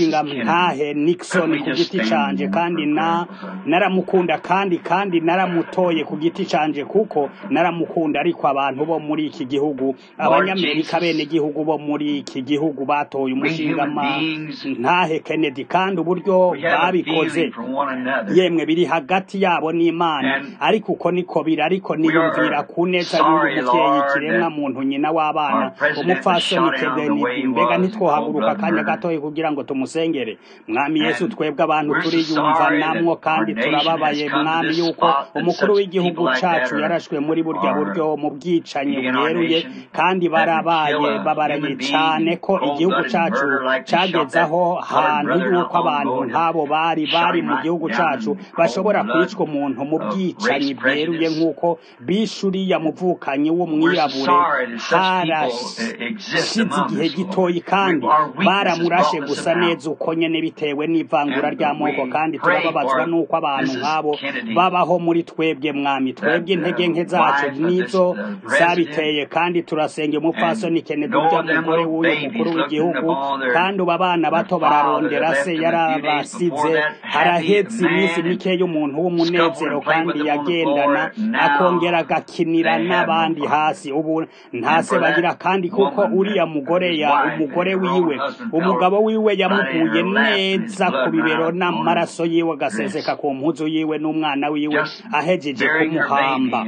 umushinga ntahe Nixon ku giti canje kandi na naramukunda kandi kandi kandi naramutoye ku giti canje kuko naramukunda ariko abantu bo muri iki gihugu abanyamerika bene gihugu bo muri iki gihugu batoye umushinga ntahe Kennedy kandi uburyo babikoze yemwe biri hagati yabo n'Imana ariko uko niko biri ariko niyumvira ku neza y'uyu muvyeyi kiremwa muntu nyina w'abana umupfasoni Kennedy mbega ntitwohaguruka akanya gatoyi kugira ngo tumusengere mwami Yesu twebwe abantu turiyumva namwo kandi turababaye mwami yuko umukuru w'igihugu cacu yarashwe muri burya buryo mu bwicanyi bweruye kandi barabaye babaraye cane ko igihugu cacu cagezaho hantu yuko abantu nk'abo bari bari mu gihugu cacu bashobora kwicwa umuntu mu bwicanyi bweruye nk'uko bishuriya muvukanyi w'umwirabure harashize igihe gitoyi kandi baramurashe gusa neza uko nyene bitewe n'ivangura ry'amoko kandi turababazwa n'uko abantu nk'abo babaho muri twebwe mwami twebwe intege nke zacu nizo zabiteye kandi turasenge umupfasoni Kennedy urya mugore w'uyu mukuru w'igihugu kandi ubu abana bato bararondera se yarabasize haraheze iminsi mike y'umuntu w'umunezero kandi yagendana akongera agakinira n'abandi hasi ubu ntase bagira kandi kuko uriya mugore ya umugore wiwe umugabo wiwe yamuguye neza ku bibero n'amaraso yiwe agaseseka ku mpuzu yiwe n'umwana wiwe ahejeje kumuhamba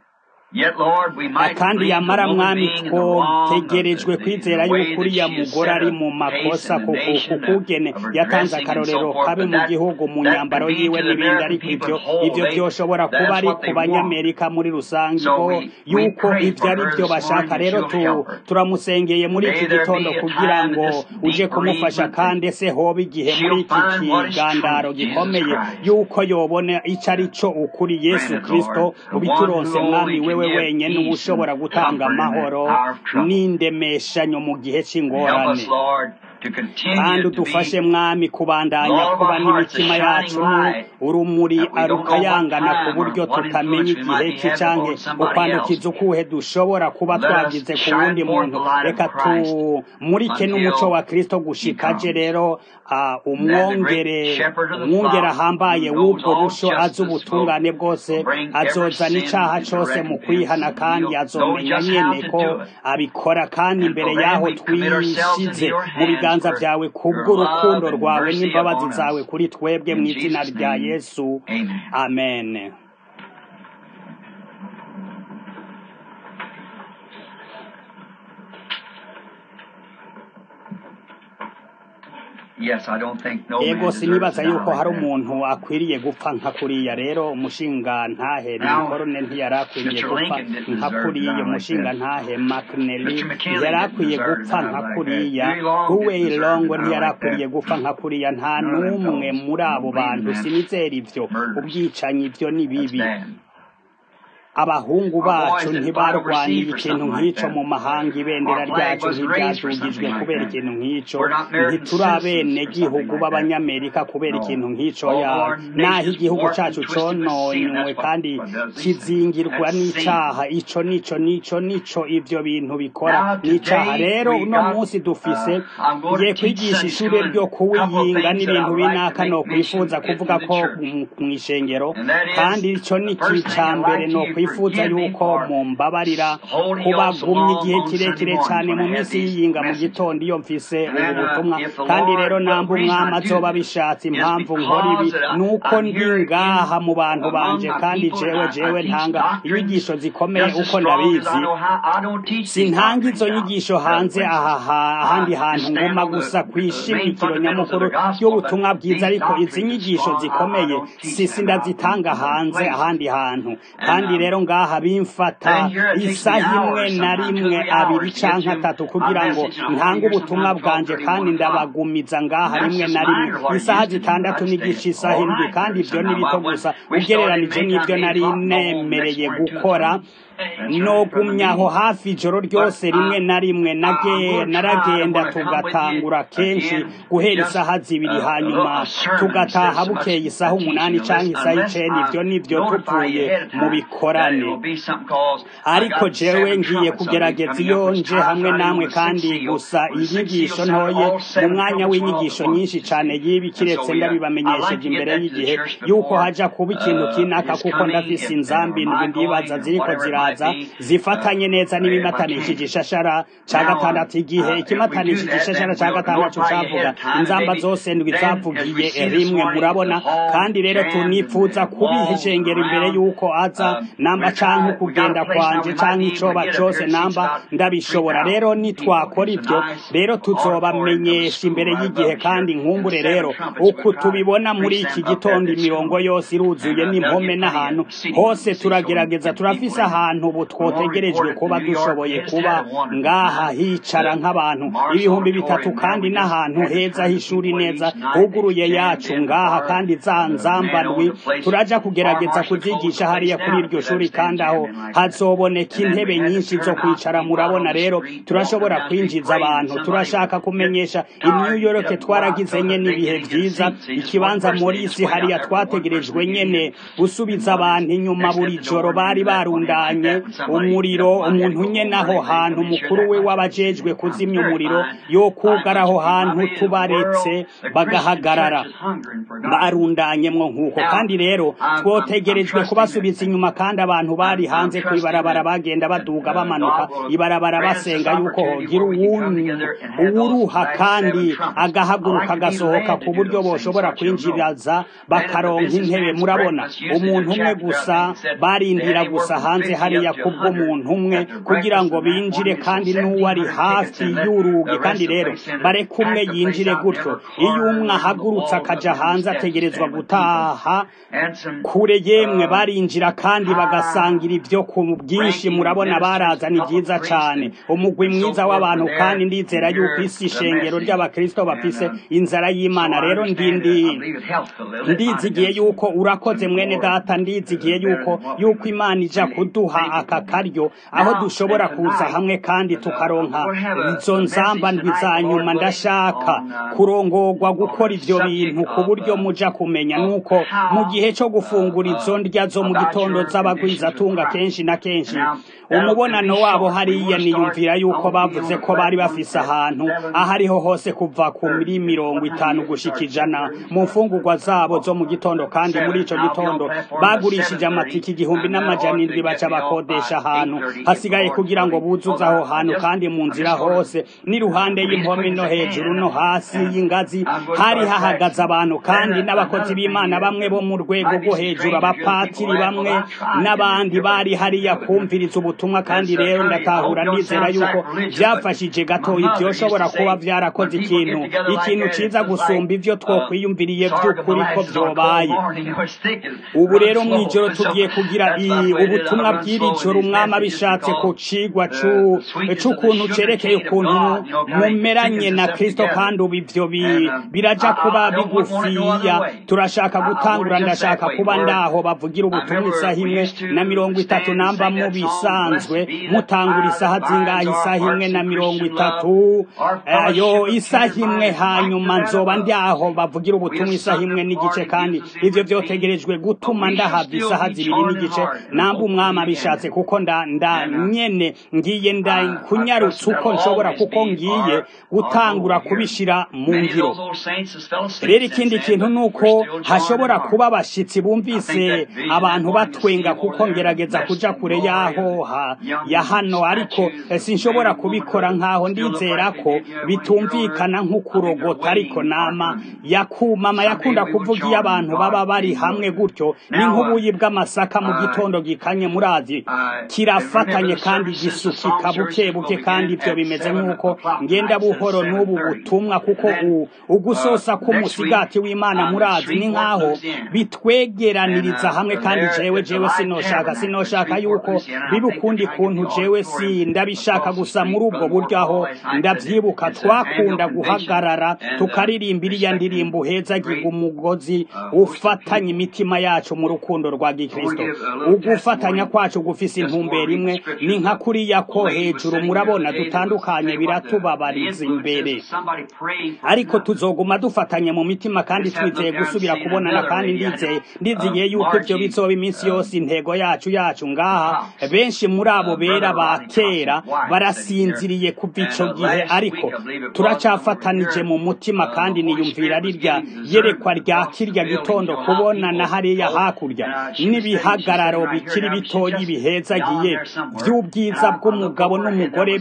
kandi yamara mwami twotegerejwe kwizera yuko uriya mugore ari mu makosa kukugene yatanze akarorero kabe mu gihugu mu nyambaro yiwe n'ibindi ariko ivyo ivyo vyoshobora kuba ari ku banyamerika muri rusange yuko ivyo ari vyo bashaka rero turamusengeye muri iki gitondo kugira ngo uje kumufasha kandi ese hoba igihe muri iki kigandaro gikomeye yuko yobona ico ari co ukuri yesu kristo ubituronse mwami wewe wenyene uba ushobora gutanga amahoro n'indemeshanyo mu gihe c'ingorane kandi udufashe mwami kubandanya kuba n'imitima yacu urumuri rukayangana ku buryo tutamenya igihe ki canke ukwandukiza ukuhe dushobora kuba twagize ku wundi muntu reka tumurike n'umuco wa kristo gushikaje rero umwongere umwongere ahambaye w'ubwo busho azi ubutungane bwose azozana icaha cose mu kwihana kandi azomenya nyene ko abikora kandi imbere yaho twishize mu biganza vyawe kubw'urukundo rwawe n'imbabazi zawe kuri twebwe mu izina rya yesu amen ego sinibaza yuko hari umuntu akwiriye gupfa nka kuriya rero umushinga ntahe nikorone ntiyari akwiriye gupfa nka kuriya umushinga ntahe makneli ntiyari akwiye gupfa nka kuriya huwei longo ntiyari akwiriye gupfa nka kuriya nta n'umwe muri abo bantu sinizera ivyo ubwicanyi ivyo ni bibi abahungu bacu ntibarwaniye ikintu nk'ico mu mahanga ibendera ryacu ntiryadugijwe kubera ikintu nk'ico ntituri abenegihugu b'abanyamerika kubera ikintu nk'ico yabo naho igihugu cacu cononywe kandi kizingirwa n'icaha ico nico nico nico ivyo bintu bikora n'icaha rero uno munsi dufise ngiye kwigisha ishure ryo kuwiyinga n'ibintu binaka no kwifuza kuvuga ko mw'ishengero kandi ico ni ica mbere no twifuza yuko mumbabarira kubagumya igihe kirekire cyane mu minsi y'iyinga mu gitondo iyo mfise ubu butumwa kandi rero namba umwami azoba bishatse impamvu nkora ibi nuko ndi ngaha mu bantu banje kandi jewe jewe ntanga inyigisho zikomeye uko ndabizi sintanga izo nyigisho hanze aha ahandi hantu nguma gusa kwishimikiro nyamukuru y'ubutumwa bwiza ariko izi nyigisho zikomeye sisi ndazitanga hanze ahandi hantu kandi rero ngaha bimfata isaha imwe na rimwe abiri canke atatu kugira ngo ntange ubutumwa bwanje kandi ndabagumiza ngaha rimwe na rimwe isaha zitandatu n'igice isaha indwi kandi ivyo ni bito gusa ugereranije n'ivyo nari nemereye gukora nogumyaho hafi ijoro ryose rimwe na rimwe nage naragenda tugatangura kenshi guhera isaha zibiri hanyuma tugataha bukeye isaha umunani canke isaha icenda ivyo nivyo tuvuye mu bikorane ariko jewe ngiye kugerageza iyo nje hamwe namwe kandi gusa inyigisho ntoye mu mwanya w'inyigisho nyinshi cane yibi kiretse ndabibamenyesheje imbere y'igihe yuko haja kuba ikintu kinaka kuko ndafise inzambi ndwi ndibaza ziriko ziraza zifatanye neza n'ibimatanishije ishashara ca gatandatu igihe ikimatanishije ishashara ca gatandatu cavuga inzamba zose ndwi zavugiye rimwe murabona kandi rero tunipfuza kubiha ishengero imbere yuko aza namba canke kugenda kwanje canke icoba cose namba ndabishobora rero nitwakora ivyo rero tuzobamenyesha imbere y'igihe kandi nkumbure rero uku tubibona muri iki gitondo imirongo yose iruzuye n'impome n'ahantu hose turagerageza turafise ahantu ubu twotegerejwe kuba dushoboye kuba ngaha hicara nk'abantu ibihumbi bitatu kandi n'ahantu heza h'ishuri neza huguruye yacu ngaha kandi za nzambandwi turaja kugerageza kuzigisha hariya kuri iryo shuri kandi aho hazoboneka intebe nyinshi zo kwicara murabona rero turashobora kwinjiza abantu turashaka kumenyesha i New York twaragize nyene ibihe vyiza ikibanza Morisi hariya twategerejwe nyene gusubiza abantu inyuma buri joro bari barundanye umuriro umuntu nyene aho hantu mukuru we w'abajejwe kuzimya umuriro yo kugara aho hantu tubaretse bagahagarara barundanyemwo nk'uko kandi rero twotegerejwe kubasubiza inyuma kandi abantu bari hanze ku ibarabara bagenda baduga bamanuka ibarabara basenga yuko hogira uwuruha kandi agahaguruka agasohoka ku buryo boshobora kwinjiraza bakaronka intebe murabona umuntu umwe gusa barindira gusa hanze hariya kubw'umuntu umwe kugira ngo binjire kandi n'uwari hafi y'urugi kandi rero bareke umwe yinjire gutyo iyo umwe ahagurutse akaja hanze ategerezwa gutaha kure yemwe barinjira kandi bagasangira ibyo ku bwinshi murabona baraza ni byiza cyane umugwi mwiza w'abantu kandi ndizera yuko isi ishengero ry'abakristo bafise inzara y'imana rero ndindi ndizigiye yuko urakoze mwene data ndizigiye yuko yuko imana ija kuduha aka karyo aho dushobora kuza hamwe kandi tukaronka izo nzamba ndwi za nyuma ndashaka kurongorwa gukora ivyo bintu ku buryo muja kumenya nuko mu gihe co gufungura izo ndya zo mu gitondo z'abagwizatunga kenshi na kenshi umubonano wabo hariya niyumvira yuko bavuze ko bari bafise ahantu aho ariho hose kuva kuri mirongo itanu gushika ijana mu mfungurwa zabo zo mu gitondo kandi muri ico gitondo bagurishije amatiki igihumbi n'amajana indwi baca bakodesha ahantu hasigaye kugira ngo buzuze aho hantu kandi mu nzira hose n'iruhande y'impome no hejuru no hasi y'ingazi hari hahagaze abantu kandi n'abakozi b'imana bamwe bo mu rwego rwo hejuru abapatiri bamwe n'abandi bari hariya kumviriza ubutumwa kandi rero ndatahura ndizera yuko byafashije gatoya ibyoshobora kuba byarakoze ikintu ikintu ciza gusumba ivyo twokwiyumviriye vy'ukuri ko vyobaye ubu rero mw'ijoro tugiye kugira ubutumwa bw'iri joro umwami abishatse ku cigwa c'ukuntu cerekeye ukuntu mumeranye na kristo kandi ubu ivyo biraja kuba bigufiya turashaka gutangura ndashaka kuba ndaho bavugira ubutumwa isaha imwe na mirongo itatu namba mu bisanzwe mutangura isaha zingahe isaha imwe na mirongo itatu yo isaha imwe hanyuma nzoba ndaho bavugira ubutumwa isaha imwe n'igice kandi ivyo vyotegerejwe gutuma ndahabwa isaha zibiri n'igice namba umwami abishatse kuko nda nda nyene ngiye nda kunyarutsa uko nshobora kuko ngiye gutangura kubishira mu ngiro rero ikindi kintu nuko hashobora kuba abashitsi bumvise abantu batwenga kuko ngerageza kuja kure yaho ha, ya hano ariko sinshobora kubikora nkaho ndizera ko bitumvikana nk'ukurogota ariko nama yakumama yakunda kuvuga iyo abantu baba bari hamwe gutyo ni nk'ubuyi bw'amasaka mu gitondo gikanye murazi kirafatanye kandi gisukika buke buke kandi ibyo bimeze nk'uko ngenda buhoro n'ubu butumwa kuko ugusosa k'umusigati w'imana murazi ni nk'aho bitwegeraniriza hamwe kandi jewe jewe sinoshaka sinoshaka yuko biba ukundi kuntu jewe si ndabishaka gusa muri ubwo buryo aho ndavyibuka twakunda guhagarara tukaririmba iriya ndirimbo uhezagiga umugozi ufatanya imitima yacu mu rukundo rwa gikristo ugufatanya kwacu tugufise intumbero imwe ni nka kuriya ko hejuru murabona dutandukanye biratubabariza imbere ariko tuzoguma dufatanye mu mitima kandi twizeye gusubira kubonana kandi ndizeye ndizigiye yuko ibyo bizoba iminsi yose intego yacu yacu ngaha benshi muri abo bera ba kera barasinziriye kuva ico gihe ariko turacafatanije mu mutima kandi niyumvira rirya yerekwa rya kirya gitondo kubona na hariya hakurya n'ibihagararo bikiri bitoyi bihezagiye by'ubwiza bw'umugabo n'umugore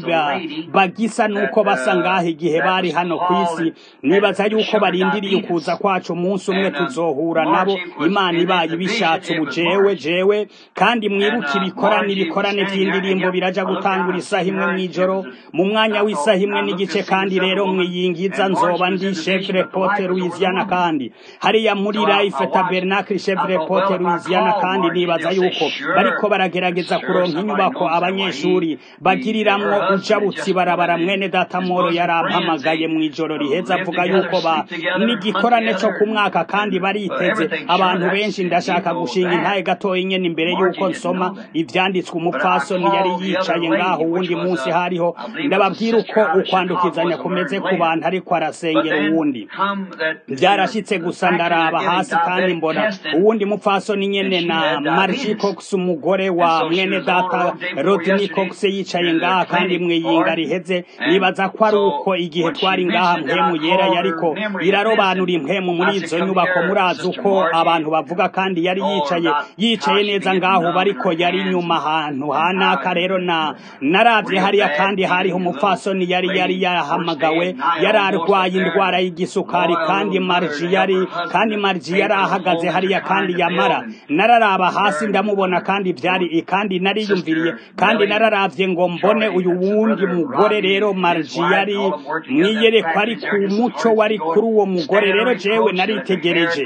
bagisa nuko basa ngaho igihe bari hano ku isi nibaza yuko barindiriye ukuza kwacu umunsi umwe tuzohura nabo imana ibaye ibishatse ubu jewe jewe kandi mwibuke ibikorane ibikorane by'indirimbo biraja gutangura isaha imwe mw'ijoro mu mwanya w'isaha imwe n'igice kandi rero mwiyingiza nzoba ndi chefre pote Louisiana kandi hariya muri life tabernacle chefre pote Louisiana kandi nibaza yuko bariko baragerageza kuronka inyubako abanyeshuri bagiriramwo ujabutsi barabara mwene data moro yarampamagaye mw'ijoro riheza avuga yuko ba n'igikorane co ku mwaka kandi bariteze abantu benshi ndashaka gushinga intaye gatoya nyene imbere yuko nsoma ivyanditswe umupfasoni yari yicaye ngaho uwundi munsi hariho ndababwira uko ukwandukizanya kumeze ku bantu ariko arasengera uwundi byarashitse gusa ndaraba hasi kandi mbona uwundi mupfasoni nyene na Margie Cox umugore wa mwene data Rodney Cox yicaye ngaha kandi mwiyinga riheze nibaza ko ari uko igihe twari ngaha mpemu yera yariko irarobanura impemu muri izo nyubako murazi uko abantu bavuga kandi yari yicaye yicaye neza ngaho bariko yari inyuma ahantu hanaka rero na naravye hariya kandi hariho umupfasoni yari yari yahamagawe yari arwaye indwara y'igisukari kandi marji yari kandi marji yari ahagaze hariya kandi yamara nararaba hasi ndamubona kandi vyari kandi nariyumviriye kandi nararavye ngo mbone uyu wundi mugore rero marji yari mwiyerekwa ari ku muco wari kuri uwo mugore rero jewe naritegereje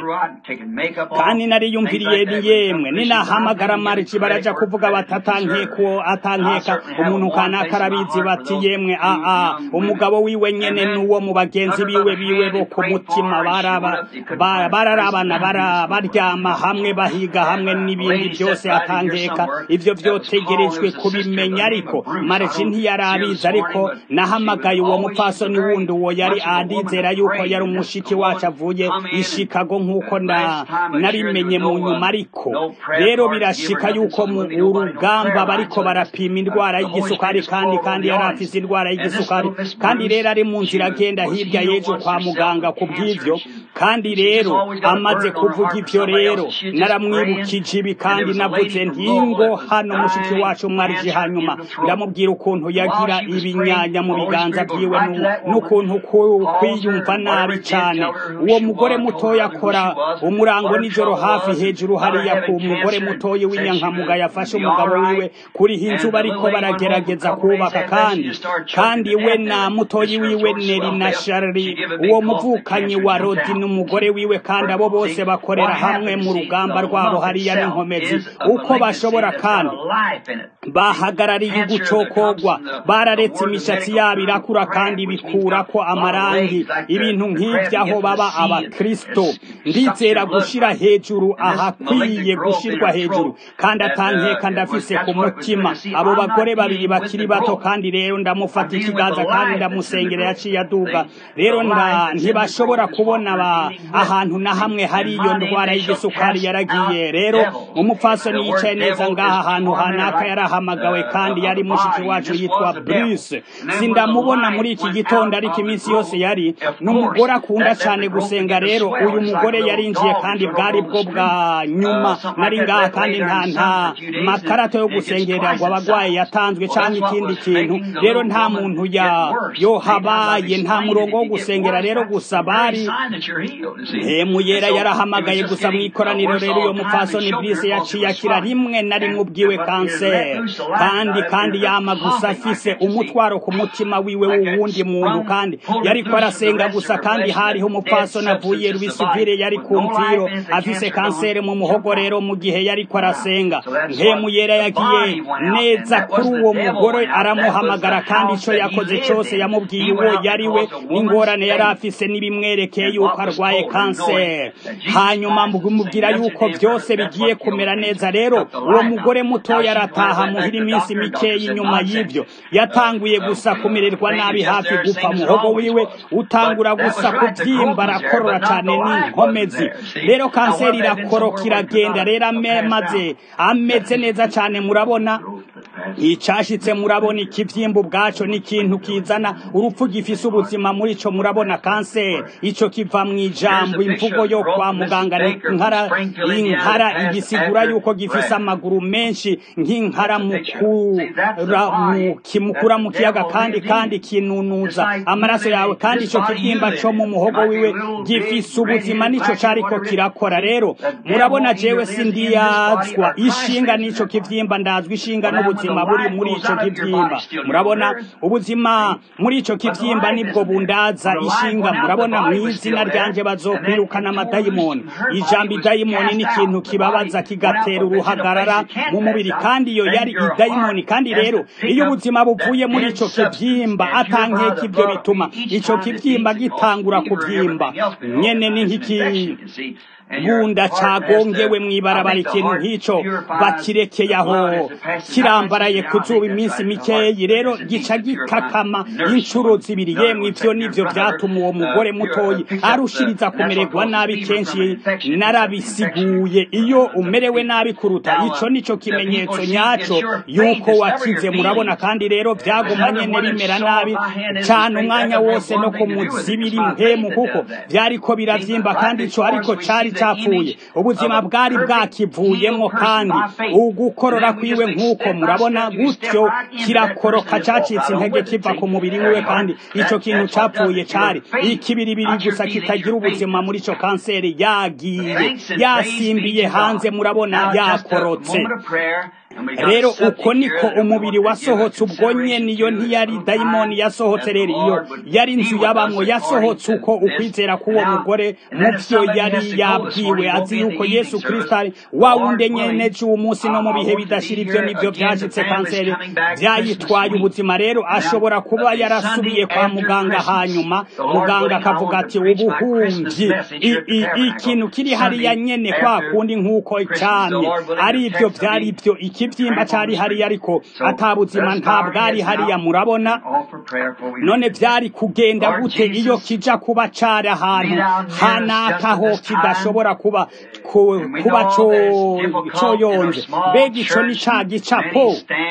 kandi nariyumviriye ni yemwe ninahamagara marji baraja kuvuga bati atankeko atankeka umuntu kanaka arabizi bati yemwe a a umugabo wiwe nyene nuwo mu bagenzi biwe biwe bo ku mutima baraba bararabana baryama hamwe bahiga hamwe n'ibindi byose atankeka ivyo vyotegerejwe kubimenya ariko marji ntiyarabizi ariko nahamagaye uwo mupfasoni wundi uwo yari adizera yuko yari umushiki wacu avuye i Chicago nk'uko nabimenye mu nyuma ariko rero birashika yuko mu urugamba bariko barapima indwara y'igisukari kandi kandi yari afise indwara y'igisukari kandi rero ari mu nzira agenda hirya y'ejo kwa muganga ku bw'ivyo kandi rero amaze kuvuga ivyo rero naramwibukije ibi kandi navuze ntingo hano mushiki wacu mwarije hanyuma ndamubwira ukuntu yagira ibinyanya mu biganza vyiwe n'ukuntu kwiyumva nabi cane uwo mugore mutoya akora umurango nijoro hafi hejuru hariya ku mugore mutoya w'inyankamuga yafashe umugabo wiwe kuriha inzu bariko baragerageza kubaka kandi kandi we na mutoyi wiwe neri na shari uwo muvukanyi wa rodi n'umugore wiwe kandi abo bose bakorera hamwe mu rugamba rwabo hariya n'inkomezi uko bashobora kandi bahagarariye ugucokogwa bararetse imishatsi yabo irakura kandi bikurako amarangi ibintu nk'ivyo aho baba abakristo ndizera gushira hejuru ahakwiye gushirwa hejuru kandi atankeka ndafise ku mutima abo bagore babiri bakiri bato kandi rero ndamufata ikiganza kandi ndamusengera yaciye aduga rero ntibashobora kubona ba ahantu na hamwe hari iyo ndwara y'igisukari yaragiye rero umupfasoni yicaye neza ngaha ahantu hanaka yarahamagawe kandi yari mushiki wacu yitwa Bruce sindamubona muri iki gitondo ariko iminsi yose yari n'umugore akunda cyane gusenga rero uyu mugore yarinjiye kandi bwari bwo bwa nyuma nari ngaha kandi nta nta makarata yo gusengera ngo abagwayi yatanzwe cyangwa ikindi kintu rero nta muntu ya yohabaye nta murongo wo gusengera rero gusa bari hemu yera yarahamagaye gusa mu ikoraniro rero uyo mupfasoni brise yaciye akira rimwe na rimwe ubwiwe kanseri kandi kandi yama gusa afise umutwaro ku mutima wiwe w'uwundi muntu kandi yariko arasenga gusa kandi hariho umupfasoni avuye rubisivire yari ku mviro afise kanseri mu muhogo rero mu gihe yariko arasenga hemu yera yagiye neza kuri uwo mugore aramuhamagara kandi ico yakoze cose yamubwiye uwo yari we n'ingorane yari afise n'ibimwerekeye yuko arwaye kanseri hanyuma mubwira yuko byose bigiye kumera neza rero uwo mugore mutoya arataha muhira iminsi mikeya inyuma y'ibyo yatanguye gusa kumererwa nabi hafi gupfa muhogo wiwe utangura gusa kubyimba arakorora cyane n'inkomezi rero kanseri irakoroka iragenda rero maze ameze neza cyane murabona icashitse murabona ikivyimba ubwaco ni ikintu kizana urupfu gifise ubuzima muri ico murabona kanseri ico kiva mu ijambo imvugo yo kwa muganga ni inkara inkara igisigura yuko gifise amaguru menshi nk'inkara kimukura mu kiyaga kandi kandi kinunuza amaraso yawe kandi ico kivyimba co mu muhogo wiwe gifise ubuzima nico cariko kirakora rero murabona jewe sindiyazwa ishinga n'ico kivyimba ndazwa ishinga n'ubuzima buri muri ico kivyimba murabona ubuzima muri ico kivyimba nibwo bundaza ishinga murabona mu izina ryanje bazokwirukana amadayimoni ijambo idayimoni ni ikintu kibabaza kigatera uruhagarara mu mubiri kandi iyo yari idayimoni kandi rero iyo ubuzima buvuye muri ico kivyimba atankeka ibyo bituma ico kivyimba gitangura kuvyimba nyene ni nk'iki bunda cagongewe mw'ibarabara ikintu nk'ico bakirekeye aho kirambaraye ku zuba iminsi mikeyi rero gica gikakama inshuro zibiri yemwe ivyo nivyo vyatuma uwo mugore mutoyi arushiriza kumererwa nabi kenshi narabisiguye iyo umerewe nabi kuruta ico nico kimenyetso nyaco yuko wakize murabona kandi rero vyaguma nyene bimera nabi cane umwanya wose no ku muzibiri mpemu kuko vyariko biravyimba kandi ico ariko cari capfuye ubuzima bwari bwakivuyemo kandi ugukorora kwiwe nk'uko murabona gutyo kirakoroka cacitse intege kiva ku mubiri wiwe kandi ico kintu capfuye cari ikibiribiri gusa kitagira ubuzima muri ico kanseri yagiye yasimbiye hanze murabona yakorotse rero uko niko umubiri wasohotse ubwo nyene iyo ntiyari dayimoni yasohotse rero iyo yari inzu yabamwo yasohotse uko ukwizera k'uwo mugore mu vyo yari yabwiwe azi yuko yesu kristo ari wa wundi nyene c'uwo munsi no mu bihe bidashira ivyo nivyo vyashitse kanseri vyayitwaye ubuzima rero ashobora kuba yarasubiye kwa muganga hanyuma muganga akavuga ati ubuhumvyi ikintu kiri hariya nyene kwa kundi nk'uko camye ari ivyo vyari ivyo ikivyimba cari hariya ariko atabuzima nta bwari hariya murabona none vyari kugenda gute iyo kija kuba cari ahantu hanakaho kidashobora kuba kuba coyonje mbega ico ni ca gicapo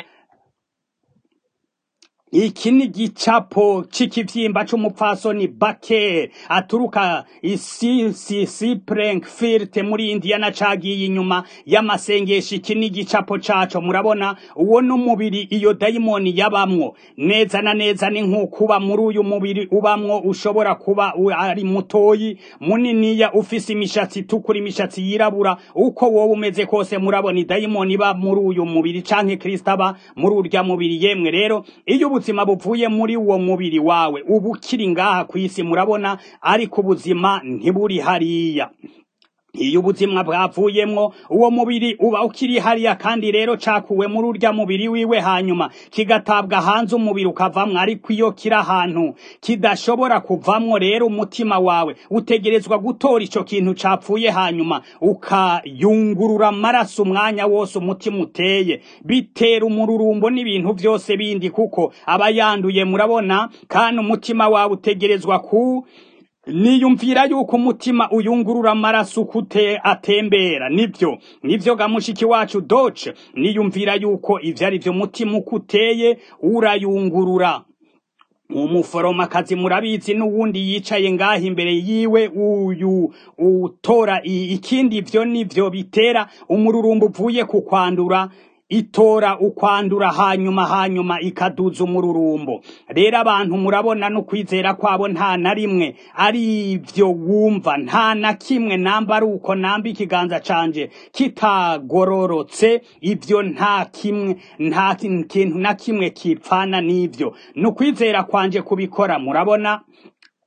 iki ni gicapo c'ikivyimba c'umupfasoni Baker aturuka isi si Springfield muri Indiana cagiye inyuma y'amasengesho iki ni gicapo caco murabona uwo n'umubiri iyo dayimoni yabamwo neza na neza ni nk'ukuba muri uyu mubiri ubamwo ushobora kuba ari mutoyi muniniya ufise imishatsi itukura imishatsi yirabura uko wowe umeze kose murabona idayimoni iba muri uyu mubiri canke Kristo aba muri urya mubiri yemwe rero iyo ubuzima buvuye muri uwo mubiri wawe uba ukiri ngaha ku isi murabona ariko ubuzima ntiburi hariya iyo ubuzima bwavuyemwo uwo mubiri uba ukiri hariya kandi rero cakuwe muri urya mubiri wiwe hanyuma kigatabwa hanze umubiri ukavamwo ariko iyo kiri ahantu kidashobora kuvamwo rero umutima wawe utegerezwa gutora ico kintu capfuye hanyuma ukayungurura amaraso umwanya wose umutima uteye bitera umururumbo n'ibintu vyose bindi kuko aba yanduye murabona kandi umutima wawe utegerezwa ku niyumvira yuko umutima uyungurura amaraso ukute atembera nibyo nivyo gamushiki wacu doce niyumvira yuko ivyo ari vyo mutima uko uteye urayungurura umuforomakazi murabizi n'uwundi yicaye ngaha imbere yiwe uyu utora ikindi ivyo nivyo bitera umururumbo uvuye ku kwandura itora ukwandura hanyuma hanyuma ikaduza umururumbo rero abantu murabona no kwizera kwabo nta na rimwe ari ivyo wumva nta na kimwe namba ari uko namba ikiganza canje kitagororotse ivyo nta kimwe nta kintu na kimwe kipfana n'ivyo ni ukwizera kwanje kubikora murabona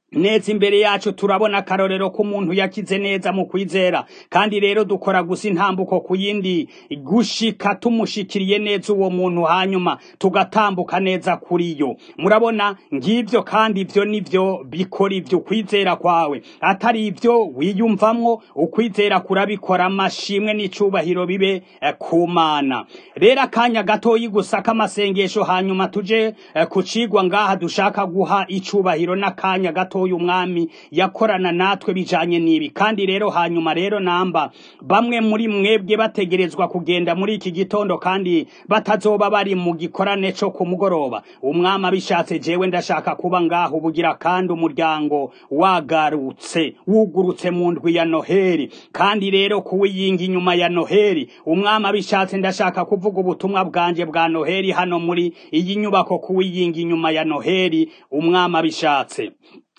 neza imbere yacu turabona akarorero k'umuntu yakize neza mu kwizera kandi rero dukora gusa intambuko ku yindi gushika tumushikiriye neza uwo muntu hanyuma tugatambuka neza kuri yo murabona ngibyo kandi ibyo nivyo bikora ibyo ukwizera kwawe atari ibyo wiyumvamwo ukwizera kurabikora amashimwe n'icubahiro bibe eh, ku mana rero akanya gatoyi gusa k'amasengesho hanyuma tuje eh, ku cigwa ngaha dushaka guha icubahiro n'akanya gato uyu umwami yakorana natwe bijanye n'ibi kandi rero hanyuma rero namba bamwe muri mwebwe bategerezwa kugenda muri iki gitondo kandi batazoba bari mu gikorane co ku mugoroba umwami abishatse jewe ndashaka kuba ngaho ubugira kandi umuryango wagarutse wugurutse mu ndwi ya noheri kandi rero kuwiyinga inyuma ya noheri umwami abishatse ndashaka kuvuga ubutumwa bwanje bwa noheri hano muri iyi nyubako kuwiyinga inyuma ya noheri umwami abishatse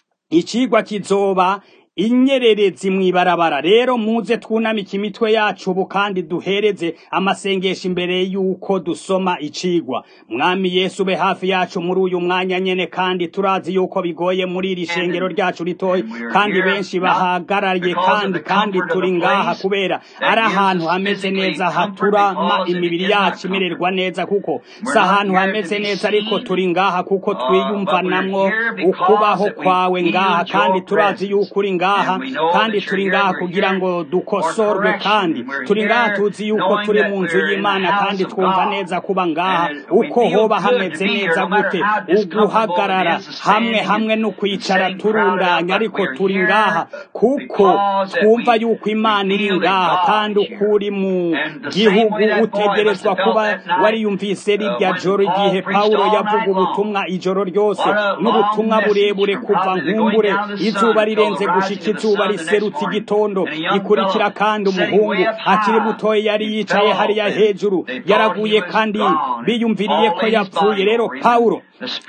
icigwa kizoba inyererezi mw'ibarabara rero muze twunamike imitwe yacu ubu kandi duhereze amasengesho imbere yuko dusoma icigwa mwami yesu ube hafi yacu muri uyu mwanya nyene kandi turazi yuko bigoye muri iri shengero ryacu ritoya kandi benshi bahagarariye kandi kandi turi ngaha kubera ari ahantu hameze neza haturama imibiri yacu imererwa neza kuko si ahantu hameze neza ariko turi ngaha kuko twiyumvanamwo ukubaho kwawe ngaha kandi turazi yuko uri ngaha kandi turi ngaha kugira ngo dukosorwe kandi turi ngaha tuzi yuko turi mu nzu y'imana kandi twumva neza kuba ngaha uko hoba hameze neza gute uguhagarara hamwe hamwe no kwicara turundanya ariko turi ngaha kuko twumva yuko imana iri ngaha kandi uko uri mu gihugu utegerezwa kuba wariyumvise rirya joro igihe pawulo yavuga ubutumwa ijoro ryose n'ubutumwa burebure kuva nkumbure izuba rirenze gushika izuba riserutse igitondo gikurikira kandi umuhungu akiri mutoya yari yicaye hariya hejuru yaraguye kandi biyumviriye ko yapfuye rero pawulo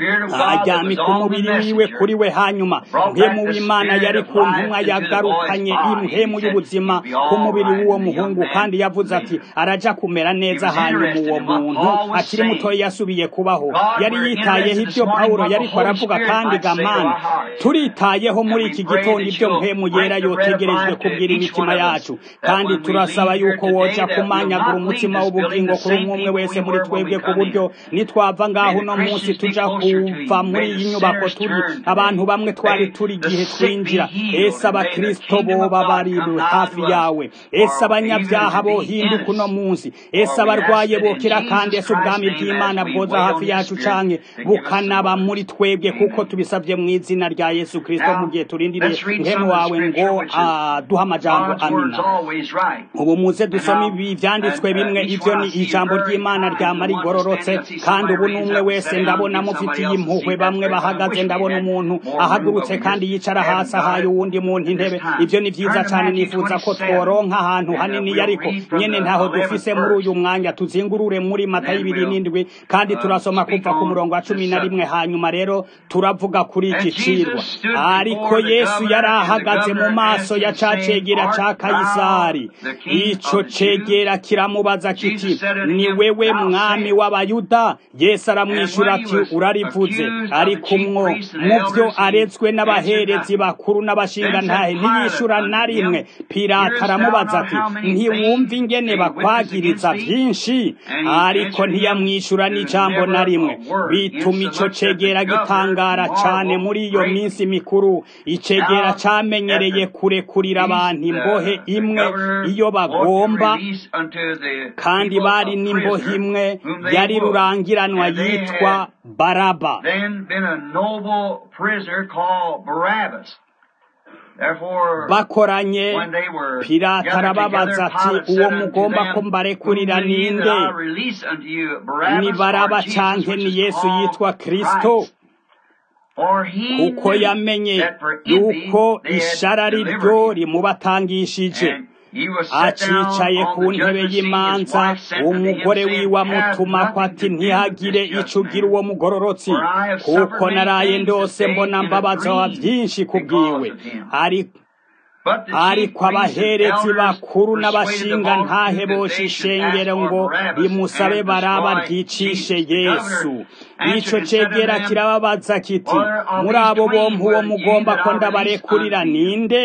aryamika umubiri wiwe kuri we hanyuma mpemu w'imana yari ku ntumwa yagarukanye impemu y'ubuzima ku mubiri w'uwo muhungu kandi yavuze ati araja kumera neza hanyuma uwo muntu akiri mutoya yasubiye kubaho yari yitayeho ibyo pawulo yariko aravuga kandi gamana turitayeho muri iki gitondo ibyo mpemu yera yotegerejwe kubwira imitima yacu kandi turasaba yuko woja kumanyagura umutima w'ubugingo kuri umwe umwe wese muri twebwe ku buryo nitwava ngaho uno munsi tuja kuva muri iyi nyubako turi abantu bamwe twari turi igihe twinjira ese abakristo boba bari hafi yawe ese abanyabyaha bohinduka uno munsi ese abarwaye bokira kandi ese ubwami bw'imana bwoza hafi yacu canke bukanaba muri twebwe kuko tubisabye mu izina rya yesu kristo mu gihe turindiriye nkemu wawe ngo duha amajambo amina ubu muze dusome ibi vyanditswe bimwe ivyo ni ijambo ry'imana ryama rigororotse kandi ubu n'umwe wese ndabona mufitiye impuhwe bamwe bahagaze ndabona umuntu ahagurutse kandi yicara hasi ahaye uwundi muntu intebe ivyo ni vyiza cane nifuza ko tworonka ahantu hanini ariko nyene ntaho dufise muri uyu mwanya tuzingurure muri mata y'ibiri n'indwi kandi turasoma kuva ku murongo wa cumi na rimwe hanyuma rero turavuga kuri iki cirwa ariko yesu yari ahagaze mu maso ya ca cegera ca kayisari ico cegera kiramubaza kiti ni wewe mwami w'abayuda yesu aramwishura ati urarivuze ariko umwo mu vyo aretswe n'abaherezi bakuru n'abashingantahe ntiyishura na rimwe pirata aramubaza ati ntiwumva ingene bakwagiriza vyinshi ariko ntiyamwishura n'ijambo na rimwe bituma ico cegera gitangara cane muri iyo minsi mikuru icegera camenyereye kurekurira abantu imbohe imwe iyo bagomba kandi bari n'imbohe imwe yari rurangiranwa yitwa baraba bakoranye pirata arababaza ati uwo mugomba ko mbarekurira ninde ni baraba canke ni yesu yitwa kristo kuko yamenye yuko ishara ryo rimubatangishije acicaye ku ntebe y'imanza umugore wiwe amutuma ko ati ntihagire ico ugira uwo mugororotsi kuko naraye ndose mbona mbabaza wa vyinshi kubwiwe ariko ariko abaherezi bakuru n'abashinga ntahe bosha ishengero ngo rimusabe baraba ryicishe yesu ico cegera kirababaza kiti muri abo bompi uwo mugomba ko ndabarekurira ninde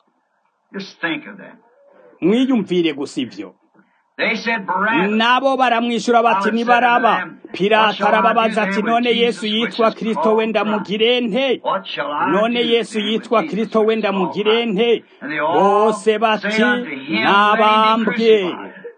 mwiyumvire gusa ivyo nabo baramwishyura bati nibaraba pilato arababaza ati none yesu yitwa kristo wenda mugirente none yesu yitwa kristo wenda mugirente bose bati nabambwe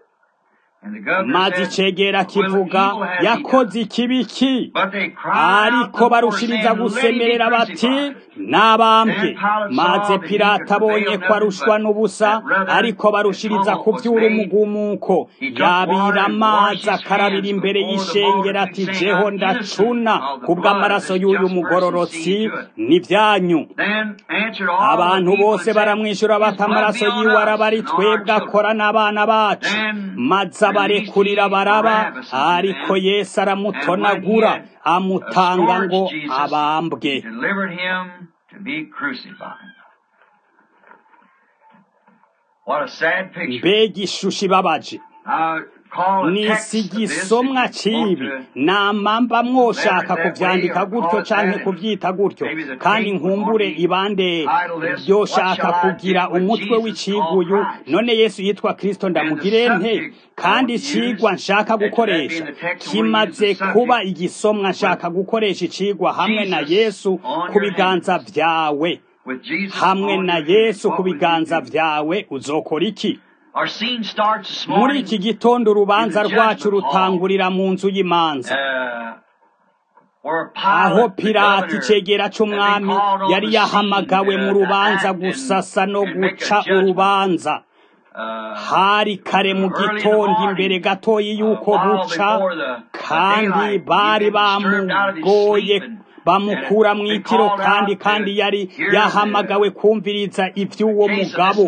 maze icegera kivuga yakoze ikibiki ariko barushiriza gusemerera bati nabambwe maze pilato abonye ko arushwa n'ubusa ariko barushiriza kuvyura umugumuko yabira amazi akarabira imbere y'ishengero ati jeho ndacuna kubw'amaraso y'uyu mugororotsi n'ivyanyu abantu bose baramwishyura bati amaraso yiwe araba ari twebwe akora n'abana bacu maze abarekurira baraba ariko yesu aramutonagura amutanga ngo abambwe mbega ishusho ibabaje nisi igisomwa cibi namamba mwoshaka kuvyandika gutyo canke kuvyita gutyo kandi nkumbure ibande ryoshaka kugira umutwe w'iciguyu none yesu yitwa kristo ndamugirente kandi icigwa nshaka gukoresha kimaze kuba igisomwa nshaka gukoresha icigwa hamwe na yesu ku biganza vyawe hamwe na yesu ku biganza vyawe uzokora iki muri iki gitondo urubanza rwacu rutangurira mu nzu y'imanza aho pirati icegera c'umwami yari yahamagawe mu rubanza gusasa no guca urubanza hari kare mu gitondo imbere gatoyi y'uko buca kandi bari bamugoye bamukura mu itiro kandi kandi yari yahamagawe kumviriza ivy'uwo mugabo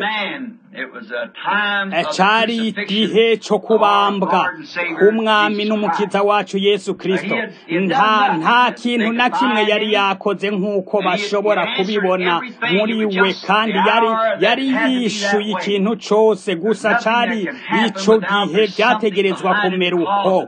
cari igihe co kubambwa k'umwami n'umukiza wacu yesu kristo nta nta kintu na kimwe yari yakoze nk'uko bashobora kubibona muri we kandi yari yari yishuye ikintu cose gusa cari ico gihe vyategerezwa kumera uko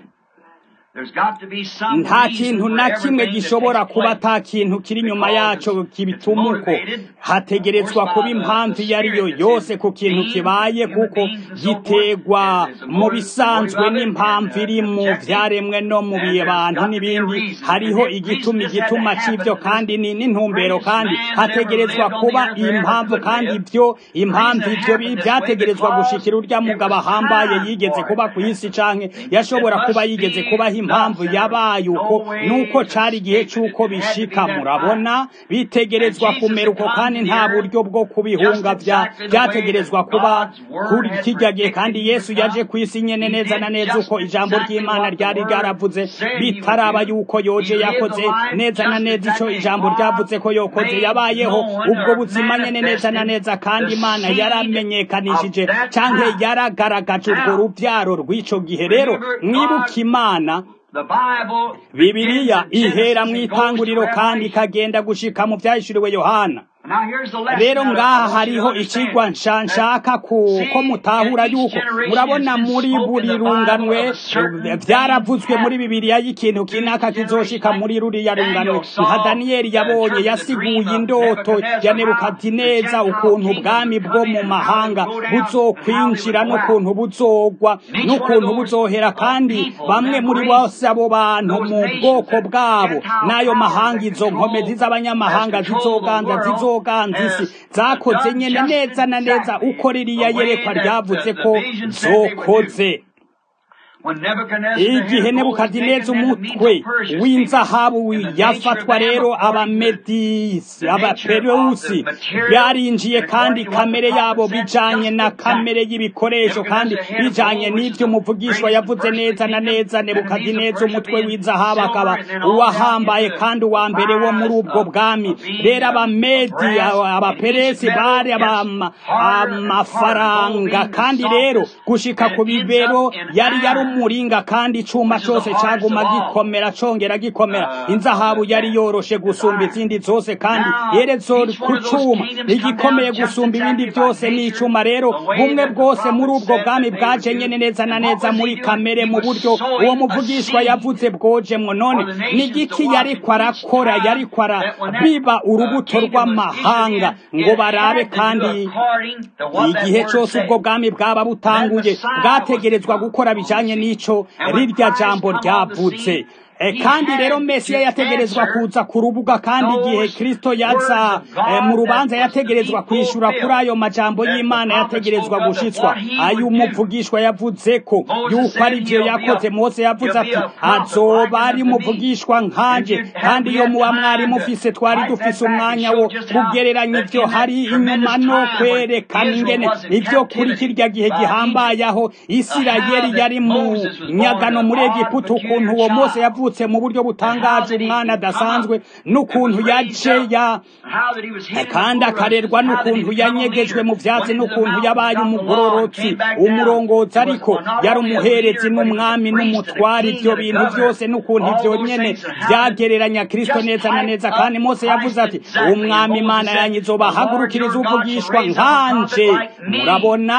nta kintu na kimwe gishobora kuba ata kintu kiri inyuma yaco kibituma uko hategerezwa kuba impamvu iyo ari yo yose ku kintu kibaye kuko gitegwa mu bisanzwe n'impamvu iri mu vyaremwe no mu bantu n'ibindi hariho igituma igituma c'ivyo kandi ni n'intumbero kandi hategerezwa kuba impamvu kandi ivyo impamvu ivyo vyategerezwa gushikira urya mugabo ahambaye yigeze kuba ku isi canke yashobora kuba yigeze kubaho impamvu yabaye uko nuko cari igihe c'uko bishika murabona bitegerezwa kumera uko kandi nta buryo bwo kubihunga vyategerezwa kuba kuri kirya gihe kandi yesu yaje ku isi nyene neza na neza uko ijambo ry'imana ryari ryaravuze bitaraba yuko yoje yakoze neza na neza ico ijambo ryavuze ko yokoze yabayeho ubwo buzima nyene neza na neza kandi imana yaramenyekanishije canke yaragaragaje urwo ruvyaro rw'ico gihe rero mwibuka imana bibiliya ihera mu itanguriro kandi ikagenda gushika mu vyahishuriwe yohana rero ngaha hariho ikigwa nshaka ko mutahura yuko murabona muri buri runganwe vyaravuzwe muri bibiliya y'ikintu kinaka kizoshika muri ruriya runganwe nka daniyeli yabonye yasiguye indoto ya nebukadineza ukuntu ubwami bwo mu mahanga buzokwinjira n'ukuntu buzogwa n'ukuntu buzohera kandi bamwe muri bose abo bantu mu bwoko bwabo n'ayo mahanga izo nkomezi z'abanyamahanga zizoganza zizo zoganza isi zakoze nyene neza na neza uko ririya yerekwa ryavuze ko zokoze igihe nebukadineza umutwe w'inzahabu yafatwa rero abamedisi abapereusi byarinjiye kandi kamere yabo bijanye na kamere y'ibikoresho kandi bijanye n'ivyo umuvugishwa yavuze neza na neza nebukadineza umutwe w'inzahabu akaba uwahambaye kandi uwa mbere wo muri ubwo bwami rero abamedi abaperesi bari amafaranga kandi rero gushika ku bibero yari yari n'umuringa kandi icuma cyose cyaguma gikomera congera gikomera inzahabu yari yoroshe gusumba izindi zose kandi yerezo ku cuma igikomeye gusumba ibindi byose ni icuma rero bumwe bwose muri ubwo bwami bwaje nyene neza na neza muri kamere mu buryo uwo muvugishwa yavuze bwojemwo none ni igiki yariko arakora yariko arabiba urubuto rw'amahanga ngo barabe kandi igihe cyose ubwo bwami bwaba butanguye bwategerezwa gukora bijanye n'ico rirya jambo ryavutse kandi rero mesiya yategerezwa kuza ku rubuga kandi igihe kristo yaza mu rubanza yategerezwa kwishura kuri ayo majambo y'imana yategerezwa gushitswa ayo umuvugishwa yavuze ko yuko ari byo yakoze mose yavuze ati azoba ari umuvugishwa nkanje kandi iyo muba mwari mufise twari dufise umwanya wo kugereranya ibyo hari inyuma no kwerekana ingene ibyo kuri kirya gihe gihambaye aho isirayeli yari mu nyagano muri egiputa ukuntu uwo mose yavuze mu buryo butangaje umwana adasanzwe n'ukuntu yaje ya kandi akarerwa n'ukuntu yanyegejwe mu byatsi n'ukuntu yabaye umugororotsi umurongozi ariko yari umuherezi n'umwami n'umutwari ibyo bintu byose n'ukuntu ibyo nyene byagereranya kristo neza na neza kandi mose yavuze ati umwami imana yanyu izobahagurukiriza uvugishwa nkanje murabona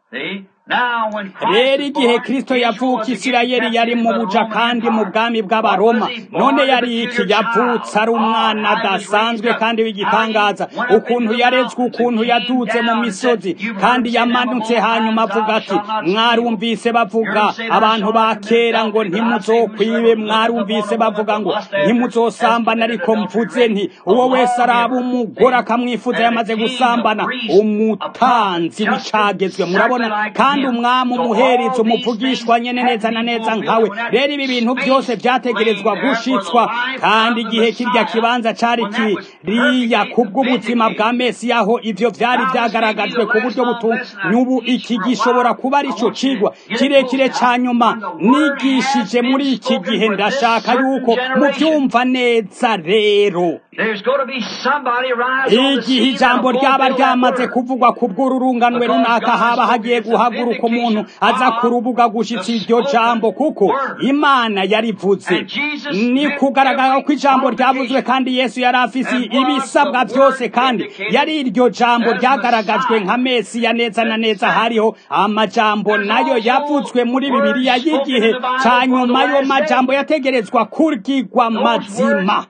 rero igihe kristo yavuka isirayeli yari mu buja kandi mu bwami bw'abaroma none yari iki yavutse ari umwana adasanzwe kandi w'igitangaza ukuntu yarezwe ukuntu yadutse mu misozi kandi yamanutse hanyuma avuga ati mwarumvise bavuga abantu ba kera ngo ntimuzokwibe mwarumvise bavuga ngo ntimuzosambana ariko mvuze nti uwo wese araba umugore akamwifuza yamaze gusambana umutanzi w'icagezwe murabona kandi umwami umuhereza umuvugishwa nyene neza na neza nkawe rero ibi bintu byose byategerezwa gushitswa kandi igihe kirya kibanza cari kiriya kubw'ubuzima bwa mesi aho ivyo vyari vyagaragajwe ku buryo n'ubu iki gishobora kuba ari co cigwa kirekire ca nyuma nigishije muri iki gihe ndashaka yuko muvyumva neza rero igihe ijambo ryaba ryamaze kuvugwa ku bw'ururunganwe runaka haba hagiye guhaguruka umuntu aza ku rubuga gushitsa iryo jambo kuko imana yarivuze ni kugaragara ko ijambo ryavuzwe kandi yesu yari afise ibisabwa byose kandi yari iryo jambo ryagaragajwe nka mesiya neza na neza hariho amajambo nayo yavuzwe muri bibiliya y'igihe ca nyuma yo majambo yategerezwa kurgigwa mazima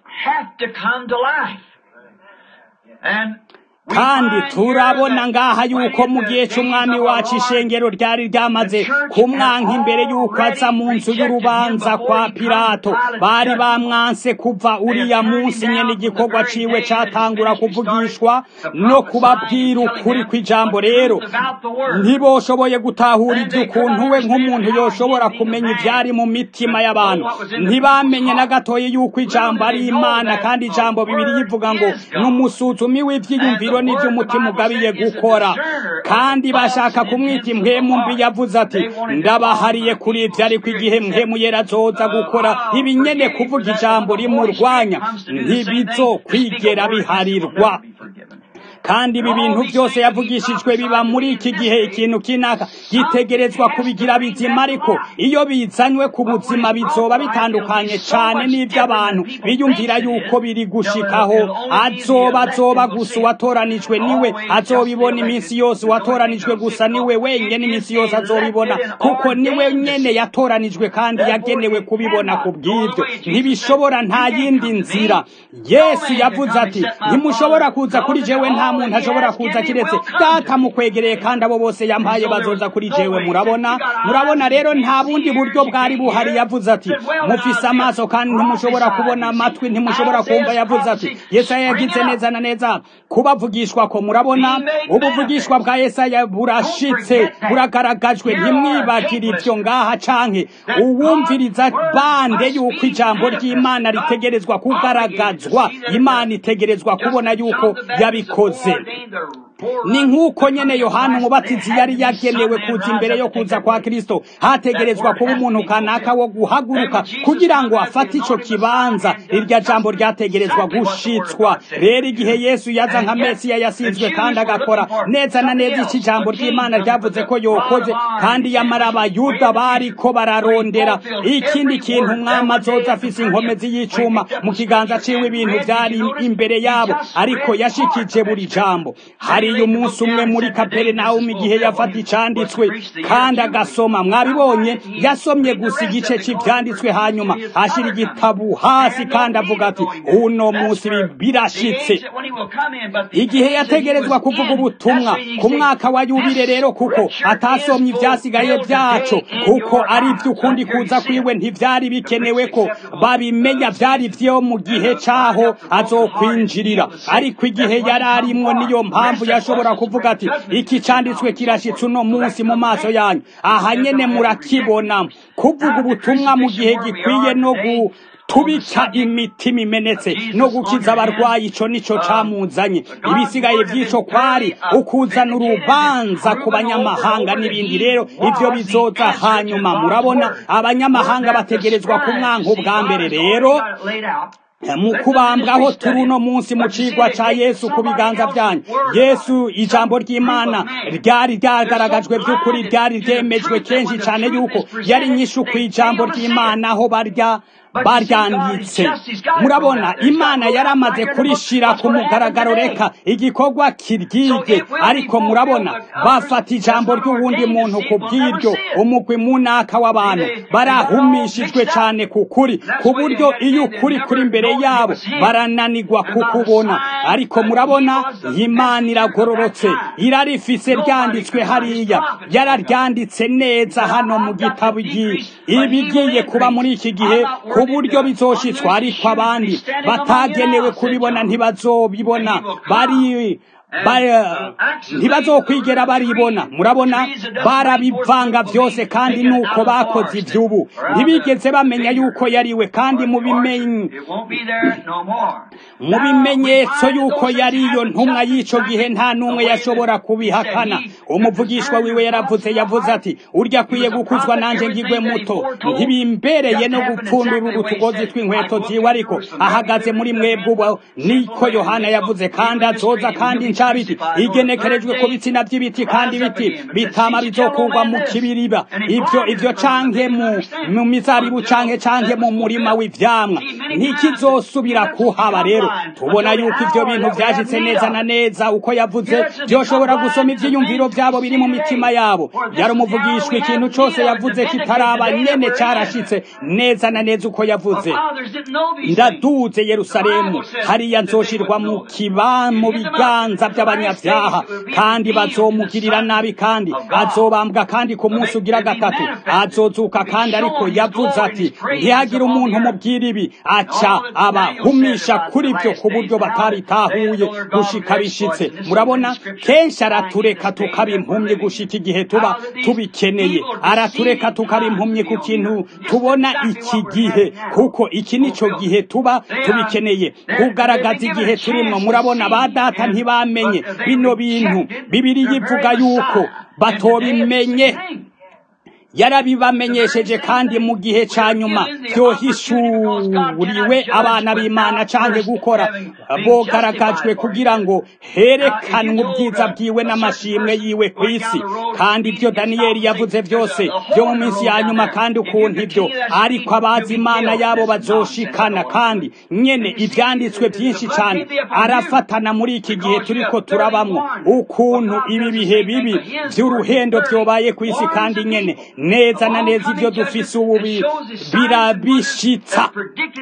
kandi turabona ngaha yuko mu gihe cy'umwami wacu ishengero ryari ryamaze kumwanka imbere y'uko aza mu nzu y'urubanza kwa pilato bari bamwanse kuva uriya munsi nyene igikorwa ciwe catangura kuvugishwa no kubabwira ukuri kw'ijambo rero ntiboshoboye gutahura ivy'ukuntu we nk'umuntu yoshobora kumenya ivyari mu mitima y'abantu ntibamenye na gatoye yuko ijambo ari imana kandi ijambo bibiri yivuga ngo n'umusuzumi w'ivyiyumviro n'ibyo umutima ugabiye gukora kandi bashaka kumwita impwemu mbi yavuze ati ndabahariye kuri ibyo ariko igihe mpwemu yera azoza gukora ibinyene kuvuga ijambo rimurwanya ntibizokwigera biharirwa kandi ibi bintu byose yavugishijwe biba muri iki gihe ikintu kinaka gitegerezwa kubigira bizima ariko iyo bizanywe ku buzima bizoba bitandukanye cyane n'iby'abantu biyumvira yuko biri gushikaho azoba azoba gusa uwatoranijwe niwe azobibona iminsi yose uwatoranijwe gusa niwe wenyine iminsi yose azobibona kuko niwe nyene yatoranijwe kandi yagenewe kubibona ku bw'ibyo ntibishobora nta yindi nzira yesu yavuze ati ntimushobora kuza kuri jewe nta muntu ashobora kuza kiretse data mukwegereye kandi abo bose yampaye bazoza kuri jewe murabona murabona rero nta bundi buryo bwari buhari yavuze ati mufise amaso kandi ntimushobora kubona amatwi ntimushobora kumva yavuze ati yesaya yagize neza na neza kubavugishwa ko murabona ubuvugishwa bwa yesaya burashitse buragaragajwe ntimwibagire ibyo ngaha canke uwumviriza bande yuko ijambo ry'imana ritegerezwa kugaragazwa imana itegerezwa kubona yuko yabikoze ni nk'uko nyene yohana umubatizi yari yagenewe kuza imbere yo kuza kwa kristo hategerezwa kuba umuntu kanaka wo guhaguruka kugira ngo afate ico kibanza irya jambo ryategerezwa gushitswa rero igihe yesu yaza nka mesiya yasizwe kandi agakora neza na neza iki jambo ry'imana ryavuze ko yokoze kandi yamara abayuda bariko bararondera ikindi kintu umwami azoza afise inkomezi y'icuma mu kiganza ciwe ibintu vyari imbere yabo ariko yashikije buri jambo hariyo umunsi umwe muri kaperinawumu igihe yafata icanditswe kandi agasoma mwabibonye yasomye gusa igice c'ivyanditswe hanyuma ashira igitabu hasi kandi avuga ati uno munsi birashitse igihe yategerezwa kuvuga ubutumwa ku mwaka wa yubire rero kuko atasomye ivyasigaye vyaco kuko ari vy'ukundi kuza kwiwe ntivyari bikenewe ko babimenya vyari vyo mu gihe caho azokwinjirira ariko igihe yari arimwo niyo mpamvu yashobora kuvuga ati iki canditswe kirashitse uno munsi mu maso yanyu aha nyene murakibona kuvuga ubutumwa mu gihe gikwiye no gu tubika imitima imenetse no gukiza abarwayi ico nico camuzanye ibisigaye vy'ico kwari ukuzana urubanza ku banyamahanga n'ibindi rero ivyo bizoza hanyuma murabona abanyamahanga bategerezwa kumwanka ubwa mbere rero mu kubambwaho turi uno munsi mu cigwa ca yesu ku biganza vyanyu yesu ijambo ry'imana ryari ryagaragajwe vy'ukuri ryari ryemejwe kenshi cane yuko yari nyishu kw'ijambo ry'imana aho barya baryanditse murabona imana yaramaze kurishira ku mugaragaro reka igikorwa kiryige ariko murabona bafata ijambo ry'uwundi muntu ku bw'iryo umugwi munaka w'abantu barahumishijwe cane ku kuri ku buryo iyo ukuri kuri imbere yabo barananigwa kukubona ariko murabona imana iragororotse irarifise ryanditswe hariya yararyanditse neza hano mu gitabo ibigiye kuba muri iki gihe ku buryo bizoshitswa ariko abandi batagenewe kubibona ntibazobibona bari ntibazokwigera baribona murabona barabivanga byose kandi nuko bakoze iby'ubu ntibigeze bamenya yuko yariwe kandi mu bimenyetso yuko yari iyo ntumwa y'icyo gihe nta n'umwe yashobora kubihakana umuvugishwa wiwe yaravuze yavuze ati urya akwiye gukuzwa nanjye ngigwe muto ntibimbereye no gupfundura utugozi tw'inkweto ziwe ariko ahagaze muri mwebwe ubu niko yohana yavuze kandi azoza kandi ncabiti igenekerejwe ku bitsina by'ibiti kandi ibiti bitama bizokurwa mu kibiriba ibyo ibyo canke mu mu mizabibu canke canke mu murima w'ivyamwa ntikizosubira kuhaba rero tubona yuko ivyo bintu vyashitse neza na neza uko yavuze vyoshobora gusoma ivyiyumviro vyabo biri mu mitima yabo yari umuvugishwa ikintu cose yavuze kitaraba nyene carashitse neza na neza uko yavuze ndaduze yerusalemu hariya nzoshirwa mu kiba mu biganza by'abanyabyaha kandi bazomugirira nabi kandi azobambwa kandi ku munsi ugira gatatu azozuka kandi ariko yavuze ati ntihagire umuntu umubwira ibi aca abahumisha kuri byo ku buryo batabitahuye gushika bishitse murabona kenshi aratureka tukaba impumyi gushika igihe tuba tubikeneye aratureka tukaba impumyi ku kintu tubona iki gihe kuko iki nico gihe tuba tubikeneye kugaragaza igihe turimwo murabona ba data ntibamenye bino bintu bibiri yivuga yuko batobimenye yarabibamenyesheje kandi mu gihe ca nyuma byohishuriwe abana b'imana canke gukora bogaragajwe kugira ngo herekanwe ubwiza bwiwe n'amashimwe yiwe ku isi kandi ibyo daniyeli yavuze byose byo mu minsi ya nyuma kandi ukuntu ibyo ariko abazi imana yabo bazoshikana kandi nyene ivyanditswe byinshi cane arafatana muri iki gihe turiko turabamwo ukuntu ibi bihe bibi vy'uruhendo vyobaye ku isi kandi nyene neza na neza ibyo dufise ubu birabishitsa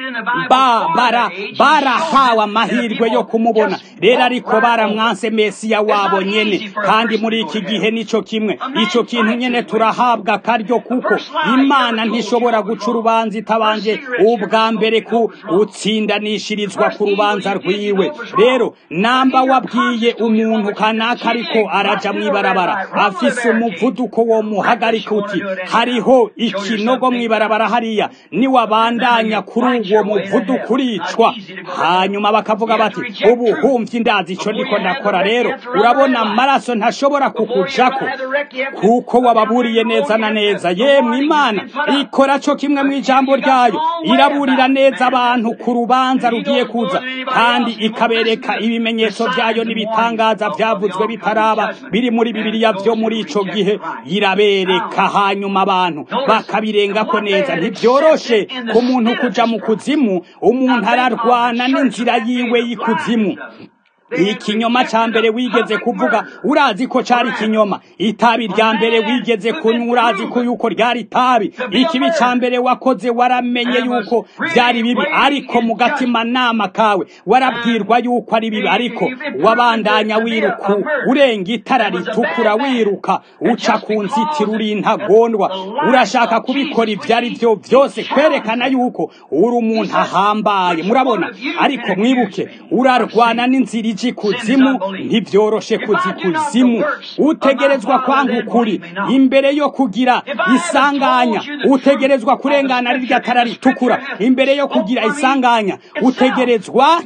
barahawe amahirwe yo kumubona rero ariko baramwanse mesiya wabo nyene kandi muri iki gihe nico kimwe ico kintu nyene turahabwa akaryo kuko imana ntishobora guca urubanza itabanje ubwa mbere ku utsindanishirizwa ku rubanza rwiwe rero namba wabwiye umuntu kanaka ariko araja mw'ibarabara afise umuvuduko wo muhagarika uti hariho ikinogo mw'ibarabara hariya niwabandanya kuri uwo muvuduko uricwa hanyuma bakavuga bati ubu humvye muririmbyi ndazi ico ndiko ndakora rero urabona amaraso ntashobora kukujako kuko wababuriye neza na neza yemwe imana ikora co kimwe mu ijambo ryayo iraburira neza abantu ku rubanza rugiye kuza kandi ikabereka ibimenyetso vyayo n'ibitangaza vyavuzwe bitaraba biri muri bibiliya vyo muri ico gihe irabereka hanyuma abantu bakabirengako neza ntivyoroshe ku muntu kuja mu kuzimu umuntu ararwana n'inzira yiwe y'ikuzimu ikinyoma ca mbere wigeze kuvuga urazi ko cari ikinyoma itabi rya mbere wigeze kunywa urazi ko yuko ryari itabi ikibi ca mbere wakoze waramenye yuko vyari bibi ariko mu gatima nama kawe warabwirwa yuko ari bibi ariko wabandanya wiruka urenga itara ritukura wiruka uca ku nzitiro uri intagondwa urashaka kubikora ivyo ari vyo vyose kwerekana yuko uri umuntu ahambaye murabona ariko mwibuke urarwana n'inzira ija ikuzimu ntivyoroshe kuza ikuzimu utegerezwa kwanga ukuri imbere yo kugira isanganya utegerezwa kurengana rirya tara ritukura imbere yo kugira isanganya utegerezwa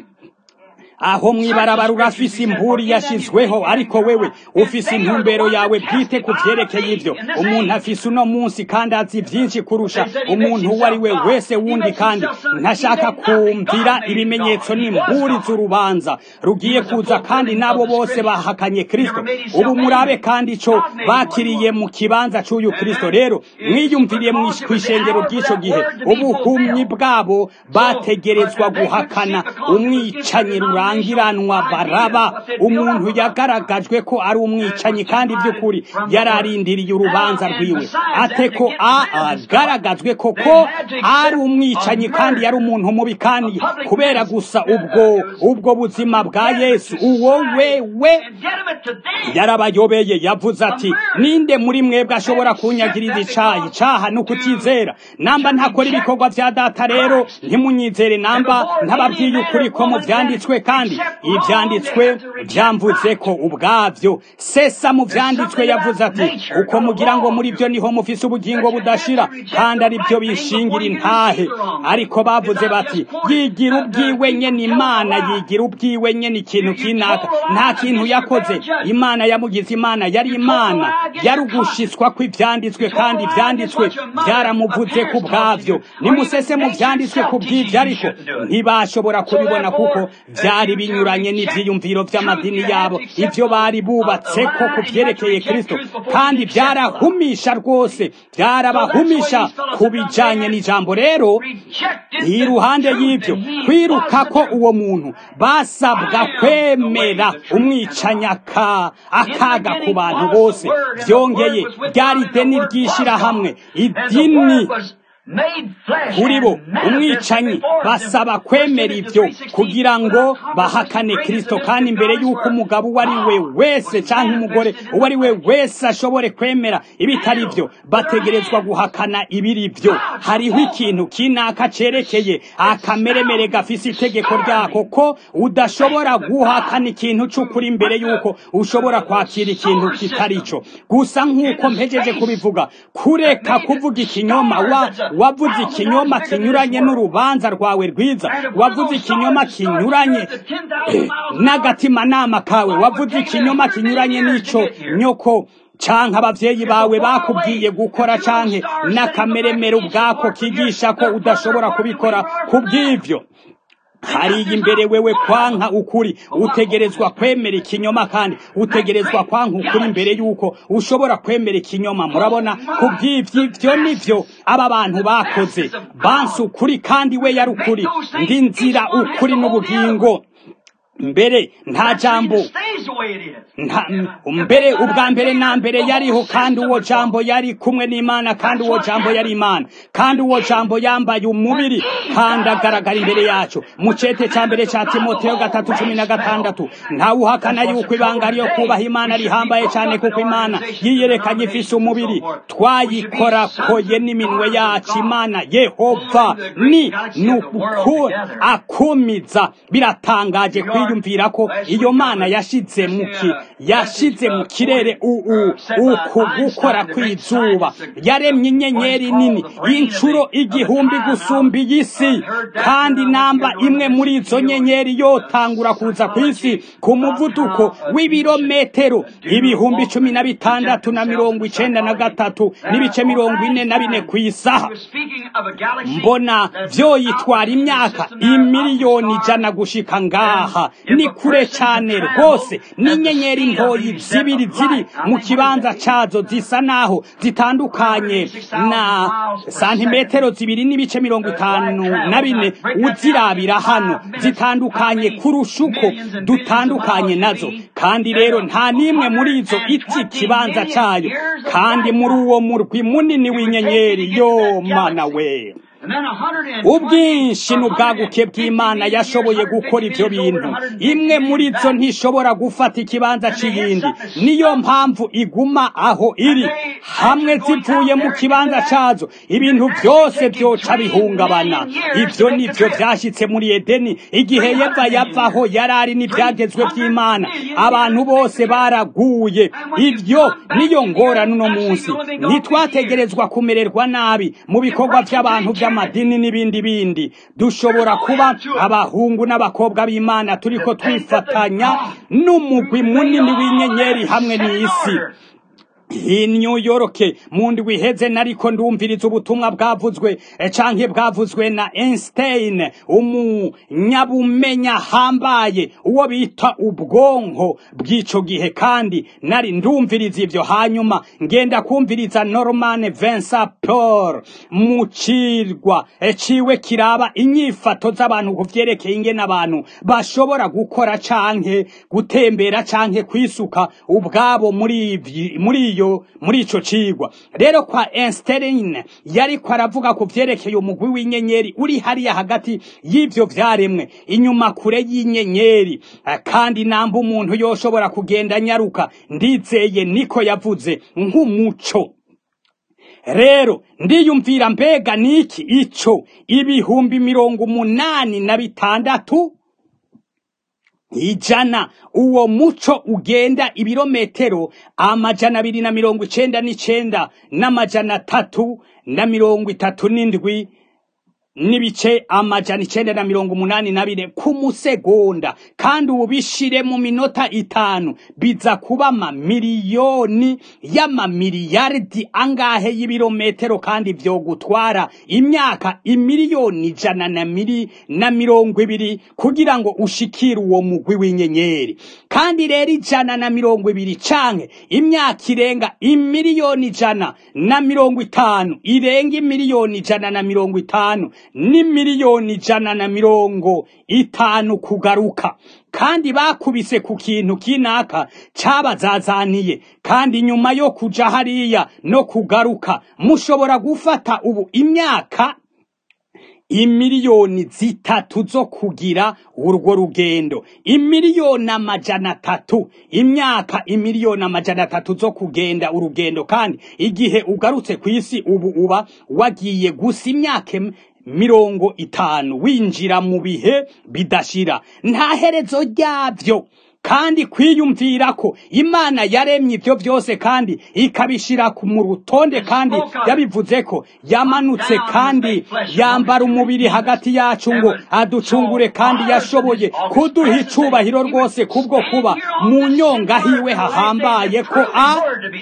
aho mwibarabara urafise imburi yashizweho ariko wewe ufise intumbero yawe bwite ku vyerekeye ivyo umuntu afise uno munsi kandi azi vyinshi kurusha umuntu uwo ari we wese wundi kandi ntashaka kumvira ibimenyetso n'imburi z'urubanza rugiye kuza kandi n'abo bose bahakanye kristo ubu murabe kandi ico bakiriye mu kibanza c'uyu kristo rero mwiyumviriye kw'ishengero ry'ico gihe ubuhumyi bwabo bategerezwa guhakana umwicanyi rura rurangiranwa baraba umuntu yagaragajwe ko ari umwicanyi kandi by'ukuri yararindiriye urubanza rwiwe ate ko agaragajwe ko ko ari umwicanyi kandi yari umuntu mubi kandi kubera gusa ubwo ubwo buzima bwa yesu uwo wewe yarabayobeye yavuze ati ninde muri mwebwe ashobora kunyagiriza icayi caha no kutizera namba ntakora ibikorwa vya data rero ntimunyizere namba ntababwiye ukuri ko mu vyanditswe kandi ibyanditswe byamvuze ko ubwabyo sesa mu byanditswe yavuze ati uko mugira ngo muri byo niho mufise ubugingo budashira kandi ari byo bishingira intahe ariko bavuze bati yigira ubwiwe nyene imana yigira ubwiwe nyene ikintu kinaka nta kintu yakoze imana yamugize imana yari imana yari ugushiswa kw'ivyanditswe kandi ivyanditswe byaramuvuze ku bwavyo nimusese mu vyanditswe ku bw'ivyo ariko ntibashobora kubibona kuko vyari binyuranye n'ivyiyumviro vy'amadini yabo ivyo bari bubatse ko ku vyerekeye kristo kandi vyarahumisha rwose vyarabahumisha ku bijanye n'ijambo rero iruhande y'ivyo kwiruka ko uwo muntu basabwa kwemera umwicanyaka akaga ku bantu bose vyongeye ryari deni ry'ishirahamwe idini kuri bo umwicanyi basaba kwemera ibyo kugira ngo bahakane kristo kandi imbere y'uko umugabo uwo ari we wese cyangwa umugore uwo ari we wese ashobore kwemera ibitari byo bategerezwa guhakana ibiri byo hariho ikintu kinaka cerekeye akameremere gafise itegeko ryako ko udashobora guhakana ikintu c'ukuri imbere y'uko ushobora kwakira ikintu kitari cyo gusa nk'uko mpejeje kubivuga kureka kuvuga ikinyoma wa wavuze ikinyoma kinyuranye n'urubanza rwawe rwiza wavuze ikinyoma kinyuranye n'agatimanama kawe wavuze ikinyoma kinyuranye n'ico nyoko canke abavyeyi bawe bakubwiye gukora canke n'akameremere ubwako kigisha ko udashobora kubikora kubw'ivyo hariya imbere wewe kwanka ukuri utegerezwa kwemera ikinyoma kandi utegerezwa kwanka ukuri imbere yuko ushobora kwemera ikinyoma murabona kubw'ivyo ivyo nivyo aba bantu bakoze bansi ukuri kandi we yari ukuri ndi nzira ukuri n'ubugingo mbere nta jambo mbere ubwa mbere na mbere yariho kandi uwo jambo yari kumwe n'imana kandi uwo jambo yari imana kandi uwo jambo yambaye umubiri kandi agaragara imbere yacu mu cete ca mbere ca timoteyo gatatu cumi na gatandatu ntawuhakana yuko ibanga ryo kubaha imana rihambaye cane kuko imana yiyerekanye ifise umubiri twayikorakoye n'iminwe yacu imana yehova ni nuku akumiza biratangaje kwiyumvira ko iyo mana yashize yashize mu ki yashize mu kirere uku gukora kw'izuba yaremye inyenyeri nini y'inshuro igihumbi gusumba iyi si kandi namba imwe muri izo nyenyeri yotangura kuza ku isi ku muvuduko w'ibirometero ibihumbi cumi na bitandatu na mirongo icenda na gatatu n'ibice mirongo ine na bine ku isaha mbona vyoyitwara imyaka imiliyoni ijana gushika ngaha ni kure cane rwose n'inyenyeri ntoyi zibiri ziri mu kibanza cazo zisa naho zitandukanye na santimetero zibiri n'ibice mirongo itanu na bine uzirabira hano zitandukanye kurusha uko dutandukanye nazo kandi rero nta n'imwe muri izo iti ikibanza cayo kandi muri uwo murwi munini w'inyenyeri yo mana we ubwinshi n'ubwaguke bw'imana yashoboye gukora ivyo bintu imwe muri zo ntishobora gufata ikibanza c'iyindi niyo mpamvu iguma aho iri hamwe zivuye mu kibanza cazo ibintu vyose vyoca bihungabana ivyo nivyo vyashitse muri edeni igihe yeva yavaho yarari n'ivyagezwe vy'imana abantu bose baraguye ivyo niyo ngorane uno munsi ntitwategerezwa kumererwa nabi mu bikorwa vy'abantu vy'amadini n'ibindi bindi dushobora kuba abahungu n'abakobwa b'imana turiko twifatanya n'umugwi munini w'inyenyeri hamwe n'isi i New York mu ndwi iheze nariko ndumviriza ubutumwa bwavuzwe canke bwavuzwe na Einstein umunyabumenya hambaye uwo bita ubwonko bw'ico gihe kandi nari ndumviriza ivyo hanyuma ngenda kumviriza Norman Vincent Peale mu cirwa ciwe kiraba inyifato z'abantu kuvyerekeye ingene abantu bashobora gukora canke gutembera canke kwisuka ubwabo muri muri iyo muri ico cigwa rero kwa Einstein yariko aravuga ku vyerekeye umugwi w'inyenyeri uri hariya hagati y'ivyo vyaremwe inyuma kure y'inyenyeri kandi namba umuntu yoshobora kugenda nyaruka ndizeye niko yavuze nk'umuco rero ndiyumvira mbega niki ico ibihumbi mirongo umunani na bitandatu ijana uwo muco ugenda ibirometero amajana abiri na mirongo icenda n'icenda n'amajana atatu na mirongo itatu n'indwi n'ibice amajana icenda na mirongo umunani na bine ku musegonda kandi ubu bishire mu minota itanu biza kuba amamiliyoni y'amamiliyaridi angahe y'ibirometero kandi vyogutwara imyaka imiliyoni ijana na miri na mirongo ibiri kugira ngo ushikire uwo mugwi w'inyenyeri kandi rero ijana na mirongo ibiri canke imyaka irenga imiliyoni ijana na mirongo itanu irenga imiliyoni ijana na mirongo itanu ni miliyoni ijana na mirongo itanu kugaruka kandi bakubise ku kintu kinaka cabazazaniye kandi nyuma yo kuja hariya no kugaruka mushobora gufata ubu imyaka imiliyoni zitatu zo kugira urwo rugendo imiliyoni amajana atatu imyaka imiliyoni amajana atatu zo kugenda urugendo kandi igihe ugarutse ku isi ubu uba wagiye gusa imyaka mirongo itanu winjira mu bihe bidashira nta herezo ryavyo kandi kwiyumvira ko imana yaremye ibyo byose kandi ikabishira mu rutonde kandi yabivuze ko yamanutse kandi yambara umubiri hagati yacu ngo aducungure kandi yashoboye kuduha icubahiro rwose kubwo kuba mu nyonga hiwe hahambaye ko a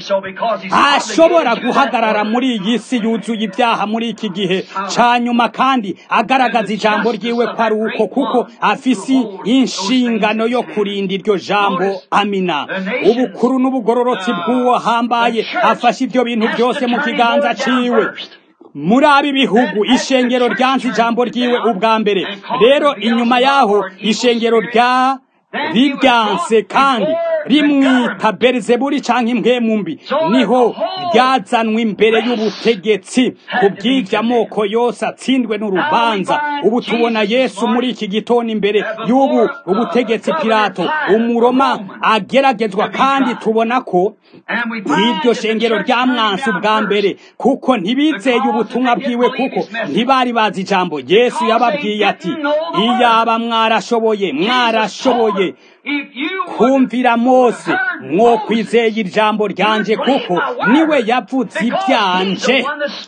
ashobora guhagarara muri iyi si yuzuye ibyaha muri iki gihe ca nyuma kandi agaragaza ijambo ryiwe ko ari uko kuko afise inshingano yo kurinda iryo jambo amina ubukuru n'ubugororotsi bw'uwo hambaye afashe ibyo bintu byose mu kiganza ciwe muri abi bihugu ishengero ryanze ijambo ryiwe ubwa mbere rero inyuma yaho ishengero rya riryanse kandi rimwita berizeburi canke impwemu mbi niho ryazanwe imbere y'ubutegetsi ku bw'ivyo amoko yose atsindwe n'urubanza ubu tubona yesu muri iki gitondo imbere y'ubu ubutegetsi pilato umuroma ageragezwa kandi tubona ko iryo shengero ryamwanse ubwa mbere kuko ntibizeye ubutumwa bwiwe kuko ntibari bazi ijambo yesu yababwiye ati iyaba mwarashoboye mwarashoboye kumvira mose mwo kwizeye ijambo ryanje kuko niwe yavuze ibyanje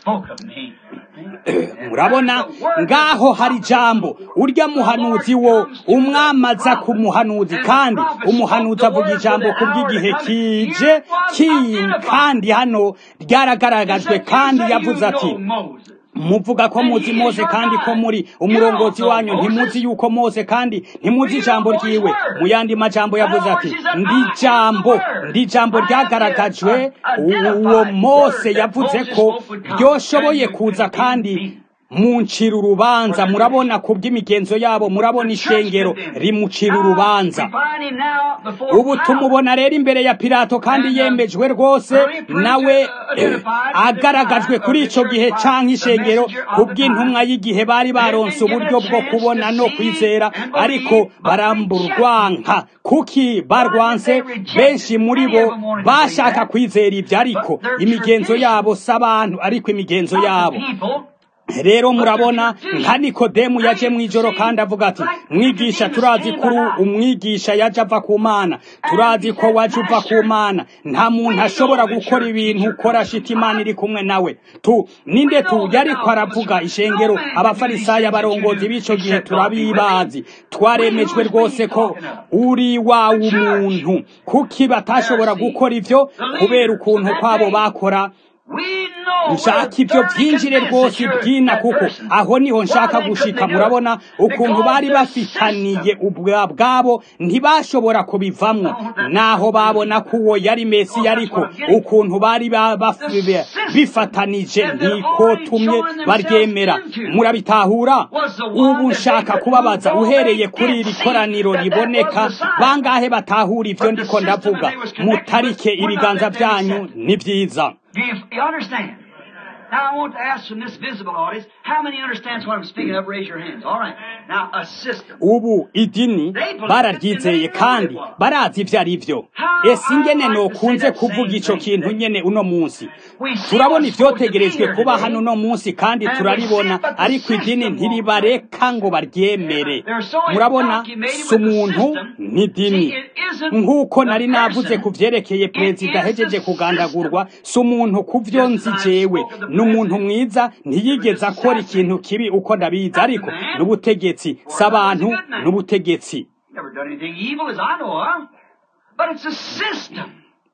murabona ngaho hari ijambo urya muhanuzi wo umwamaza ku muhanuzi kandi umuhanuzi avuga ijambo ku bw'igihe kije kindi kandi hano ryaragaragajwe kandi yavuze ati muvuga ko muzi mose kandi ko muri umurongozi wanyu ntimuzi yuko mose kandi ntimuzi ijambo ryiwe mu yandi majambo yavuze ati ndi jambo ndi jambo ryagaragajwe uwo mose yavuze ko ryoshoboye kuza kandi muncira urubanza murabona ku bw'imigenzo yabo murabona ishengero rimucira urubanza ubu tumubona rero imbere ya pilato kandi yemejwe rwose nawe agaragajwe kuri icyo gihe cyangwa ishengero ku bw'intumwa y'igihe bari baronse uburyo bwo kubona no kwizera ariko baramburwanka kuki barwanse benshi muri bo bashaka kwizera ibyo ariko imigenzo yabo si abantu ariko imigenzo yabo rero murabona nka nikodemu yaje mu ijoro kandi avuga ati mwigisha turazi kuri umwigisha yaje ava ku mana turazi ko waje uva ku mana nta muntu ashobora gukora ibintu ukora ashita imana iri kumwe nawe tu ninde tu yariko aravuga ishengero abafarisayo abarongozi b'ico gihe turabibazi twaremejwe rwose ko uri wawe umuntu kuki batashobora gukora ivyo kubera ukuntu kwabo bakora nshaka ibyo byinjire rwose byina kuko aho niho nshaka gushika murabona ukuntu bari bafitaniye ubwabo ntibashobora kubivamwo naho babona ko uwo yari mesi ariko ukuntu bari bifatanije ntikotumye baryemera murabitahura ubu nshaka kubabaza uhereye kuri iri koraniro riboneka bangahe batahura ibyo ndiko ndavuga mutarike ibiganza byanyu ni byiza Do you, you understand? Now I want to ask from this visible audience, how many understands what I'm speaking of? Raise your hands. All right. Now a system. ubu idini bararyizeye kandi barazi ibyo ari byo ese ingene nokunze kuvuga ico kintu nyene uno munsi turabona ivyotegerejwe kuba hano uno munsi kandi turaribona ariko idini ntiribareka ngo baryemere murabona si umuntu n'idini nk'uko nari navuze ku vyerekeye perezida ahejeje kugandagurwa si umuntu ku vyo nzi jewe ni umuntu mwiza ntiyigeze akora ikintu kibi uko ndabizi ariko n'ubutegetsi si abantu n'ubutegetsi Never done anything evil as I know of. But it's a system.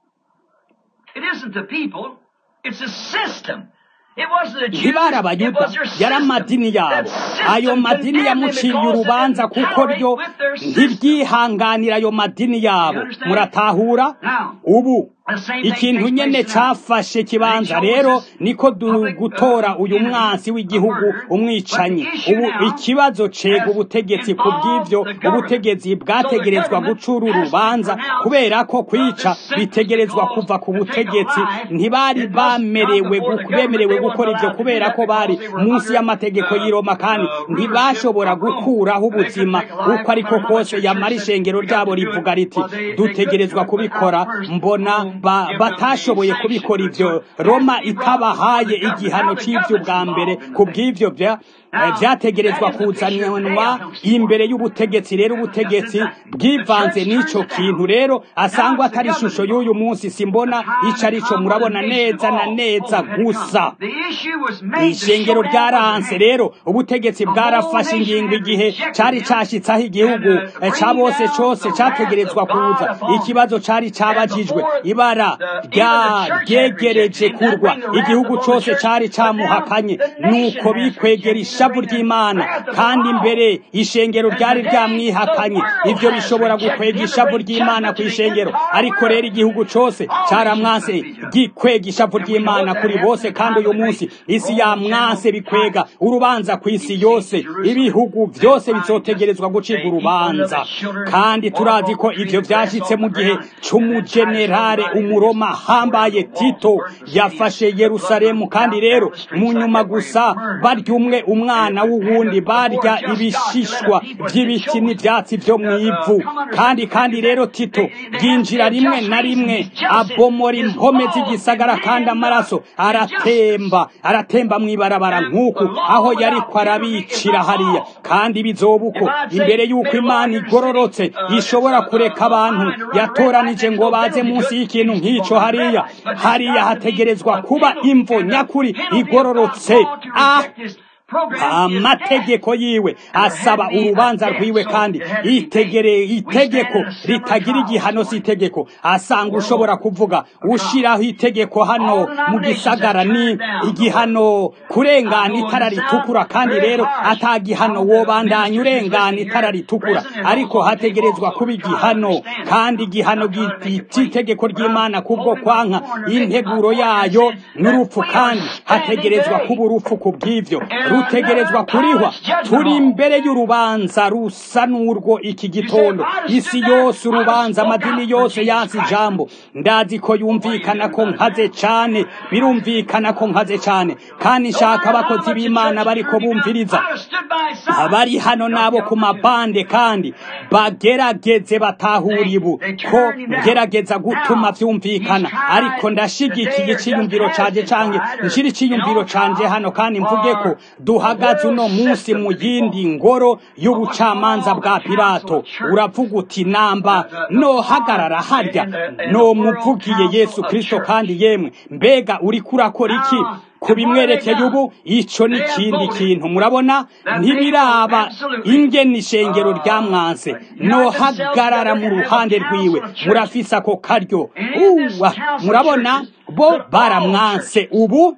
It isn't the people. It's a system. It wasn't the Jews. ntibari It abayuda was their yari system. amadini yabo That system ayo madini condemned them yamuciye because they urubanza didn't kuko ryo tolerate with their system. ntiryihanganira ayo madini yabo muratahura ubu ikintu nyene cafashe ikibanza rero niko du- gutora uyu mwansi w'igihugu umwicanyi ubu ikibazo cega ubutegetsi ku bw'ivyo ubutegetsi bwategerezwa gucura urubanza kubera ko kwica bitegerezwa kuva ku butegetsi ntibari bamerewe gu- bemerewe gukora ivyo kubera ko bari munsi y'amategeko y'i Roma kandi ntibashobora gukuraho ubuzima uko ariko kose yamara ishengero ryabo rivuga riti dutegerezwa kubikora mbona ba- batashoboye kubikora ivyo Roma itabahaye igihano c'ivyo bwa mbere ku bw'ivyo vya eh, vyategerezwa kuzanwa imbere y'ubutegetsi rero ubutegetsi bwivanze n'ico kintu rero asangwa atari ishusho y'uyu munsi simbona ico arico murabona neza na neza gusa The issue was made to ishengero show ryaranse rero ubutegetsi bwarafashe ingingo igihe cari cashitsaho igihugu eh, ca bose cose categerezwa kuza ikibazo cari cabajijwe ibara rya ryegereje kurwa igihugu cose cari camuhakanye nuko bikwegera ishavu ry'imana kandi imbere ishengero ryari ryamwihakanye ivyo bishobora gukwega ishavu ry'imana ku ishengero ariko rero igihugu cose caramwanse gikwega ishavu ry'imana kuri bose kandi uyu munsi isi yamwanse bikwega urubanza ku isi yose ibihugu vyose bizotegerezwa gucibwa urubanza kandi turazi ko ivyo vyashitse mu gihe c'umujenerale umuroma hambaye tito yafashe yerusalemu kandi rero mu nyuma gusa barya umwe umwana w'uwundi barya ibishishwa by'ibiti n'ibyatsi byo mu ivu kandi kandi rero tito yinjira rimwe na rimwe abomora impome z'igisagara kandi amaraso aratemba aratemba mu ibarabara nk'uku aho yari arabicira hariya kandi bizoba uko imbere y'uko imana igororotse ishobora kureka abantu yatoranije ngo baze munsi y'ikintu nk'icyo hariya hariya hategerezwa kuba imvo nyakuri igororotse ah amategeko yiwe asaba urubanza rwiwe kandi itegere itegeko ritagira igihano si itegeko asanga ushobora kuvuga ushiraho itegeko hano mu gisagara ni igihano kurengana itara ritukura kandi rero atagihano wobandanya urengana itara ritukura ariko hategerezwa kuba igihano kandi igihano cy'itegeko ry'imana kubwo kwanka integuro yayo n'urupfu kandi hategerezwa kuba urupfu ku bw'ivyo rutegerezwa kurihwa turi imbere y'urubanza rusa n'urwo iki gitondo isi yose urubanza amadini yose yansi ijambo ndazi ko yumvikana ko nkaze cane birumvikana ko nkaze cane kandi nshaka abakozi b'imana bariko bumviriza abari hano nabo ku mabande kandi bagerageze batahura ibu ko ngerageza gutuma vyumvikana ariko ndashigikiye iciyumviro canje canke nshira iciyumviro canje hano kandi mvuge ko duhagaze uno munsi mu yindi ngoro y'ubucamanza bwa pilato uravuga uti namba nohagarara harya no muvugiye yesu kristo kandi yemwe mbega uriko urakora iki kubimwerekeye ubu ico ni kindi kintu murabona ntibiraba ingene ishengero rya mwanse nohagarara mu ruhande rwiwe murafise ako karyo uwa murabona bo baramwanse ubu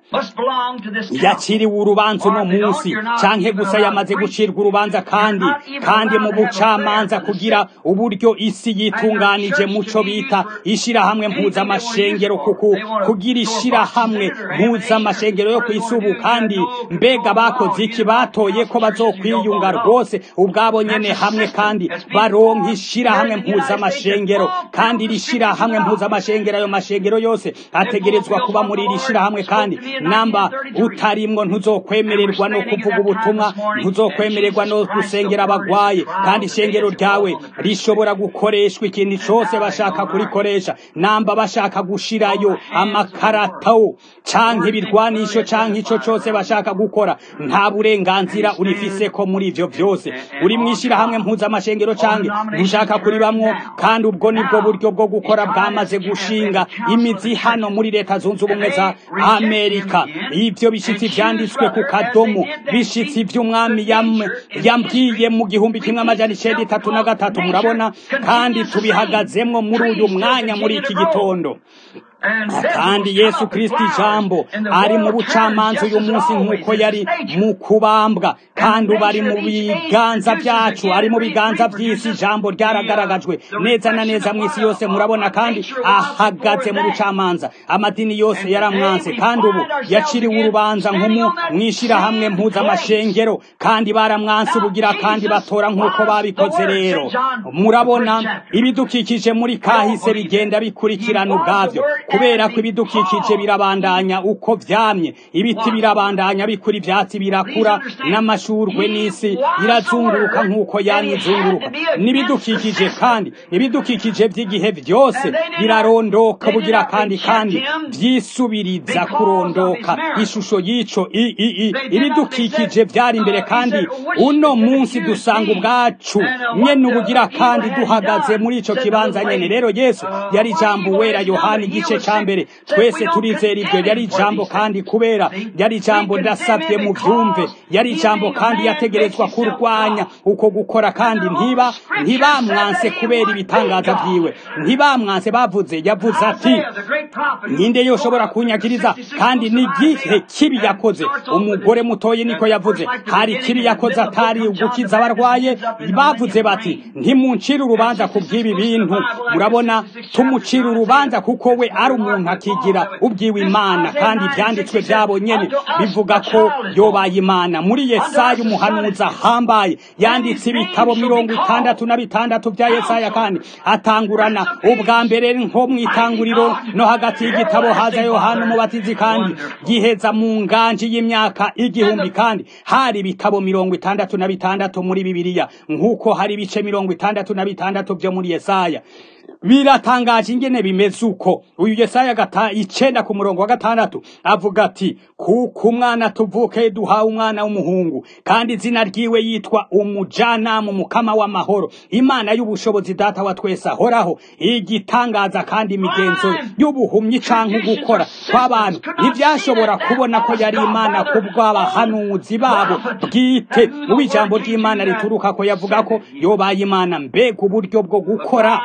yaciriwe urubanza uno munsi canke gusa yamaze gucirwa urubanza kandi kandi mu bucamanza kugira uburyo isi yitunganije muco bita ishirahamwe mpuzamashengero kuku kugira ishirahamwe mpuzamashengero yo kwisubu kandi mbega bakoze iki batoye ko bazokwiyunga rwose ubwabo nyene hamwe kandi baronka ishirahamwe mpuzamashengero kandi iri shirahamwe mpuzamashengero ayo mashengero yose ategerezwa kuba muri iri shirahamwe kandi namba utarimwo ntuzokwemererwa no kuvuga ubutumwa ntuzokwemererwa no gusengera abagwaye kandi ishengero ryawe rishobora gukoreshwa ikintu cose bashaka kurikoresha namba bashaka gushirayo amakarato canke ibirwanisho canke ico cose bashaka gukora nta burenganzira urifise ko muri ivyo vyose uri mwishirahamwe mpuzamashengero canke ntushaka kuribamwo kandi ubwo nibwo buryo bwo gukora bwamaze gushinga imizi hano muri leta zunze ubumwe za amerika ivyo bishitsi vyanditswe ku kadomo bishitsi ivy'umwami yambwiye mu gihumbi kimwe amajana icenda itatu na gatatu murabona kandi tubihagazemwo muri uyu mwanya muri iki gitondo kandi yesu kristo ijambo ari mu bucamanza uyu munsi nk'uko yari mu kubambwa kandi ubu ari mu biganza byacu ari mu biganza by'isi ijambo ryaragaragajwe neza na neza mu isi yose murabona kandi ahagaze mu bucamanza amadini yose yaramwanse kandi ubu yaciriwe urubanza nk'umu mwishirahamwe mpuzamashengero kandi baramwanse ubugira kandi batora nk'uko babikoze rero murabona ibidukikije muri kahise bigenda bikurikirana ubwabyo kubera ko ibidukikije birabandanya uko vyamye ibiti birabandanya bikura ivyatsi birakura n'amashurwe n'isi irazunguruka nk'uko yamye izunguruka n'ibidukikije kandi ibidukikije vy'igihe vyose birarondoka bugira kandi kandi vyisubiriza kurondoka ishusho y'ico ibidukikije vyari imbere kandi uno munsi dusanga ubwacu nyene ubugira kandi duhagaze muri ico kibanza nyene rero yesu yari ijambo wera yohani igice ca mbere twese turizera ibyo yari ijambo kandi kubera yari ijambo ndasabye mu byumve yari ijambo kandi yategerezwa kurwanya uko gukora kandi ntiba ntibamwanse kubera ibitangaza byiwe ntibamwanse bavuze yavuze ati ninde yoshobora kunyagiriza kandi n'igihe kibi yakoze umugore mutoye niko yavuze hari kibi yakoze atari ugukiza abarwaye bavuze bati ntimuncire urubanza ku bw'ibi bintu murabona tumucira urubanza kuko we ari umuntu akigira ubwiwe imana kandi ibyanditswe byabo nyene bivuga ko yobaye imana muri yesaya umuhanuzi ahambaye yanditse ibitabo mirongo itandatu na bitandatu bya yesaya kandi atangurana ubwa mbere nko mu itanguriro no hagati y'igitabo haza yohana umubatizi kandi giheza mu nganji y'imyaka igihumbi kandi hari ibitabo mirongo itandatu na bitandatu muri bibiliya nk'uko hari ibice mirongo itandatu na bitandatu byo muri yesaya biratangaje ingene bimeze uko uyu yesaya gata icenda ku murongo wa gatandatu avuga ati kuko umwana tuvuke duhawe umwana w'umuhungu kandi izina ryiwe yitwa umujanamu mukama w'amahoro imana y'ubushobozi data wa twese ahoraho igitangaza kandi imigenzo y'ubuhumyi canke gukora kw'abantu ntivyashobora kubona ko yari imana kubw'abahanuzi babo bwite ubu ijambo ry'imana rituruka ko yavuga ko yobaye imana mbega uburyo bwo gukora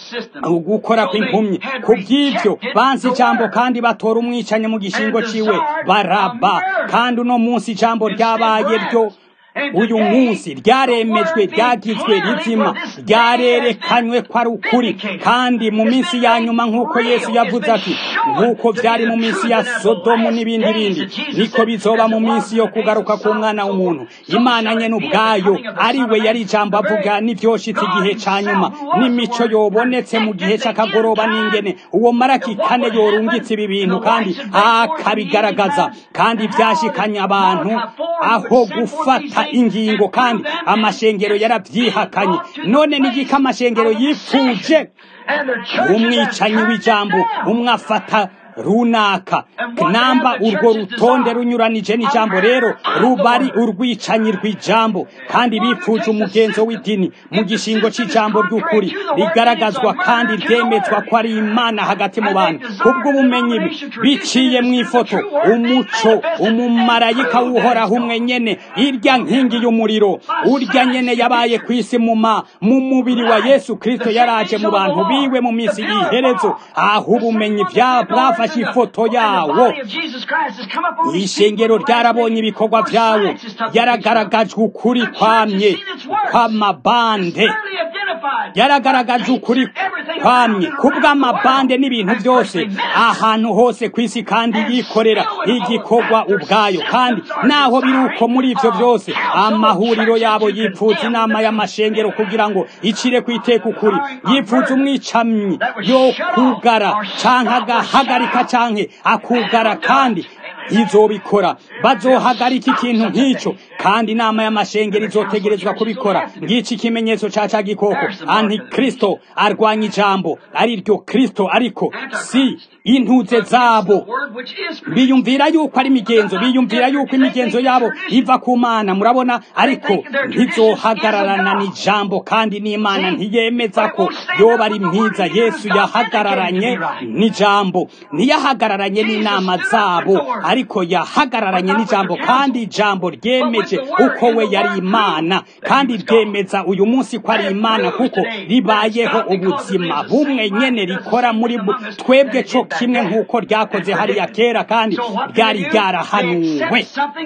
ugukora kw'impumyi ku bw'ibyo bansi ijambo kandi batora umwicanyi mu gishingo ciwe baraba kandi uno munsi ijambo ryabaye ryo uyu munsi ryaremejwe ryagizwe rizima ryarerekanywe ko ari ukuri kandi mu minsi ya nyuma nk'uko yesu yavuze ati nk'uko byari mu minsi ya sodomu n'ibindi bindi niko bizoba mu minsi yo kugaruka k'umwana w'umuntu imana nyene ubwayo ari we yari ijambo avuga n'ivyoshitse igihe ca nyuma n'imico yobonetse mu gihe c'akagoroba n'ingene uwo maraki kane yorungitse ibi bintu kandi akabigaragaza kandi vyashikanye abantu aho gufata ingingo kandi amashengero yaravyihakanye none nigiko amashengero yifuje umwicanyi w'ijambo umwe afata runaka namba urwo rutonde runyuranije n'ijambo rero ruba ari urwicanyi rw'ijambo kandi bipfuje umugenzo w'idini mu gishingo c'ijambo ry'ukuri rigaragazwa kandi ryemezwa ko ari imana hagati mu bantu kubw'ubumenyi biciye mu ifoto umuco umumarayika w'uhoraho umwe nyene irya nkingi y'umuriro urya nyene yabaye ku isi muma mu mubiri wa yesu kristo yaraje mu bantu biwe mu minsi y'iherezo aho ubumenyi bwafashe ifoto yawo ishengero ryarabonye ibikorwa vyawo yaragaragajwe ukuri kwamye kw'amabande yaragaragaje ukuri kwamye kubw'amabande n'ibintu byose ahantu hose ku isi kandi yikorera igikorwa ubwayo kandi naho biri uko muri ivyo byose amahuriro yabo yipfuza inama y'amashengero kugira ngo icire ku iteka ukuri yipfuza umwicamyi yo kugara canke agahagarika canke akugara kandi izobikora bazohagarika ikintu nk'icyo kandi inama y'amashengero izotegerezwa kubikora ngiki ikimenyetso ca ca gikoko antikristo arwanya ijambo ari ryo kristo ariko si intuze zabo biyumvira yuko ari imigenzo biyumvira yuko imigenzo yabo iva ku mana murabona ariko ntizohagararana n'ijambo kandi n'imana ntiyemeza ko yoba ari mwiza yesu yahagararanye n'ijambo ntiyahagararanye n'inama zabo ariko yahagararanye n'ijambo kandi ijambo ryemeje uko we yari imana kandi ryemeza uyu munsi ko ari imana kuko ribayeho ubuzima bumwe nyene rikora muri twebwe co kimwe nk'uko ryakoze hariya kera kandi ryari ryarahanuwe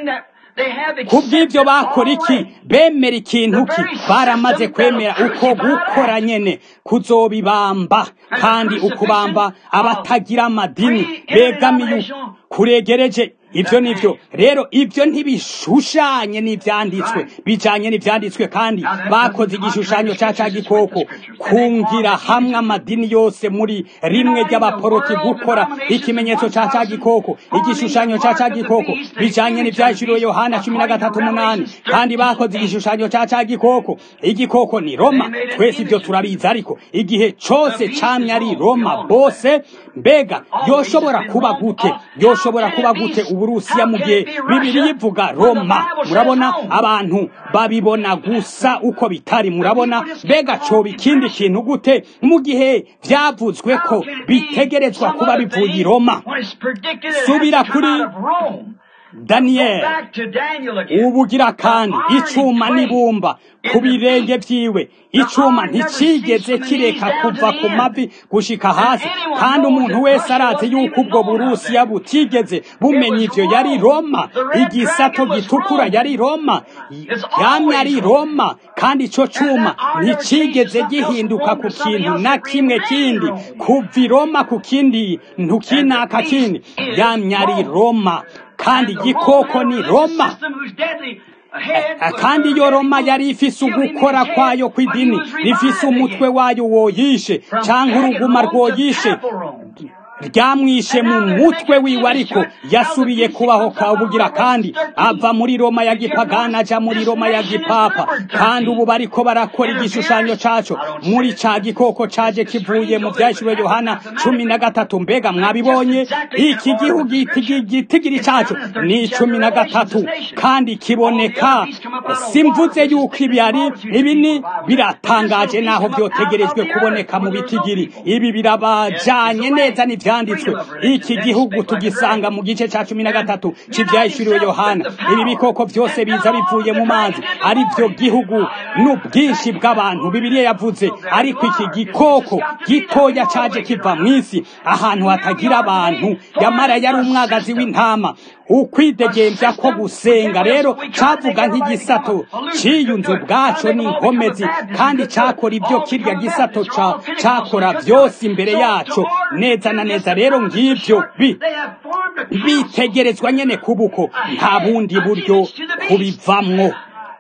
kubw'ibyo bakora iki bemera ikintu ki baramaze kwemera uko gukora nyene kuzobibamba kandi ukubamba abatagira amadini begamiye kuregereje ibyo nivyo rero ibyo ntibishushanye n'ivyanditswe bijanye n'ivyanditswe kandi bakoze igishushanyo ca ca gikoko kungira hamwe amadini yose muri rimwe ry'abaporoti gukora ikimenyetso ca ca gikoko igishushanyo ca ca gikoko bijanye n'ivyashiriwe yohana cumi na gatatu umunani kandi bakoze igishushanyo ca ca gikoko igikoko ni roma twese ibyo turabizi ariko igihe cose camye ari roma bose mbega yoshobora kuba gute yoshobora kuba gute uburusiya mu gihe bibiri ivuga roma murabona abantu babibona gusa uko bitari murabona mbega coba ikindi kintu gute mu gihe vyavuzwe ko bitegerezwa kuba bivuye i roma subira kuri daniyeli back to Daniel again. ubugira kandi icuma n'ibumba ku birenge vyiwe icuma nticigeze kireka kuva ku mavi gushika hasi kandi umuntu wese arazi yuko ubwo burusiya butigeze bumenya ivyo yari roma igisato gitukura yari roma yamye ari roma kandi ico cuma nticigeze gihinduka ku kintu na kimwe kindi kuva i roma ku kindi ntukinaka kindi yamye ari roma kandi igikoko ni roma kandi iyo roma yari ifise ugukora kwayo kw'idini rifise umutwe wayo woyishe canke uruguma rwoyishe ryamwishe mu mutwe wiwe ariko yasubiye kubaho kabugira kandi ava muri roma ya gipagana aja muri roma ya gipapa kandi ubu bariko barakora igishushanyo caco muri ca gikoko caje kivuye mu vyashyiriwe yohana cumi na gatatu mbega mwabibonye iki gihugu igitigiri caco ni cumi na gatatu kandi kiboneka simvuze yuko ibi ari ibi ni biratangaje naho vyotegerejwe kuboneka mu bitigiri ibi birabajanye neza n'ivyo vyanditswe iki gihugu tugisanga mu gice ca cumi na gatatu c'ivyahishuriwe yohana ibi bikoko vyose biza bivuye mu mazi ari vyo gihugu n'ubwinshi bw'abantu bibiliya yavuze ariko iki gikoko gitoya caje kiva mw'isi ahantu hatagira abantu yamara yari umwagazi w'intama ukwidegemvya ko gusenga rero cavuga nk'igisato ciyunze ubwaco n'inkomezi kandi cakora ibyo kirya gisato ca cakora vyose imbere yaco neza na neza rero ngivyo bi bitegerezwa nyene kubuko nta bundi buryo kubivamwo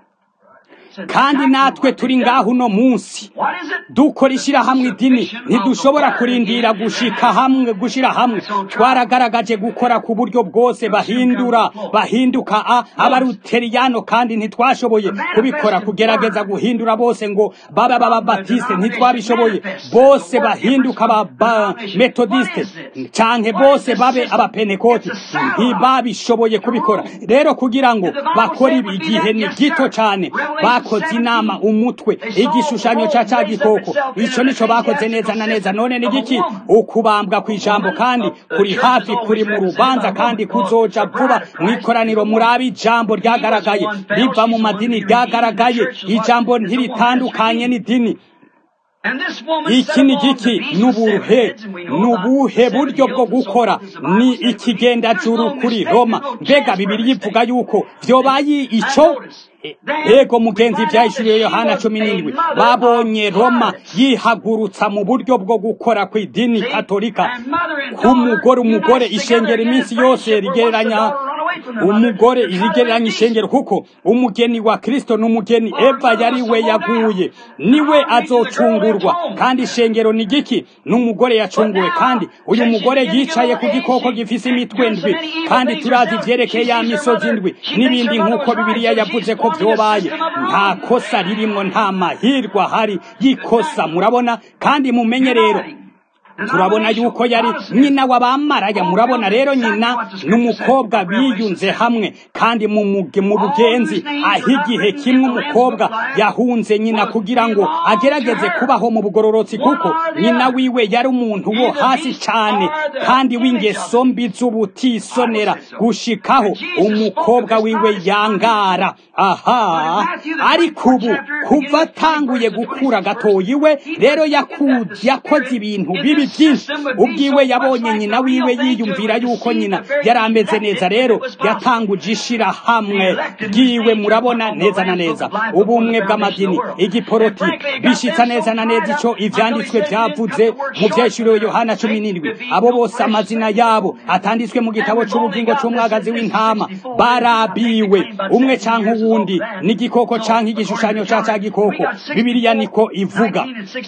kandi natwe turi ngaho uno munsi dukora ishyirahamwe idini ntidushobora kurindira gushika hamwe gushira hamwe twaragaragaje gukora ku buryo bwose bahindura bahinduka a abaruteriyano kandi ntitwashoboye kubikora kugerageza guhindura bose ngo babe ababatiste ntitwabishoboye bose bahinduka aba metodiste canke bose babe abapenekoti ntibabishoboye kubikora rero kugira ngo bakore ibi igihe ni gito cane bakoze inama umutwe igishushanyo ca ca gikoko ico nico bakoze neza na neza none ni giki ukubambwa kw'ijambo kandi kuri hafi kuri mu rubanza kandi kuzoja vuba mw'ikoraniro murabe ijambo ryagaragaye riva mu madini ryagaragaye ijambo ntiritandukanye n'idini iki ni giki nubuhe nubuhe buryo bwo gukora ni ikigendajuru kuri roma mbega bibiri yivuga yuko vyobaye ico ego mugenzi vyahishuriye yohana cumi n'indwi babonye roma yihagurutsa mu buryo bwo gukora kw'idini katolika k'umugore umugore ishengero iminsi yose rigereranya umugore rigereranya ishengero kuko umugeni wa kristo n'umugeni eva yari we yaguye niwe azocungurwa kandi ishengero ni giki n'umugore yacunguwe kandi uyu mugore yicaye ku gikoko gifise imitwe ndwi kandi turazi ivyerekeye ya misozi ndwi n'ibindi nk'uko bibiliya yavuze ko vyobaye nta kosa ririmwo nta mahirwe ahari y'ikosa murabona kandi mumenye rero turabona yuko yari nyina w'abamaraya murabona rero nyina n'umukobwa biyunze hamwe kandi mu bugenzi aho igihe kimwe umukobwa yahunze nyina kugira ngo agerageze kubaho mu bugororotsi kuko nyina wiwe yari umuntu wo hasi cyane kandi w'ingeso mbi z'ubutisonera gushikaho umukobwa wiwe yangara aha ariko ubu kuva atanguye gukura gatoyi we rero yakoze ibintu bibi byinshi ubwiwe yabonye nyina wiwe yiyumvira yuko nyina yari ameze neza rero yatanguje ishirahamwe ryiwe murabona neza na neza ubumwe bw'amadini igiporoti bishitsa neza na neza ico ivyanditswe vyavuze mu vyeshuriwe yohana cumi n'indwi abo bose amazina yabo atanditswe mu gitabo c'ubugingo c'umwagazi w'intama barabiwe umwe canke uwundi n'igikoko canke igishushanyo ca ca gikoko bibiliya niko ivuga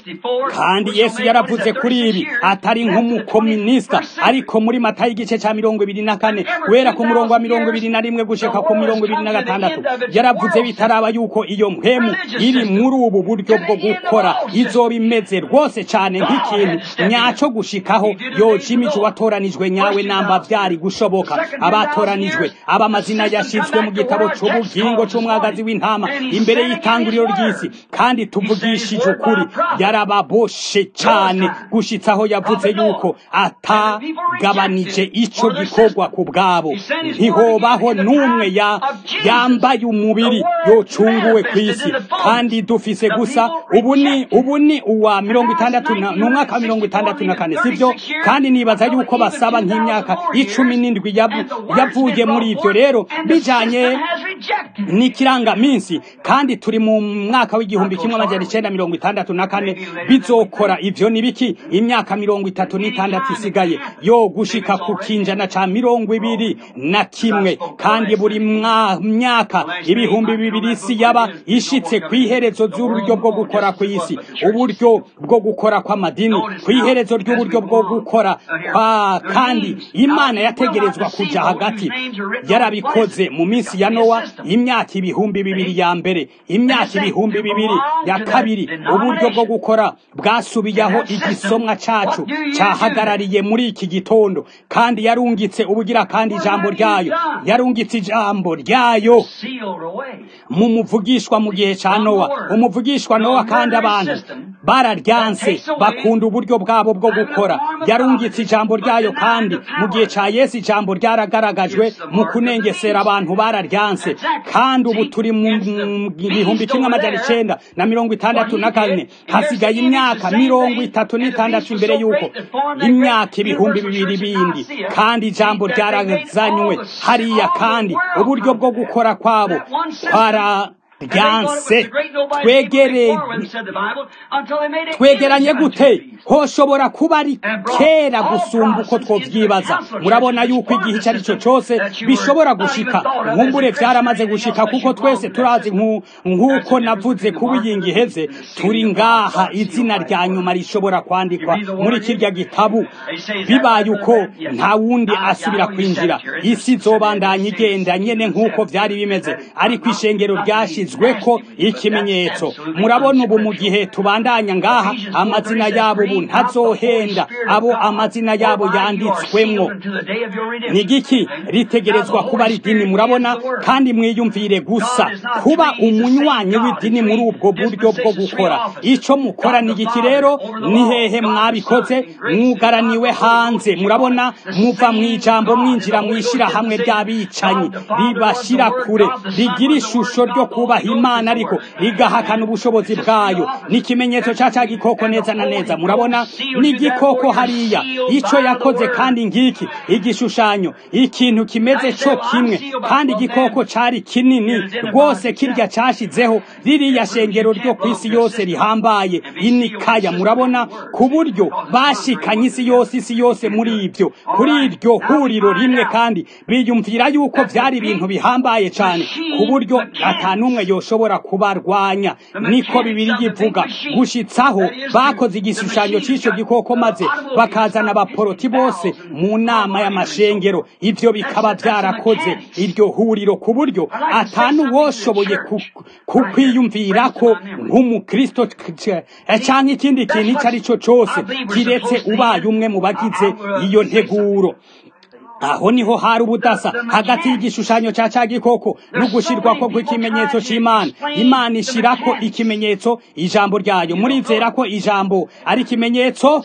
kandi yesu yaravuze kuri ibi atari nk'umukominisita ariko muri mata y'igice cya mirongo ibiri na kane guhera ku murongo wa mirongo ibiri na rimwe gushika ku mirongo ibiri na gatandatu yaravuze bitaraba yuko iyo mpemu iri muri ubu buryo bwo gukora izoba imeze rwose cyane nk'ikintu nyaco gushikaho yoca imico watoranijwe nyawe namba byari gushoboka abatoranijwe abamazina yashyizwe mu gitabo c'ubugingo c'umwagazi w'intama imbere y'itanguriro ry'isi kandi tuvugishije ukuri yarababoshe cyane gushitsa gusa aho yavuze yuko atagabanije ico gikorwa ku bwabo ntihobaho n'umwe ya yambaye umubiri yocunguwe ku isi kandi dufise gusa ubu ni ubu ni uwa mirongo itandatu na ni umwaka wa mirongo itandatu na kane sibyo kandi nibaza yuko basaba nk'imyaka icumi n'indwi yavu- yavuye muri ibyo rero bijanye n'ikirangaminsi kandi turi mu mwaka w'igihumbi kimwe amajana icenda mirongo itandatu na kane bizokora ivyo ni biki imyaka mirongo itatu n'itandatu isigaye yo gushika ku kinjana ca mirongo ibiri na kimwe kandi buri mwa- myaka ibihumbi bibiri isi yaba ishitse ku iherezo ry'uburyo bwo gukora ku isi uburyo bwo gukora kw'amadini ku iherezo ry'uburyo bwo gukora kwa kandi imana yategerezwa kuja hagati yarabikoze mu minsi ya nowa imyaka ibihumbi bibiri ya mbere imyaka ibihumbi bibiri ya kabiri uburyo bwo gukora bwasubiyeho igisomwa cacu cahagarariye muri iki gitondo kandi yarungitse ubugira kandi ijambo ryayo yarungitse ijambo ryayo sealed away. mu muvugishwa mu gihe ca nowa umuvugishwa nowa kandi abantu bararyanse bakunda uburyo bwabo bwo gukora yarungitse ijambo ryayo kandi mu gihe ca yesu ijambo ryaragaragajwe mu kunengesera abantu bararyanse kandi ubu turi mu mu gihumbi kimwe amajana icenda na mirongo itandatu na kane hasigaye imyaka mirongo itatu n'itandatu imbere y'uko imyaka ibihumbi bibiri bindi kandi ijambo ryarazanywe hariya kandi uburyo bwo gukora kwabo twararyanse twegereye twegeranye gute hoshobora kuba ari kera gusumba uko twovyibaza murabona yuko igihe icyo ari cyo cyose bishobora gushika nkumbure vyaramaze gushika kuko twese turazi nku- nk'uko navuze kuba iyingi iheze turi ngaha izina rya nyuma rishobora kwandikwa muri kirya gitabu bibaye uko nta wundi asubira kwinjira isi izobandanya igenda nyene nk'uko vyari bimeze ariko ishengero ryashizweko ikimenyetso murabona ubu mu gihe tubandanya ngaha amazina yabo ubu ntazohenda abo amazina yabo yanditswemwo ni igiki ritegerezwa kuba ari idini murabona kandi mwiyumvire gusa kuba umunywanyi w'idini muri ubwo buryo bwo gukora ico mukora ni igiki rero ni hehe mwabikoze mwugaraniwe hanze murabona muva mu ijambo mwinjira mwishira hamwe ry'abicanyi ribashira kure rigira ishusho ryo kubaha imana ariko rigahakana ubushobozi bwayo ni ikimenyetso ca ca gikoko neza na neza murabona ni igikoko hariya ico yakoze kandi ngiki igishushanyo ikintu kimeze co kimwe kandi igikoko cari kinini rwose kirya cashizeho ririya shengero ryo ku isi yose rihambaye inikaya murabona ku buryo bashikanye isi yose isi yose muri ibyo kuri iryo huriro rimwe kandi biyumvira yuko vyari ibintu bihambaye cane ku buryo ata n'umwe yoshobora kubarwanya niko bibiri yivuga gushitsaho bakoze igishushanyo c'ico gikoko maze bakazana abaporoti bose mu nama y'amashengero ivyo bikaba vyarakoze iryo huriro ku buryo ata n'uwoshoboye ku- kukwiyumvirako nk'umukristo c- canke ikindi kintu ico ari cyo cose kiretse ubaye umwe mu bagize iyo nteguro aho niho hari ubudasa hagati y'igishushanyo ca ca gikoko no gushirwako kw'ikimenyetso c'imana imana ishirako ikimenyetso ijambo ryayo murizera ko ijambo ari ikimenyetso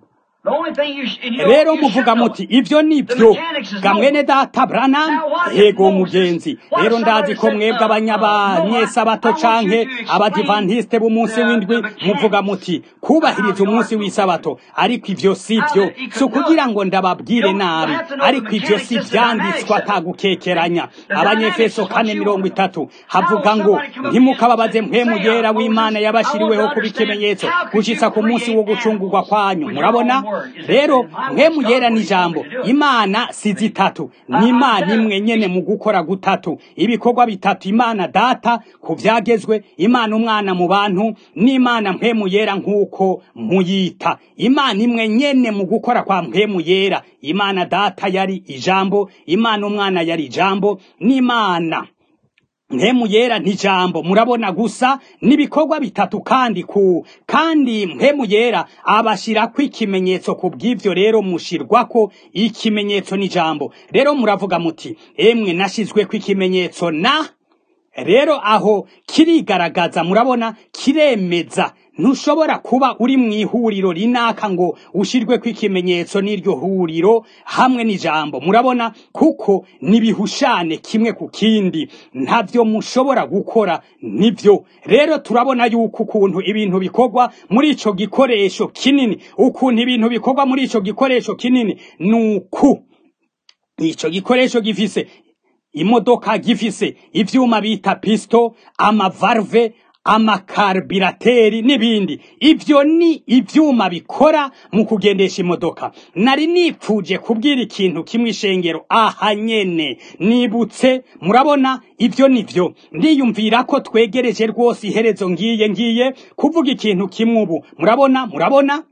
rero muvuga muti ivyo nivyo gamwene data branam yego mugenzi rero ndazi ko mwebwe abanyabanyesabato canke abadivantiste b'umunsi w'indwi muvuga muti kubahiriza umunsi w'isabato ariko ivyo si vyo si ukugira ngo ndababwire nabi ariko ivyo si vyanditswe atagukekeranya abanyefeso kane mirongo itatu havuga ngo ntimukababaze mpwemu yera w'imana yabashiriweho kuba ikimenyetso gushitsa ku munsi wo gucungurwa kwanyu murabona rero mpwemu yera ni ijambo imana si zitatu ni imana imwe nyene mu gukora gutatu ibikorwa bitatu imana data ku vyagezwe imana umwana mu bantu n'imana mpwemu yera nk'uko muyita imana imwe nyene mu gukora kwa mpwemu yera imana data yari ijambo imana umwana yari ijambo n'imana mpemu yera ntijambo murabona gusa n'ibikorwa bitatu kandi ku kandi mpemu yera abashirako ikimenyetso ku bw'ivyo rero mushirwako ikimenyetso n'ijambo rero muravuga muti emwe nashizweko ikimenyetso na rero aho kirigaragaza murabona kiremeza ntushobora kuba uri mu ihuriro rinaka ngo ushirweko ikimenyetso n'iryo huriro hamwe n'ijambo murabona kuko nibihushane kimwe ku kindi ntavyo mushobora gukora nivyo rero turabona yuko ukuntu ibintu bikorwa muri ico gikoresho kinini ukuntu ibintu bikorwa muri ico gikoresho kinini nuku ico gikoresho gifise imodoka gifise ivyuma bita pisto amavarve amakarbirateri n'ibindi ivyo ni ivyuma bikora mu kugendesha imodoka nari nipfuje kubwira ikintu kimwe ishengero aha nyene nibutse murabona ivyo nivyo ndiyumvira ko twegereje rwose iherezo ngiye ngiye kuvuga ikintu kimwe ubu murabona murabona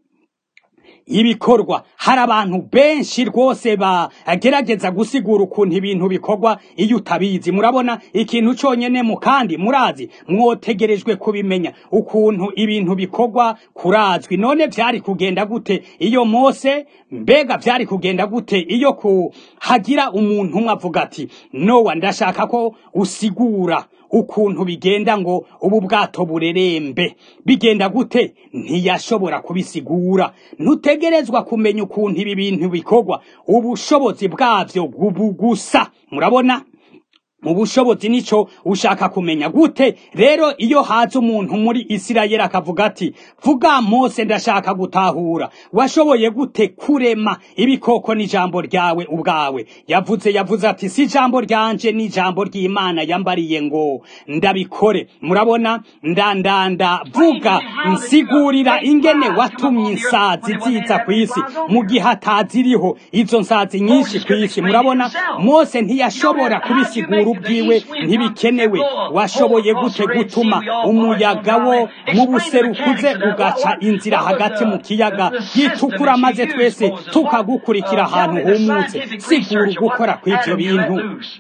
ibikorwa hari abantu benshi rwose bagerageza gusigura ukuntu ibintu bikorwa iyo utabizi murabona ikintu cyonyine mu kandi murazi mwotegerejwe kubimenya ukuntu ibintu bikorwa kurazwi none byari kugenda gute iyo mose mbega byari kugenda gute iyo ku hagira umuntu umwe avuga ati nowa ndashaka ko usigura ukuntu bigenda ngo ubu bwato burerembe bigenda gute ntiyashobora kubisigura ntutegerezwa kumenya ukuntu ibi bintu bikorwa ubushobozi bwabyo gusa murabona mu bushobozi nico ushaka kumenya gute rero iyo haza umuntu muri isirayeli akavuga ati vuga mose ndashaka gutahura washoboye gute kurema ibikoko n'ijambo ryawe ubwawe yavuze yavuze ati si ijambo ryanje n'ijambo ry'imana yambariye ngo ndabikore murabona ndandanda vuga nsigurira ingene watumye insazi ziza ku isi mu gihe ataziriho izo nsazi nyinshi ku isi murabona mose ntiyashobora kubisigura ubwiwe ntibikenewe washoboye gute gutuma umuyaga wo mu buserukuze ugaca inzira hagati mu kiyaga gitukura maze twese tukagukurikira ahantu humutse sigura ugukora kw'ivyo bintu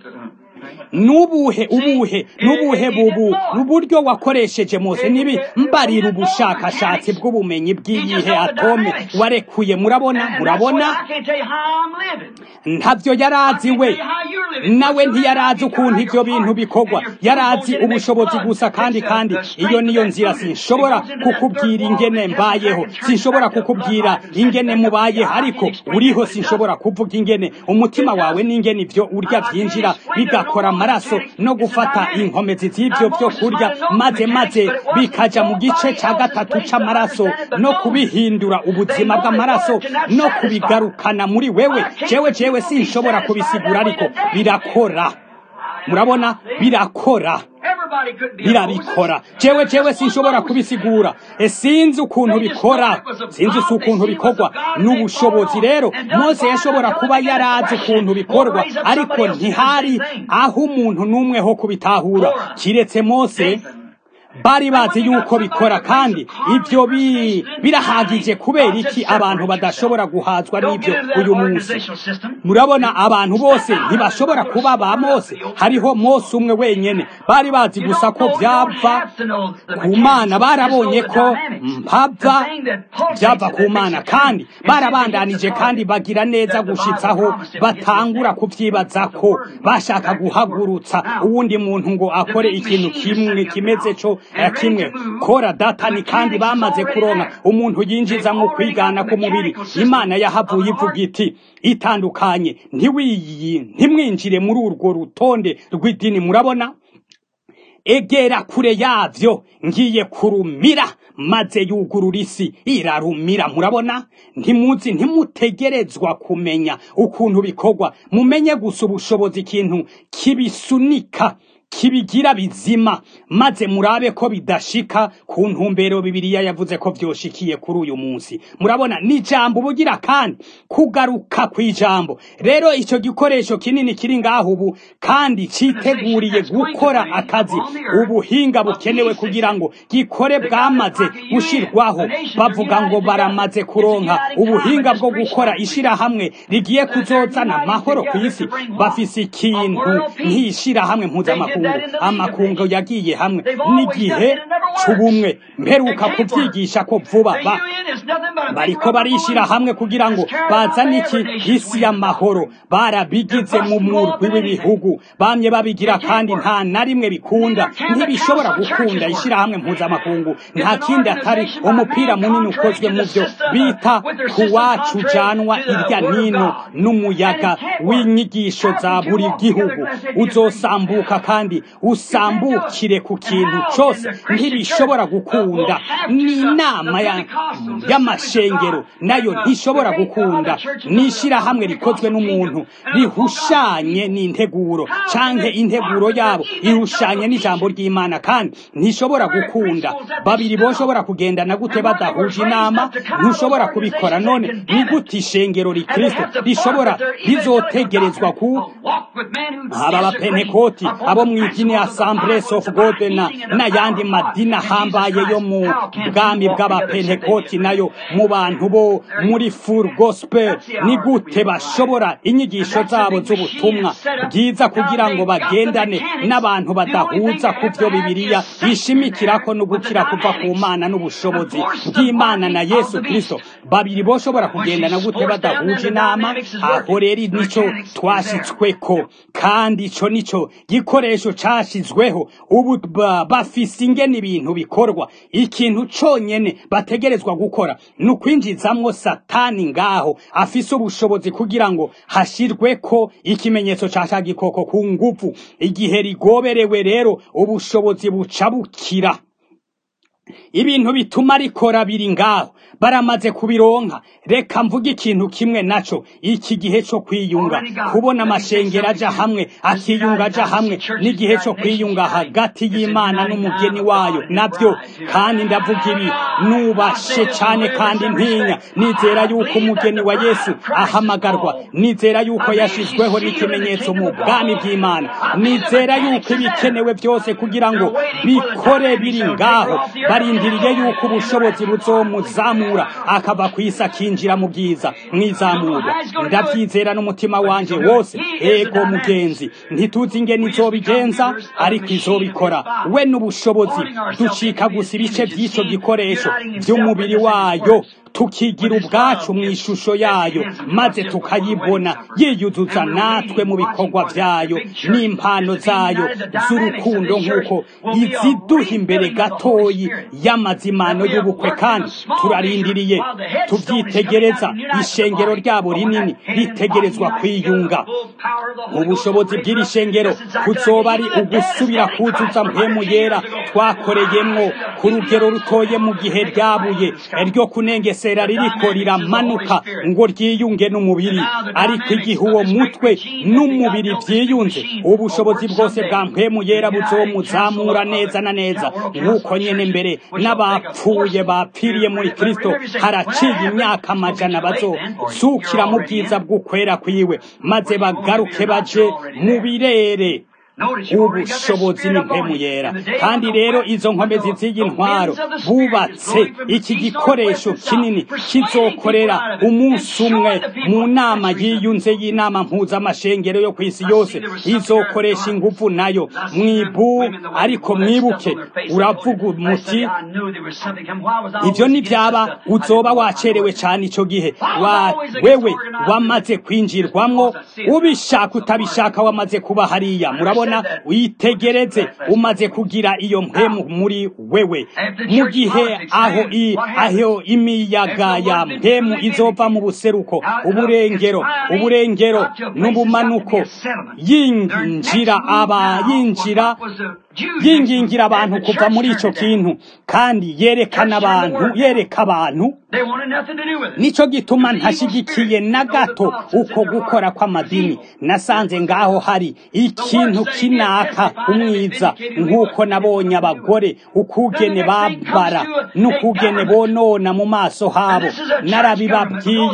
nubuhe ubuhe nubuhe bubu uburyo wakoresheje mose nibi mbarira ubushakashatsi bw'ubumenyi bw'iyihe atome warekuye murabona murabona ntavyo yarazi we nawe ntiyarazi ukuntu ivyo bintu bikorwa yarazi ubushobozi gusa kandi kandi iyo niyo nzira sinshobora kukubwira ingene mbayeho sinshobora kukubwira ingene mubayeho ariko uriho sinshobora kuvuga ingene umutima wawe n'ingene ivyo urya vyinjira bigakora amaraso no gufata inkomezi z'ivyo vyo kurya maze maze bikaja mu gice ca gatatu c'amaraso no kubihindura ubuzima bw'amaraso no kubigarukana muri wewe jewe jewe sinshobora kubisigura ariko birakora murabona birakora birabikora jewe jewe sinshobora kubisigura sinzi ukuntu bikora sinzi si ukuntu bikorwa n'ubushobozi rero mose yashobora kuba yarazi ukuntu bikorwa ariko ntihari aho umuntu n'umwe ho kubitahura kiretse mose bari bazi yuko bikora kandi ibyo birahagije kubera iki abantu badashobora guhazwa n'ibyo uyu munsi murabona abantu bose ntibashobora kuba ba mose hariho mose umwe wenyine bari bazi gusa ko byava ku mana barabonye ko mpava byava ku mana kandi barabandanije kandi bagira neza gushitsaho batangura kubyibaza ko bashaka guhagurutsa uwundi muntu ngo akore ikintu kimwe kimeze cyo kimwe kora datani kandi bamaze kuronka umuntu yinjiza mu kwigana k'umubiri imana yahavuye ivuga iti itandukanye ntimwinjire muri urwo rutonde rw'idini murabona egera kure yavyo ngiye kurumira maze yugurura isi irarumira murabona ntimuzi ntimutegerezwa kumenya ukuntu bikorwa mumenye gusa ubushobozi ikintu kibisunika kibigira bizima maze murabe ko bidashika ku ntumbero bibiliya yavuze ko vyoshikiye kuri uyu munsi murabona ni ijambo ubugira kandi kugaruka kw'ijambo rero ico gikoresho kinini kiri ngaho ubu kandi citeguriye gukora akazi ubuhinga bukenewe kugira ngo gikore bwamaze gushirwaho bavuga ngo baramaze kuronka ubuhinga bwo gukora ishirahamwe rigiye kuzozana amahoro ku isi bafise ikintu nk'ishirahamwe mpuzamakungu n'amakungu amakungu yagiye hamwe n'igihe c'ubumwe mperuka kubyigisha ko vuba ba bariko barishira hamwe kugira ngo bazane iki isi y'amahoro barabigize mu murwi w'ibihugu bamye babigira kandi nta na rimwe bikunda ntibishobora gukunda ishirahamwe mpuzamakungu nta kindi atari umupira munini ukozwe mu byo bita kuwacu ujanwa irya nino n'umuyaga w'inyigisho za buri gihugu uzosambuka kandi usambukire ku kintu cose ntibishobora gukunda n'inama y'amashengero nayo ntishobora gukunda n'ishirahamwe rikozwe n'umuntu rihushanye n'integuro canke integuro yabo ihushanye n'ijambo ry'imana kandi ntishobora gukunda babiri boshobora kugendana gute badahuje inama ntushobora kubikora none ni gute ishengero rikristo rishobora rizotegerezwa ku aba bapentekoti abo mw'idini assemblies of god na n'ayandi madini ahambaye yo mu bwami bw'abapentekoti nayo mu bantu bo muri full gospel ni gute bashobora inyigisho zabo z'ubutumwa bwiza kugira ngo bagendane n'abantu badahuza ku byo bibiliya bishimikirako no gukira kuva ku mana n'ubushobozi bw'imana na yesu kristo babiri boshobora kugendana gute badahuje inama aho rero nico twashitsweko kandi ico nico gikoresho cashizweho ubu bafise ingene ibintu bikorwa ikintu conyene bategerezwa gukora ni ukwinjizamwo satani ngaho afise ubushobozi kugira ngo hashirweko ikimenyetso ca ca gikoko ku nguvu igihe rigoberewe rero ubushobozi buca bukira ibintu bituma rikora biri ngaho baramaze kubironka reka mvuge ikintu kimwe naco iki gihe co kwiyunga kubona amashengero aja hamwe akiyunga aja hamwe n'igihe co kwiyunga hagati y'imana n'umugeni wayo navyo kandi ndavuga ibi nubashe cane kandi ntinya nizera yuko umugeni wa yesu ahamagarwa nizera yuko yashizweho n'ikimenyetso mu bwami bw'imana nizera yuko ibikenewe byose kugira ngo bikore biri ngaho barindiriye yuko ubushobozi buzomuzamura akava ku isi akinjira mu bwiza mwizamurwa ndabyizera n'umutima wanje wose ego mugenzi ntituzi ingene izobigenza ariko izobikora we n'ubushobozi ducika gusa ibice by'ico gikoresho by'umubiri wayo tukigira ubwacu mu ishusho yayo maze tukayibona yiyuzuza natwe mu bikorwa byayo n'impano zayo z'urukundo nk'uko iziduha imbere gatoyi y'amazimano y'ubukwe kandi turarindiriye tubyitegereza ishengero ryabo rinini ritegerezwa kwiyunga ubushobozi bw'iri shengero kuzoba ari ugusubira kuzuza mpemu yera twakoreyemwo ku rugero rutoye mu gihe ryabuye ryo kunengesera ririko riramanuka ngo ryiyunge n'umubiri ariko igihe uwo mutwe n'umubiri byiyunze ubushobozi bwose bwa mpemu yera buzomuzamura neza na neza nk'uko nyene mbere n'abapfuye bapfiriye muri kristo haraciye imyaka amajana bazozukira mu bwiza bw'ukwera kwiwe maze bagaruke baje mu birere ubushobozi ni mpemu yera kandi rero izo nkomezi z'iyi ntwaro bubatse iki gikoresho kinini kizokorera umunsi umwe mu nama yiyunze y'inama mpuzamashengero yo ku isi yose izokoresha ingufu nayo mwibu ariko mwibuke uravuga umuti ibyo nibyaba uzoba wacerewe cyane icyo gihe wewe wamaze kwinjirwamwo ubishaka utabishaka wamaze kuba hariya murabona witegereze umaze kugira iyo mpemu muri wewe mu gihe aho i aho imiyaga ya mpemu izova mu buseruko uburengero uburengero n'ubumanuko yinjira aba yinjira yingingira abantu kuva muri ico kintu kandi yerekana abantu yereka abantu nico gituma ntashigikiye na gato uko gukora kw'amadini nasanze ngaho hari ikintu kinaka umwiza nk'uko nabonye abagore ukugene babara n'ukugene bonona mu maso habo narabibabwiye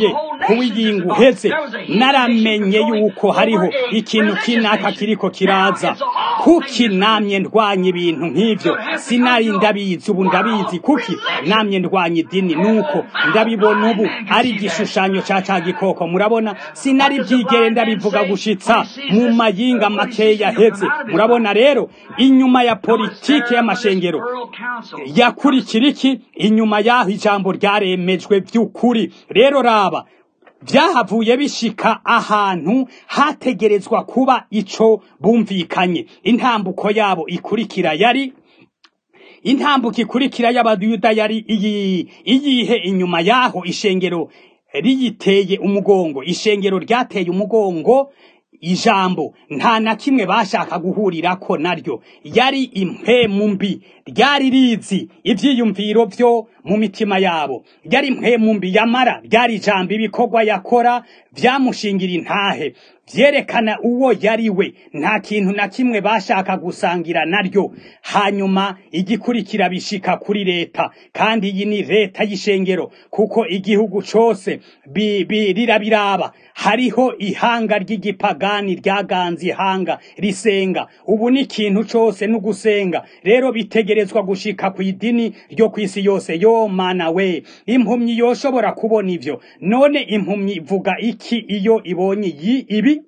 kuwiyinga uheze naramenye yuko hariho ikintu kinaka kiriko kiraza kuki namye ndwanya ibintu nk'ivyo sinari ndabizi ubu ndabizi kuki namye ndwanya idini nuko ndabibona ubu ari igishushanyo ca ca gikoko murabona sinari byigere ndabivuga gushitsa mu mayinga makeya heze murabona rero inyuma ya politike y'amashengero yakurikira iki inyuma y'aho ijambo ryaremejwe by'ukuri rero raba byahavuye bishika ahantu hategerezwa kuba ico bumvikanye intambuko yabo ikurikira yari intambuko ikurikira y'abayuda yari iyi iyihe inyuma y'aho ishengero riyiteye umugongo ishengero ryateye umugongo ijambo nta na kimwe bashaka guhurirako naryo yari impemu mbi ryari rizi ivyiyumviro vyo mu mitima yabo yari impemu mbi yamara ryari ijambo ibikorwa yakora vyamushingira intahe vyerekana uwo yari we nta kintu na kimwe bashaka gusangira naryo hanyuma igikurikira bishika kuri leta kandi iyi ni leta y'ishengero kuko igihugu cose rirabiraba hariho ihanga ry'igipagani ryaganze ihanga risenga ubu ni ikintu cose n'ugusenga rero bitegerezwa gushika ku idini ryo kw'isi yose yo mana we impumyi yoshobora kubona ivyo none impumyi ivuga iki iyo ibonye ibi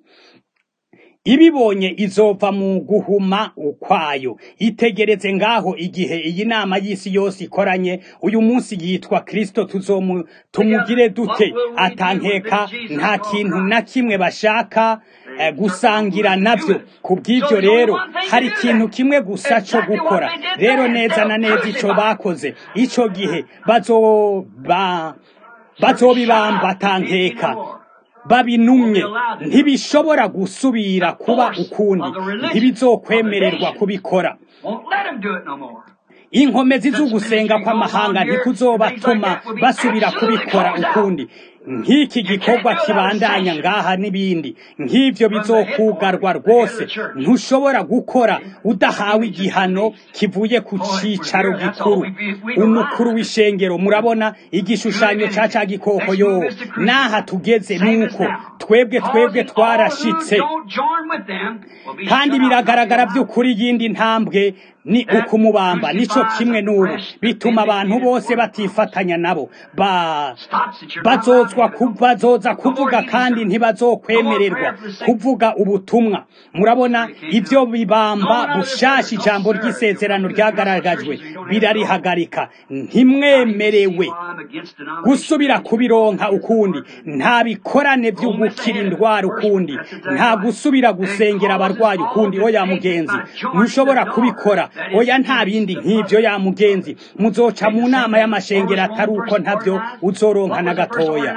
ibibonye izova mu guhuma ukwayo itegereze ngaho igihe iyi nama y'isi yose ikoranye uyu munsi yitwa kristo tuzomu tumugire dute atankeka nta kintu na kimwe bashaka eh, gusangira navyo kubw'ivyo rero hari ikintu kimwe gusa co gukora rero neza na neza ico bakoze ico gihe bazoba bazobibamba atankeka babinumye ntibishobora gusubira kuba ukundi ntibizokwemererwa kubikora inkomezi z'ugusenga kw'amahanga ntikuzobatuma basubira kubikora ukundi nk'iki gikorwa kibandanya ngaha n'ibindi nk'ivyo bizokugarwa rwose ntushobora gukora udahawe igihano kivuye ku cicaro gikuru umukuru w'ishengero murabona igishushanyo ca ca gikoko yo n'aha tugeze nuko twebwe twebwe twarashitse kandi biragaragara by'ukuri yindi ntambwe ni ukumubamba nico kimwe n'ubu bituma abantu bose batifatanya nabo ba bazozwa bazoza kuvuga kandi ntibazokwemererwa kuvuga ubutumwa murabona ibyo bibamba bushasha ijambo ry'isezerano ryagaragajwe birarihagarika ntimwemerewe gusubira kubironka ukundi nta bikorane byo gukira indwara ukundi nta gusubira gusengera abarwayi ukundi oya mugenzi ntushobora kubikora oya nta bindi nk'ibyo ya mugenzi muzoca mu nama y'amashengero atari uko ntabyo uzoronka na gatoya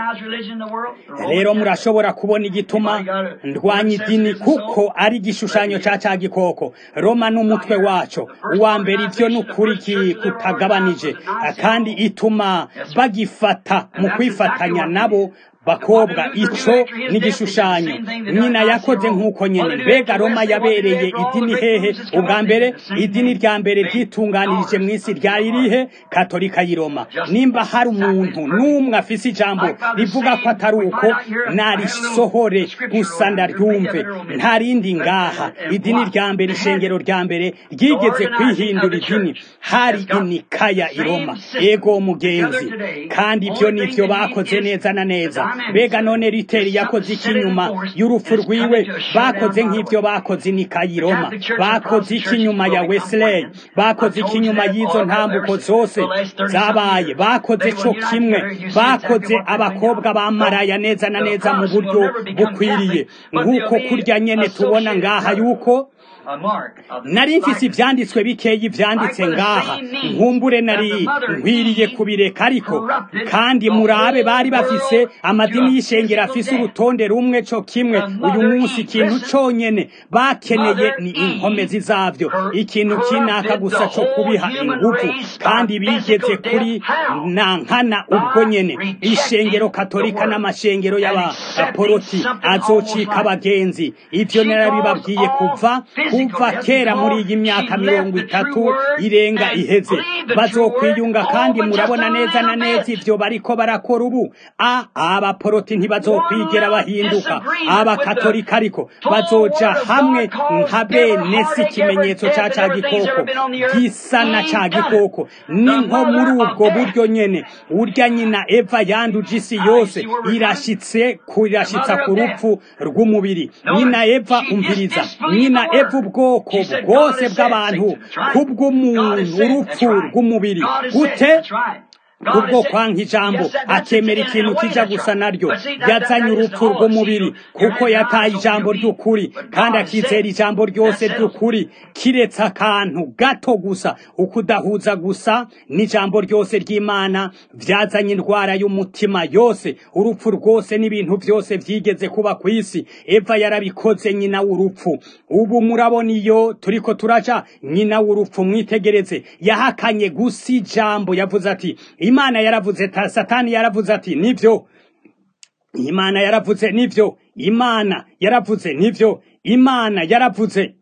rero murashobora kubona igituma ndwanya idini kuko ari igishushanyo ca ca gikoko roma n'umutwe waco uwa mbere ivyo ni ukuri kutagabanije kandi ituma bagifata mu kwifatanya nabo bakobwa ico ni igishushanyo nyina yakoze nk'uko nyene mbega roma yabereye idini hehe ubwa mbere idini rya mbere ryitunganirije mu isi ryari rihe katolika y'i roma nimba hari umuntu n'umwe afise ijambo rivuga ko atari uko narisohore gusa ndaryumve nta rindi ngaha idini rya mbere ishengero rya mbere ryigeze kwihindura idini hari inikaya i roma ego mugenzi kandi ibyo nivyo bakoze neza na neza mbega none riteri yakoze iki nyuma y'urupfu rwiwe bakoze nk'ibyo bakoze inikayi roma bakoze iki nyuma ya wesley bakoze iki nyuma y'izo ntambuko zose zabaye bakoze co kimwe bakoze abakobwa bamaraya neza na neza mu buryo bukwiriye nk'uko kurya nyene tubona ngaha yuko nari mfise ivyanditswe bikeyi vyanditse ngaha nkumbure nari nkwiriye kubireka ariko kandi murabe bari bafise amadini y'ishengero afise urutonde rumwe co kimwe uyu munsi ikintu conyene bakeneye ni inkomezi zavyo ikintu kinaka gusa co kubiha inguvu kandi bigeze kuri nankana ubwo nyene ishengero katolika n'amashengero y'abaporoti azocika abagenzi ivyo narabibabwiye kuva kuva kera muri iyi myaka mirongo itatu irenga iheze bazokwiyunga kandi murabona neza na neza ivyo bariko barakora ubu a abaporoti ntibazokwigera bahinduka abakatolika ariko bazoja hamwe nka bene si ikimenyetso ca ca gikoko gisa na ca gikoko ni nko muri ubwo buryo nyene urya nyina eva yanduje isi yose irashitse irashitsa ku rupfu rw'umubiri nyina eva umviriza nyina eva ubwoko bwose bw'abantu kubw'umuntu urupfu rw'umubiri gute kubwo kwanka ijambo akemera ikintu kija gusa naryo yazanye urupfu rw'umubiri kuko yataye ijambo ry'ukuri kandi akizera ijambo ryose ry'ukuri kiretse akantu gato gusa ukudahuza gusa n'ijambo ryose ry'imana vyazanye indwara y'umutima yose urupfu rwose n'ibintu vyose vyigeze kuba ku isi eva yarabikoze nyina w'urupfu ubu murabona iyo turiko turaja nyina w'urupfu mwitegereze yahakanye gusa ijambo yavuze ati imana yaravuze satani yaravuze ati nivyo imana yaravuze nivyo imana yaravuze nivyo imana yaravuze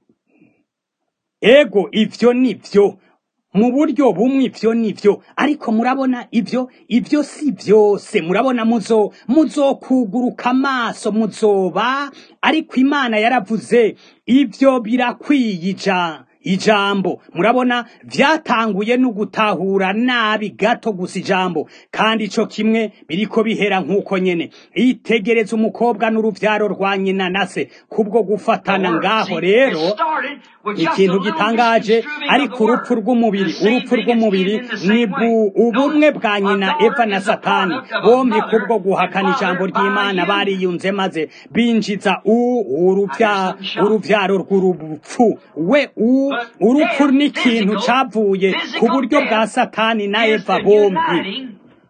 ego ivyo nivyo mu buryo bumwe ivyo nivyo ariko murabona ivyo ivyo si vyose murabona muzo muzokuguruka amaso muzoba ariko imana yaravuze ivyo birakwiyija ijambo murabona vyatanguye no gutahura nabi gato gusa ijambo kandi ico kimwe biriko bihera nk'uko nyene itegereza umukobwa n'uruvyaro rwa nyina na se kubwo gufatana ngaho rero ikintu gitangaje ariko urupfu rw'umubiri urupfu rw'umubiri ni ubumwe bwa nyina eva na satani bombi kubwo guhakana ijambo ry'imana bariyunze maze binjiza uruvyaro rw'urupfu we u urupfu ni ikintu cavuye ku buryo bwa satani na eva bombi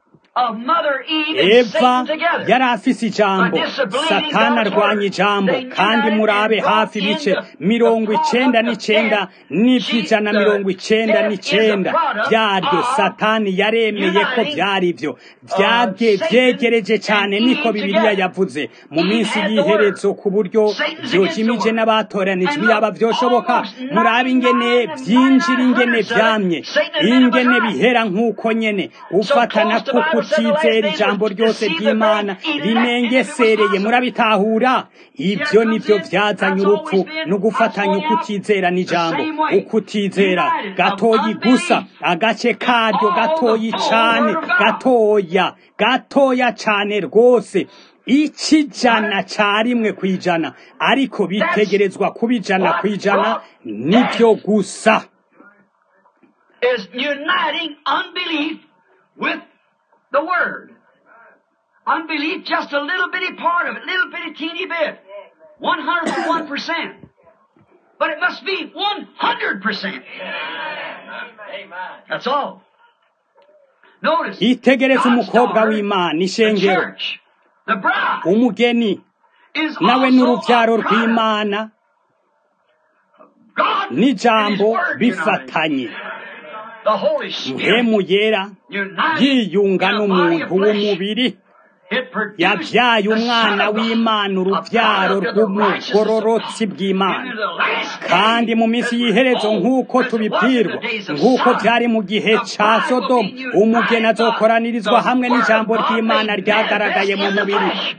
eva yari afise ijambo satani arwanya ijambo kandi murabe hafi ibice mirongo icenda n'icenda n'ivy'ijana mirongo icenda n'icenda vyaryo satani yaremeye ko vyari vyo vyegereje cane niko bibiliya yavuze mu minsi y'iherezo ku buryo vyojimije n'abatoranijwe yaba vyoshoboka murabe ingene vyinjira ingene vyamye ingene bihera nk'uko nyene ufatana kuko utizera ijambo ryose ry'imana rinengesereye murabitahura ibyo nivyo vyazanye urupfu no gufatanya ukutizera n'ijambo ukutizera gatoyi gusa agace karyo gatoyi cane gatoya gatoya cane rwose ikijana ca rimwe kwijana ariko bitegerezwa kuba ijana kwijana nivyo gusa is uniting unbelief with the Word. Unbelief, just a little bitty part of it, little bitty teeny bit. One hundred and one percent. But it must be one hundred percent. That's all. Notice, itegereze God's umukobwa daughter, w'imana the ishengero church, the bride, umugeni is nawe also n'uruvyaro a product. rw'imana God and n'ijambo His Word united. bifatanye The Holy Spirit mpemu yera united yiyunga in a body n'umuntu of flesh. w'umubiri It produced yabyaye the umwana Son of God, w'imana a uruvyaro product of the righteousness of rw'umugororotsi God. bw'imana Into the last kandi days, mu minsi as y'iherezo we're nk'uko told, as it was in tubibwirwa the days of nk'uko Sodom, byari mu gihe the ca bride will sodomu be umugeni united. azokoranirizwa The hamwe Word n'ijambo of God ry'imana made ryagaragaye mu manifest in the mubiri flesh.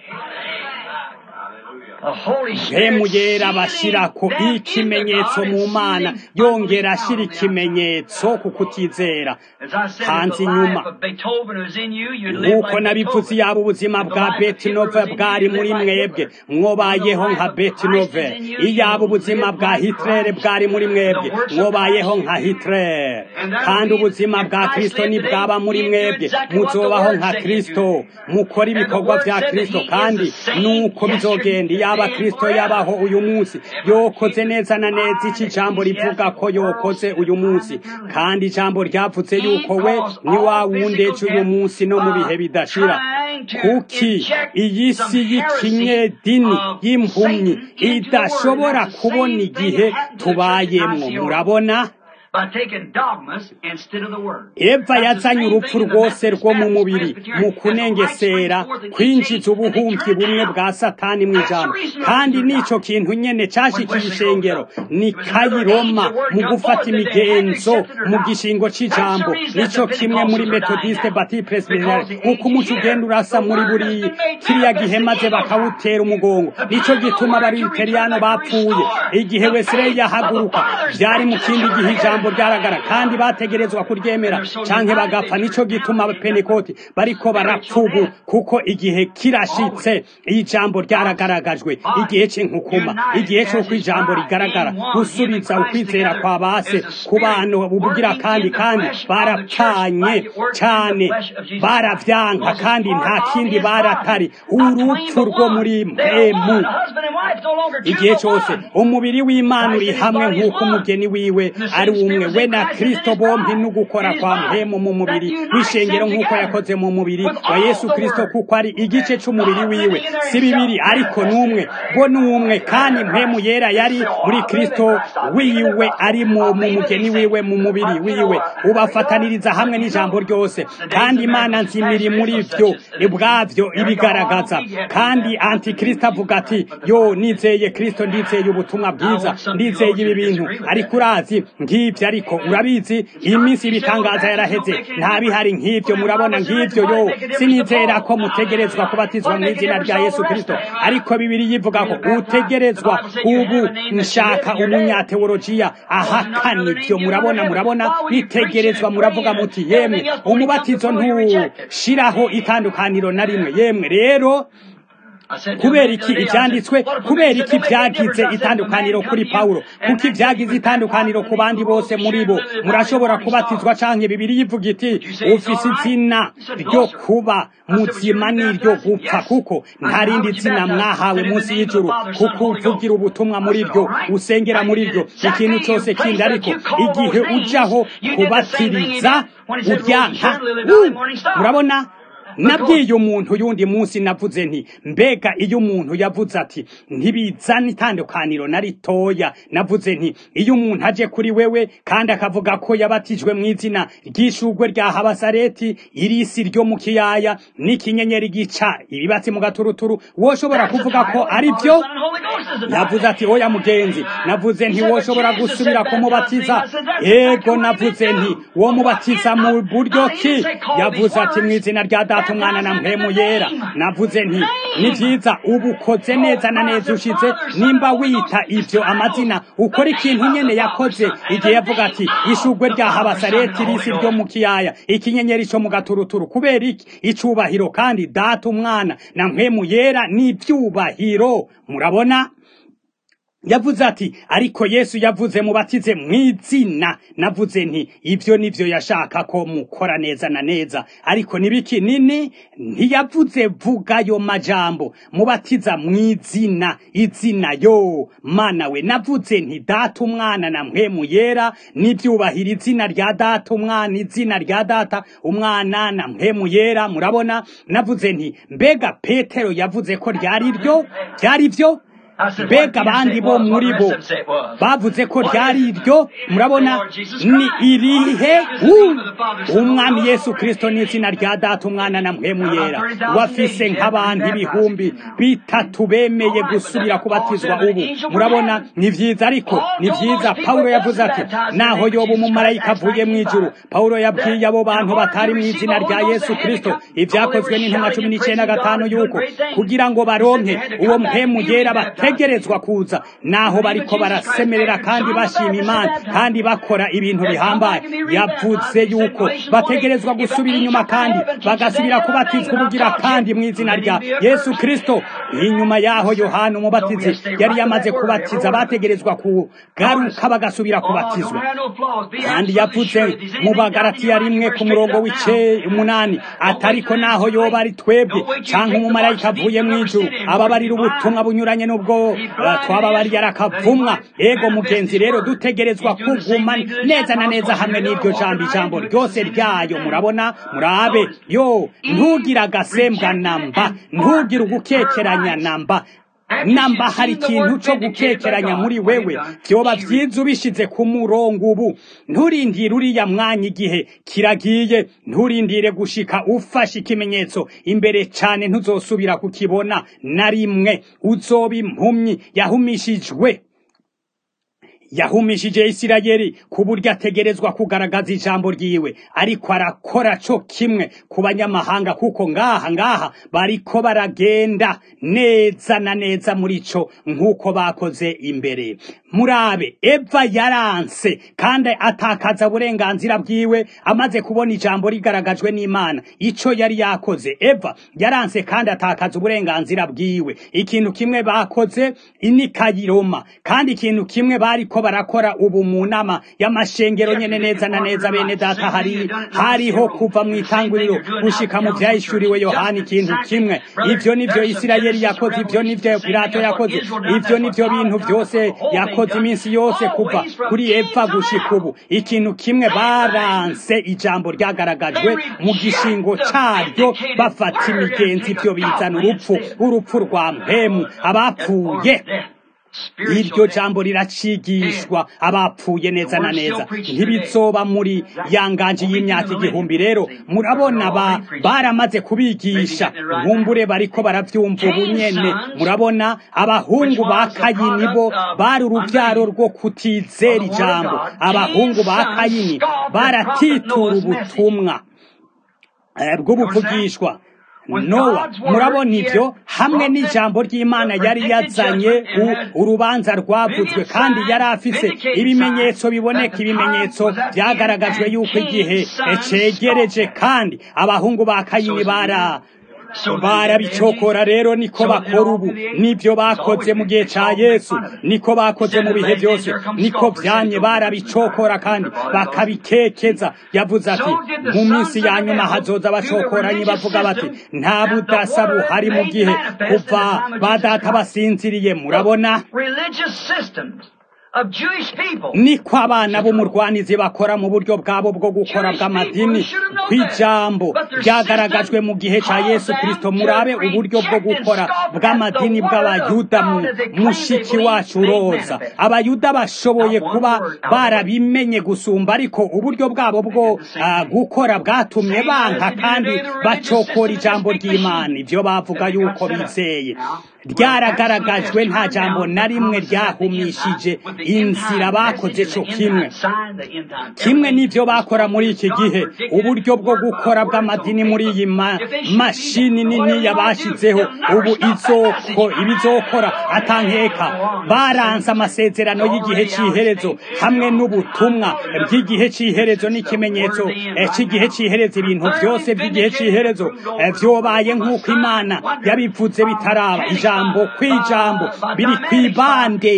The Holy Spirit mpemu yera sealing bashyirako them into ikimenyetso God mu and mana sealing yongera unbelief ashyira down on the outside. ikimenyetso ku kutizera As I said, hanze if the inyuma life of Beethoven was in you, you'd live nk'uko like nabivuze Beethoven. yaba ubuzima If the bwa life of betinove Hitler was in you, bwari you'd muri live like mwebwe Hitler. mwobayeho If the nka life of Christ betinove is in you, iyaba you'll ubuzima live bwa like hitlere Christ. bwari muri mwebwe The works of mwobayeho Christ nka in you. hitlere And that'll kandi be- ubuzima if bwa Christ kristo lived nibwaba today, muri he'd do mwebwe exactly what the muzobaho Word nka said he'd kristo do. mukora And the ibikorwa Word vya said that kristo he is kandi the same nuko bizogenda yesterday, yaba today, and kristo forever. yabaho uyu munsi yokoze neza na neza iki jambo rivuga ko yokoze uyu munsi kandi ijambo ryavuze yuko we ni wa wundi ejo uyu munsi no mu bihe bidashira kuki iyi si y'ikinyedini y'impumyi idashobora kubona igihe tubayemwo murabona by taking dogmas instead of the word. eva yazanye urupfu rwose rwo mu mubiri mu kunengesera kwinjiza ubuhumyi bumwe bwa satani mu ijambo kandi n'ico kintu nyene cashikiye ishengero ni kayiroma mu gufata imigenzo mu gishingo c'ijambo nico kimwe muri metodiste bati presbyterian uko umuco ugenda urasa muri buri kiriya gihe maze bakawutera umugongo nico gituma abariteriyano bapfuye igihe wesirey yahaguruka vyari mu kindi gihe ijambo ryaragara kandi bategerezwa kuryemera canke bagapfa nico gituma abapenekoti bariko barapfubu kuko igihe kirashitse ijambo ryaragaragajwe igihe c'inkukuma igihe c'uko ijambo rigaragara gusubiza ukwizera kwa base ku bantu ubugira kandi kandi barapfanye cane baravyanka kandi nta kindi baratari urupfu rwo muri mpemu igihe cyose umubiri w'imana uri hamwe nk'uko umugeni wiwe ari umwe we na kristo bompi n'ugukora kwa mpemu mu mubiri w'ishengero nk'uko yakoze mu mubiri wa yesu kristo kuko ari igice c'umubiri wiwe si bibiri ariko n'umwe bo n'umwe kandi mpemu yera yari muri kristo wiwe ari mu mugeni wiwe mu mubiri wiwe ubafataniriza hamwe n'ijambo ryose kandi imana nzimiri muri vyo ubwavyo ibigaragaza kandi antikristo avuga ati yo nizeye kristo ndizeye ubutumwa bwiza ndizeye ibi bintu ariko urazi nk'ivyo ariko urabizi iyi minsi ibitangaza yaraheze nta bihari nk'ivyo murabona nk'ivyo yo sinizera ko mutegerezwa kubatizwa mu izina rya yesu kristo ariko bibiri yivuga ko utegerezwa ubu nshaka umunyateolojiya ahakana ivyo murabona murabona bitegerezwa muravuga muti yemwe umubatizo ntushiraho itandukaniro na rimwe yemwe rero kubera iki ibyanditswe kubera iki byagize itandukaniro kuri pawulo kuko ibyagize itandukaniro ku bandi bose muri bo murashobora kubatizwa canke bibiri yivuga iti ufise izina ryo kuba muzima n'iryo gupfa kuko nta rindi zina mwahawe munsi y'ijuru kuko uvugira ubutumwa muri ryo usengera muri ryo ikintu cyose kindi ariko igihe ujaho kubatiriza uryanka murabona nabwiye umuntu yundi munsi navuze nti mbega iyo umuntu yavuze ati ntibizana itandukaniro na ritoya navuze nti iyo umuntu aje kuri wewe kandi akavuga ko yabatijwe mu izina ry'ishugwe rya habasareti irisi ryo mu kiyaya n'ikinyenyeri gica ibibatsi mu gaturuturu woshobora kuvuga ko ari byo navuze ati oya mugenzi navuze nti woshobora gusubira kumubatiza yego navuze nti wo mubatiza mu buryo ki yavuze ati mu izina rya data umwana na mpemu yera navuze nti ni byiza ubu ukoze neza na neza ushize nimba wita ivyo amazina ukora ikintu nyene yakoze igihe yavuga ati ishugwe rya habasareti risi ryo mu kiyaya ikinyenyeri co mu gaturuturu kubera iki icubahiro kandi data umwana na mpemu yera ni ivyubahiro murabona yavuze ati ariko yesu yavuze mubatize mu izina navuze nti ibyo nivyo yashaka ko mukora neza na neza ariko nibiki nini ntiyavuze vuga ayo majambo mubatiza mu izina izina yo mana we navuze nti data umwana na mpemu yera n'ibyubahiro izina rya data umwana izina rya data umwana na mpemu yera murabona navuze nti mbega petero yavuze ko ryari ryo byari byo mbega abandi bo muri bo bavuze ko ryari iryo murabona ni irihe umwami yesu kirisito n'izina rya data umwana na mpemu yera wafise nk'abantu ibihumbi bitatu bemeye gusubira kubatizwa ubu murabona ni byiza ariko ni byiza pawulo yavuze ati naho yoba umumarayika avuye mu ijuru pawulo yabwiye abo bantu batari mu izina rya yesu kirisito ibyakozwe n'intumwa cumi n'icyenda gatanu y'uko kugira ngo baronke uwo mpemu yera bate bategerezwa kuza naho bariko barasemerera kandi bashima imana kandi bakora ibintu bihambaye yavuze yuko bategerezwa gusubira inyuma kandi bagasubira kubatizwa ubugira kandi mu izina rya yesu kristo inyuma yaho yohana umubatizi yari yamaze kubatiza bategerezwa kugaruka bagasubira kubatizwa kandi yavuze mu bagaratiya rimwe ku murongo w'ice umunani atariko naho yoba ari twebwe canke umumarayika avuye mu ijuru ababarira ubutumwa bunyuranye n'ubwo twaba bari yarakavumwa ego mugenzi rero dutegerezwa kuguma neza na neza hamwe n'iryo jambo ijambo ryose ryayo murabona murabe yo ntugira agasembwa namba ntugira ugukekeranya namba namba hari ikintu cyo gukekeranya muri wewe byoba byiza ubishize ku murongo ubu nturindire uriya mwanya igihe kiragiye nturindire gushika ufashe ikimenyetso imbere cyane ntuzosubira kukibona na rimwe uzoba impumyi yahumishijwe yahumishije isirayeli ku buryo ategerezwa kugaragaza ijambo ryiwe ariko arakora co kimwe ku banyamahanga kuko ngaha ngaha bariko baragenda neza na neza muri co nk'uko bakoze imbere murabe eva yaranse kandi atakaza uburenganzira bwiwe amaze kubona ijambo rigaragajwe n'imana ico yari yakoze eva yaranse kandi atakaza uburenganzira bwiwe ikintu kimwe bakoze inikayiroma kandi ikintu kimwe bariko barakora ubu mu nama y'amashengero nyene neza na neza bene data hari hariho kuva mu itanguriro gushika mu vyahishuriwe yohana ikintu kimwe ivyo nivyo isirayeli yakoze ivyo nivyo pilato yakoze ivyo nivyo bintu vyose yakoze iminsi yose kuva kuri eva gushika ubu ikintu kimwe baranse ijambo ryagaragajwe mu gishingo caryo bafata imigenzi ivyo bizana urupfu urupfu rwa mpemu abapfuye iryo jambo riracigishwa abapfuye neza na neza ntibizoba muri yanganji y'imyaka igihumbi rero murabona ba baramaze kubigisha nkumbure bariko baravyumva ubunyene murabona abahungu ba kayini bo bari uruvyaro rwo kutizera ijambo abahungu ba kayini baratitura ubutumwa bw'ubuvugishwa nowa murabona ibyo hamwe n'ijambo ry'imana yari yazanye urubanza rwavuzwe kandi yari afise ibimenyetso biboneka ibimenyetso byagaragajwe yuko igihe cegereje kandi abahungu ba kayini bara barabicokora rero niko bakora ubu nibyo bakoze mu gihe ca yesu niko bakoze mu bihe byose niko vyamye barabicokora kandi bakabikekeza yavuze ati mu minsi ya nyuma hazoza bacokoranyi bavuga bati nta budasa buhari mu gihe kuva badata basinziriye murabona niko abana b'umurwanizi bakora mu buryo bwabo bwo gukora bw'amadini kw'ijambo ryagaragajwe mu gihe ca yesu kristo murabe uburyo bwo gukora bw'amadini bw'abayuda mu mushiki wacu roza abayuda bashoboye kuba barabimenye gusumba ariko uburyo bwabo bwo uh, gukora bwatumye banka kandi bacokora ijambo ry'imana ivyo bavuga yuko bizeye ryaragaragajwe nta jambo na rimwe ryahumishije inzira bakoze co kimwe kimwe n'ivyo bakora muri iki gihe uburyo bwo gukora bw'amadini muri iyi ma, mashini nini yabashizeho ubu izoko ibizokora atankeka baranse amasezerano y'igihe c'iherezo hamwe n'ubutumwa bw'igihe c'iherezo n'ikimenyetso c'igihe c'iherezo ibintu vyose by'igihe c'iherezo vyobaye nk'uko imana yabivuze bitaraba ijambo kw'ijambo biri kw'ibande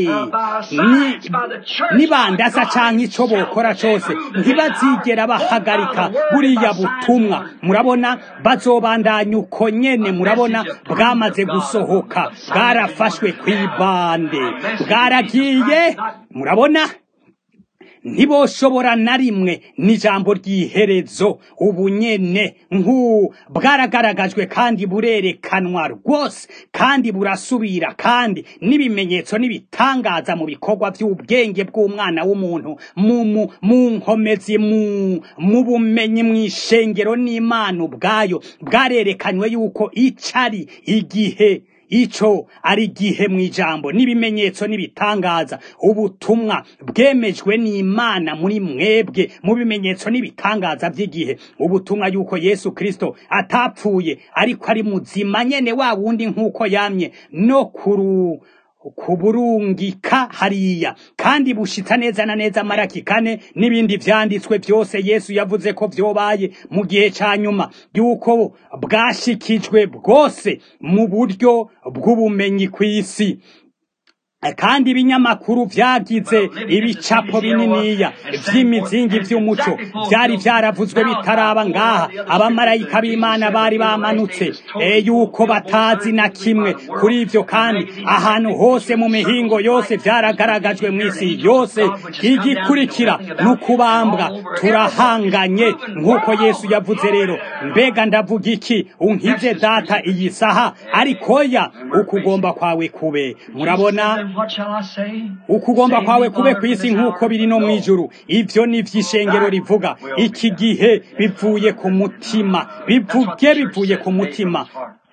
nibandasa canke ico bokora cose ntibazigera bahagarika buriya butumwa murabona bazobandanya uko nyene murabona bwamaze gusohoka bwarafashwe kw'ibande bwaragiye murabona ntiboshobora na rimwe n'ijambo ry'iherezo ubu nyene nk'u bwaragaragajwe kandi burerekanwa rwose kandi burasubira kandi n'ibimenyetso n'ibitangaza mu bikorwa by'ubwenge bw'umwana w'umuntu mu nkomezi mu bumenyi mu ishengero n'imana ubwayo bwarerekanywe yuko icari igihe ico ari gihe mu ijambo n'ibimenyetso n'ibitangaza ubutumwa bwemejwe n'imana muri mwebwe mu bimenyetso n'ibitangaza by'igihe ubutumwa yuko yesu kristo atapfuye ariko ari muzima nyene wa wundi nk'uko yamye no kuru kuburungika hariya kandi bushitsa neza na neza maraki kane n'ibindi vyanditswe byose yesu yavuze ko vyobaye mu gihe ca nyuma yuko bwashikijwe bwose mu buryo bw'ubumenyi kw'isi kandi ibinyamakuru vyagize ibicapo bininiya vy'imizingi vy'umuco vyari vyaravuzwe bitaraba ngaha abamarayika b'imana bari bamanutse e yuko batazi na kimwe kuri ivyo kandi ahantu hose mu mihingo yose vyaragaragajwe mw'isi yose igikurikira n'ukubambwa turahanganye nk'uko yesu yavuze rero mbega ndavuga iki unkize data iyi saha ariko ya ukugomba kwawe kube murabona Then what shall I say? ukugomba Save kwawe me, kube Lord, ku isi this nk'uko hour. biri no mu ijuru ivyo ni vy'ishengero rivuga iki gihe bivuye ku mutima bivuge bivuye ku mutima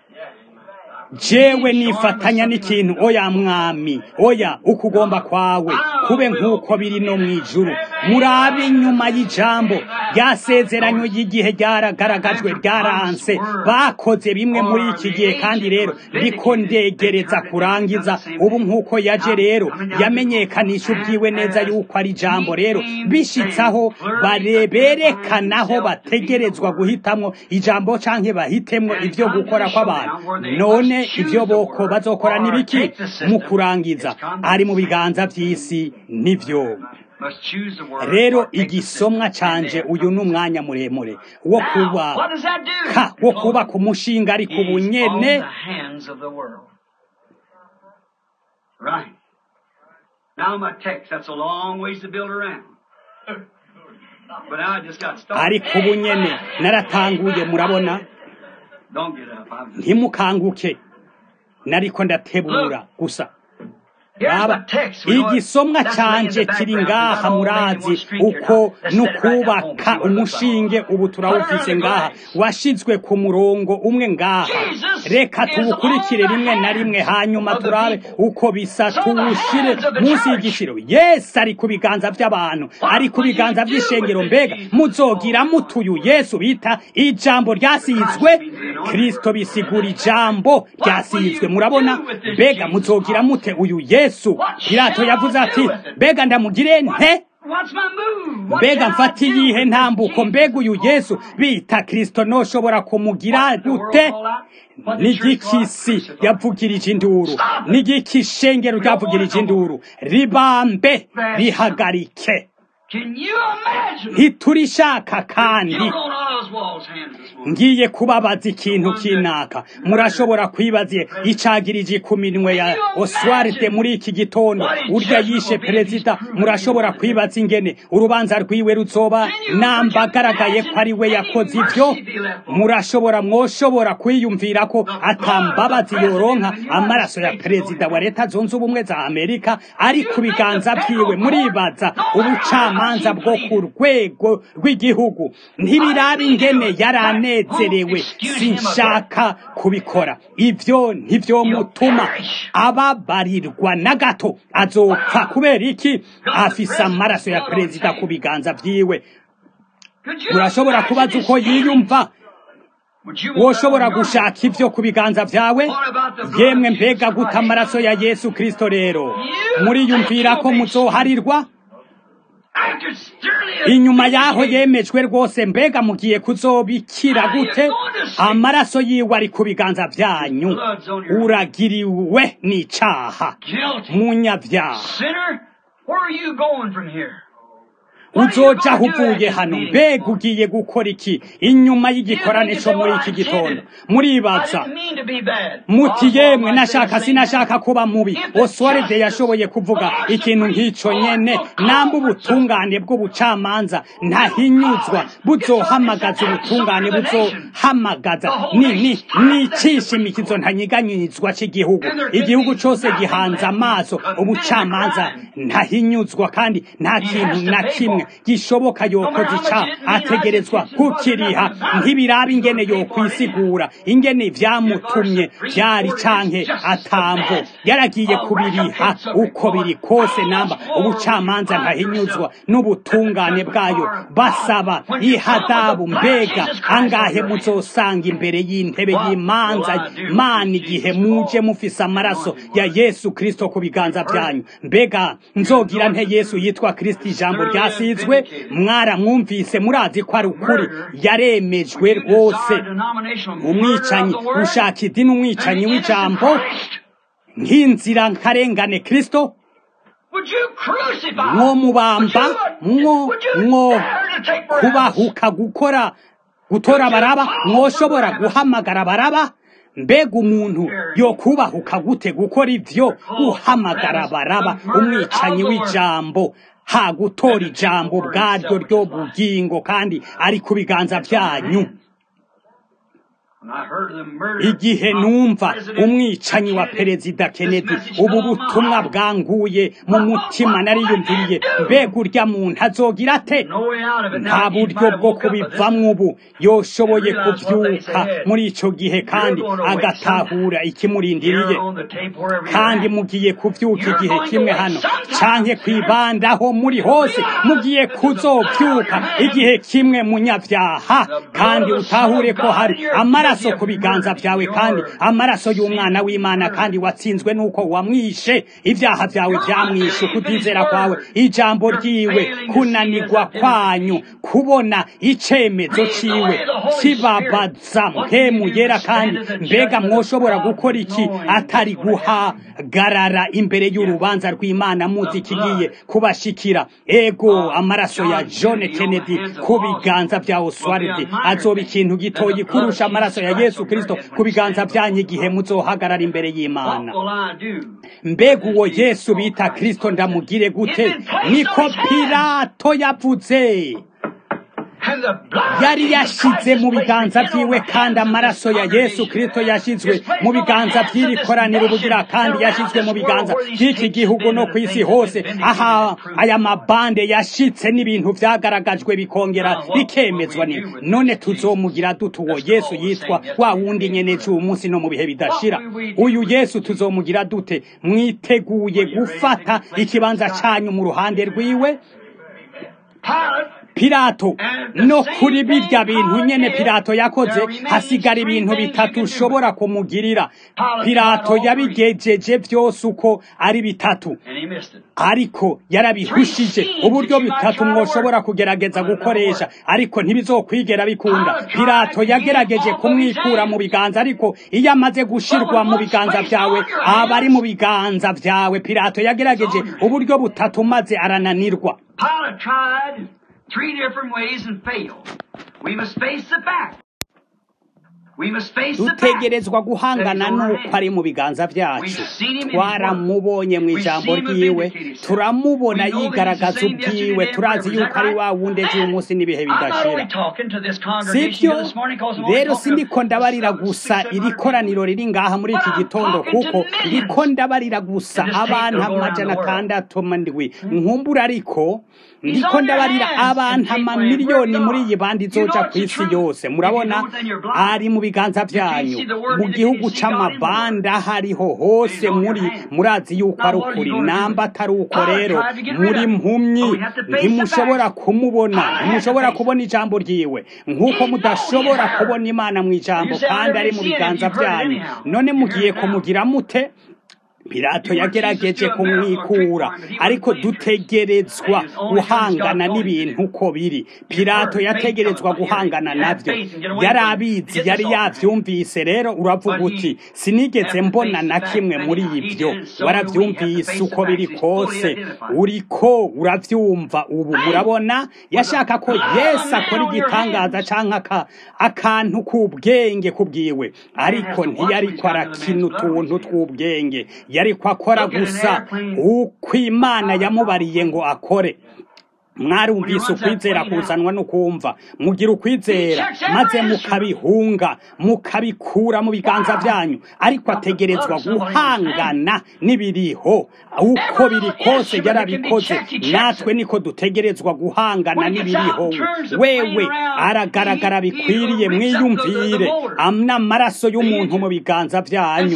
jewe nifatanya n'ikintu oya mwami oya ukugomba kwawe kube nk'uko biri no mu ijuru murabe inyuma y'ijambo ryasezeranywe y'igihe ryaragaragajwe ryaranse bakoze bimwe muri iki gihe kandi rero ndiko ndegereza kurangiza ubu nk'uko yaje rero yamenyekanisha ubwiwe neza yuko ari ijambo rero bishitsaho bareberekanaho bategerezwa guhitamwo ijambo canke bahitemwo ivyo gukora kw'abantu none ivyo boko bazokora nibiki mu kurangiza ari mu biganza vy'isi nivyo Must choose the word. rero igisomwa canje uyu ni umwanya muremure wo kuba What does that do? ka wo kuba ku mushinga ariko He's ubu on nyene the hands of the world. Right. Now my text, that's a long ways to build around. But now I just got started. ariko ubu nyene naratanguye murabona Don't get up. I'm... ntimukanguke nariko ndatebura gusa Here's Baba, my text. We know it- igisomwa that's laying in canje the kiri background. ngaha There's not all laying in murazi one street here. uko Now, let's set it right down home, n'ukubaka see what it looks like. umushinge ubu turawufise ngaha washizwe ku murongo umwe ngaha Jesus reka is tuwukurikire on the rimwe na hands rimwe hanyuma of the turabe people. uko bisa So the tuwushire hands of the munsi church. y'igishiro yesu ari ku biganza by'abantu What ari ku will you biganza do by'ishengero with mbega it, Jesus? muzogira mutuyu yesu bita ijambo ryasizwe kristo bisigura ijambo ryasizwe murabona mbega muzogira mute uyu yesu pilato yavuze ati mbega ndamugire nte What's my move? What mbega shall I mfata do iyihe with ntambuko Jesus? mbega uyu yesu bita kristo noshobora kumugira gute nigikisi yavugirije induru nigikishengero ryavugirije induru ribambe rihagarike Can you imagine? ntiturishaka kandi You're on Oswald's hands this morning. ngiye kubabaza ikintu kinaka murashobora kwibaza icagirije ku minwe ya oswaride muri iki gitondo urya yishe perezida murashobora kwibaza ingene urubanza rwiwe ruzoba nambagaragaye ko ari we yakoze ivyo murashobora mwoshobora kwiyumvira ko atambabazi yoronka amaraso ya perezida wa leta zunze ubumwe za amerika ari ku biganza vyiwe muribaza ubucamanza bwo ku rwego rw'igihugu ntibiraba ingene yaranezerewe sinshaka kubikora ivyo ntivyomutuma ababarirwa na gato azopfa kubera iki afise amaraso ya perezida ku biganza vyiwe Could you urashobora imagine kubaza his uko yiyumva Would you want woshobora that on your gushaka ivyo ku biganza vyawe yemwe mbega guta amaraso ya yesu kristo rero muriyumvira ko muzoharirwa After Sterling inyuma yaho yemejwe rwose mbega mugiye kuzobikira gute amaraso yiwe ari ku biganza vyanyu uragiriwe n'icaha guilty munyavyaha sinner, where are you going from here? uzoja aho uvuye hano mbega ugiye gukora iki inyuma y'igikorane co muri iki gitondo muribaza I didn't mean to be bad. muti Oswald yemwe might say nashaka the same sinashaka kuba mubi oswaride yashoboye kuvuga ikintu nk'ico nyene namba ubutungane bw'ubucamanza ntahinyuzwa buzohamagaza ubutungane buzohamagaza nini n'icishimikizo ntanyiganyizwa c'igihugu igihugu cose gihanze amaso ubucamanza ntahinyuzwa kandi nta kintu na kimwe gishoboka yokoze ica ategerezwa kukiriha ntibiraba ingene yokwisigura ingene vyamutumye vyari canke atamvo yaragiye kubiriha uko biri kose namba ubucamanza ntahinyuzwa n'ubutungane bwayo basaba ihadabu mbega angahe muzosanga imbere y'intebe y'imanza mana igihe muje mufise amaraso ya yesu kristo ku biganza vyanyu mbega nzogira nte yesu yitwa kristo ijambo ryasizwe mwaramwumvise murazi ko ari ukuri yaremejwe rwose umwicanyi ushaka idini umwicanyi w'ijambo nk'inzira nkarengane kristo Would you crucify? mwo mubamba Would you- mwo would you mwo dare to take Barabbas? kubahuka gukora gutora baraba mwoshobora guhamagara baraba mbega umuntu yo kubahuka gute gukora ivyo guhamagara baraba umwicanyi w'ijambo ha gutora ijambo ubwaryo ryo bugingo kandi ari ku biganza vyanyu When I heard of the murder igihe of numva President umwicanyi wa Kennedy, perezida this kennedy message ubu fell on my butumwa heart. bwanguye mu mutima nariyumviriye mbega urya muntu azogira ate No way out of it. nta Now, he buryo might have bwo woke up with this. kubivamwo ubu yoshoboye kuvyuka muri ico gihe kandi agatahura ikimurindiriye Here on the tape, wherever you're kandi at. mugiye kuvyuka igihe kimwe hano canke kwibandaho muri hose mugiye kuzovyuka igihe kimwe munyavyaha kandi utahure ko hari amaraso ku biganza vyawe kandi amaraso y'umwana w'imana kandi watsinzwe n'uko wamwishe ivyaha vyawe vyamwishe ukutizera kwawe ijambo ryiwe kunanirwa kwanyu kubona icemezo ciwe kibabaza mpemu yera kandi mbega mwoshobora gukora iki atari guhagarara imbere y'urubanza rw'imana muzi kigiye kubashikira ego amaraso ya john kennedy ku biganza vya oswald azoba ikintu gitoyi kurusha amaraso ya yesu kristo ku biganza vyanyu igihe muzohagarara imbere What y'imana will I do? mbega uwo yesu bita kristo ndamugire gute niko pilato yavuze And the blood yari of Jesus yashize Christ mu is biganza placed in vyiwe all the kandi hands of amaraso this ya yesu congregation. kristo yashizwe It's placed mu on the biganza hands of vy'iri this koraniro nation bugira kandi around yashizwe mu this biganza world where these vy'iki tapes gihugu have no been kw'isi and hose things have been aha vindicated and proved. aya mabande yashitse n'ibintu vyagaragajwe bikongera Now, what bikemezwa will we ni do with none this tuzomugira dute uwo Let's yesu call the yitwa same wa yesterday, wundi today, nyene forever. c'uyu munsi no mu bihe bidashira What will we do uyu with yesu tuzomugira dute mwiteguye Are you ready to gufata take the place ikibanza of God? canyu mu ruhande rwiwe Pilate pilato And the no same kuri thing birya bintu Pilate nyene did, pilato yakoze there remains hasigara three ibintu things you bitatu can do. ushobora kumugirira Pilate pilato tried all yabigejeje vyose uko ari bitatu and he missed it. ariko yarabihushije Three uburyo seeds that you bitatu might try to mwoshobora work. kugerageza But it gukoresha never ariko ntibizokwigera bikunda Pilate tried pilato to get yagerageje off of his kumwikura hands. mu biganza ariko iyo amaze gushirwa But when mu once biganza placed vyawe on your aba ari hands, mu biganza vyawe pilato yagerageje on your hands. uburyo butatu maze arananirwa Pilate tried three different ways and failed. We must face the fact. We must face the fact. dutegerezwa guhangana that he's on our n'uko ari hands. mu biganza vyacu We've seen him in his twaramubonye mu We've ijambo seen him ryiwe vindicate himself. turamubona We know that he's yigaragaza the same yesterday, ubwiwe today, and turazi forever. Is yuko that ari wa right? wundi ejo uyu munsi n'ibihe I'm not bidashira only talking to this congregation sivyo here this morning because I'm only rero talking sindiko to ndabarira some gusa six, iri seven koraniro hundred riri ngaha muri iki But I'm gitondo talking to kuko millions. ndiko ndabarira gusa And this tape abantu will go around amajana the world. atandatu mandwi nkumbura ariko He's ndiko on your ndabarira hands abantu and take amamiliyoni away muri where iyi you bandi are. You izoja know it's ku the isi truth. yose If you murabona know it, then you're blind. ari mu biganza can't vyanyu see the word, mu neither gihugu can you see God in the c'amabanda word. hariho hose He's on your muri hands. murazi yuko Now ari what are you ukuri gonna do? namba atari uko Pilate rero tried to get rid muri of him. mpumyi But we have to face the ntimushobora facts. kumubona Pilate had to ntimushobora face it. kubona ijambo ryiwe nk'uko He knows mudashobora her. kubona imana mu ijambo You say, I kandi never ari mu seen it. biganza You've heard it vyanyu anyhow. none You mugiye hear it now. kumugira mute pilato You want Jesus yagerageje to do a miracle or trick kumwikura for him, but he ariko wouldn't believe it. dutegerezwa His only guhangana God told him to n'ibintu do. uko biri You've pilato heard faith yategerezwa coming by hearing. guhangana You have navyo faith and get away yari from it. abizi Get yari this off. yavyumvise rero uravuga But uti he sinigeze never mbona faced na the kimwe fact muri anyhow. He ivyo did, so do we have to waravyumvise face the uko biri facts. He's fully kose identified. uriko uravyumva ubu Faith murabona yashaka ko was a yesu man akora on your igitangaza hands. canke aka- akantu k'ubwenge kubwiwe ariko has to watch ntiyariko when he's got to the arakina man's blood utuntu on his tw'ubwenge yariko akora Look at an gusa airplane. uko imana yamubariye ngo akore mwarumvise ukwizera kuzanwa no kumva mugira ukwizera maze mukabihunga mukabikura mu biganza vyanyu ariko ategerezwa guhangana n'ibiriho uko biri kose yarabikoze natwe niko dutegerezwa guhangana n'ibiriho wewe aragaragara bikwiriye mwiyumvire n'amaraso y'umuntu mu biganza vyanyu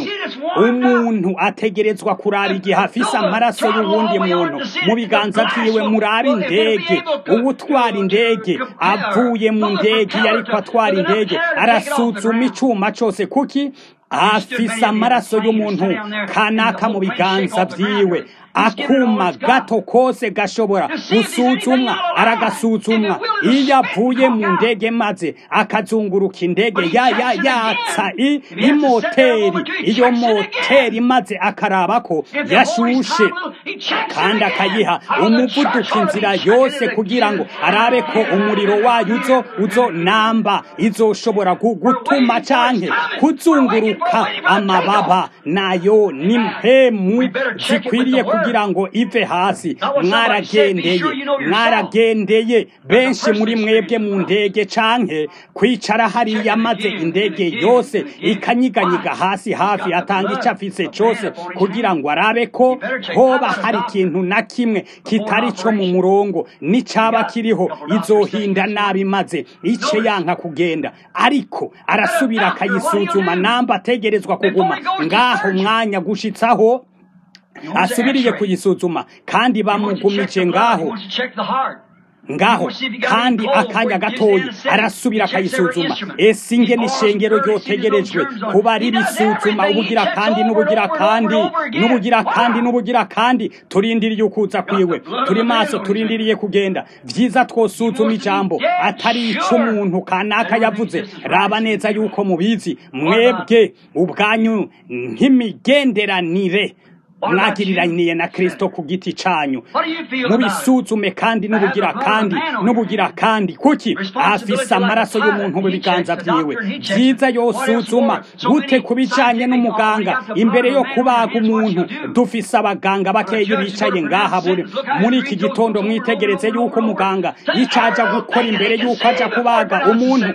umuntu ategerezwa kuraba igihe afise amaraso y'uwundi muntu mu biganza vyiwe murabe indege uwutwara indege avuye mu ndege iyo ariko atwara indege arasuzuma icuma cose kuki afise amaraso y'umuntu kanaka mu biganza vyiwe akuma gato kose gashobora gusuzumwa aragasuzumwa iyo avuye mu ndege maze akazunguruka indege ya ya yatsa i- imoteri iyo moteri maze akaraba ko yashushe kandi akayiha umuvuduko inzira yose kugira ngo arabe ko umuriro wayo uzo uzo namba izoshobora gu- gutuma canke kuzunguruka amababa nayo ni mpemu zikwiriye kugira ngo ive hasi mwaragendeye mwaragendeye benshi muri mwebwe mu ndege canke kwicara hariya maze indege yose ikanyiganyiga hasi hafi atanga ico afise cose kugira ngo arabe ko hoba hari ikintu na kimwe kitari co mu murongo n'icaba kiriho izohinda nabi maze ice yanka kugenda ariko arasubira akayisuzuma namba ategerezwa kuguma ngaho mwanya gushitsaho asubiriye kuyisuzuma kandi bamugumije ngaho ngaho kandi akanya gatoyi arasubira akayisuzuma ese inge n'ishengero ryotegerejwe kuba ririsuzuma ubugira kandi n'ubugira kandi n'ubugira kandi n'ubugira kandi turindiriye ukuza kwiwe turi maso turindiriye kugenda vyiza twosuzuma ijambo atari ic'umuntu kanaka yavuze raba neza yuko mubizi mwebwe ubwanyu nk'imigenderanire mwagiriraniye na kristo ku giti canyu mubisuzume kandi n'ubugira kandi n'ubugira kandi kuki afise amaraso y'umuntu mu biganza vyiwe vyiza yosuzuma gute ku bijanye n'umuganga imbere yo kubaga umuntu dufise abaganga bakeyi bicaye ngaha buri muri iki gitondo mwitegereze yuko umuganga icaja gukora imbere yuko aja kubaga umuntu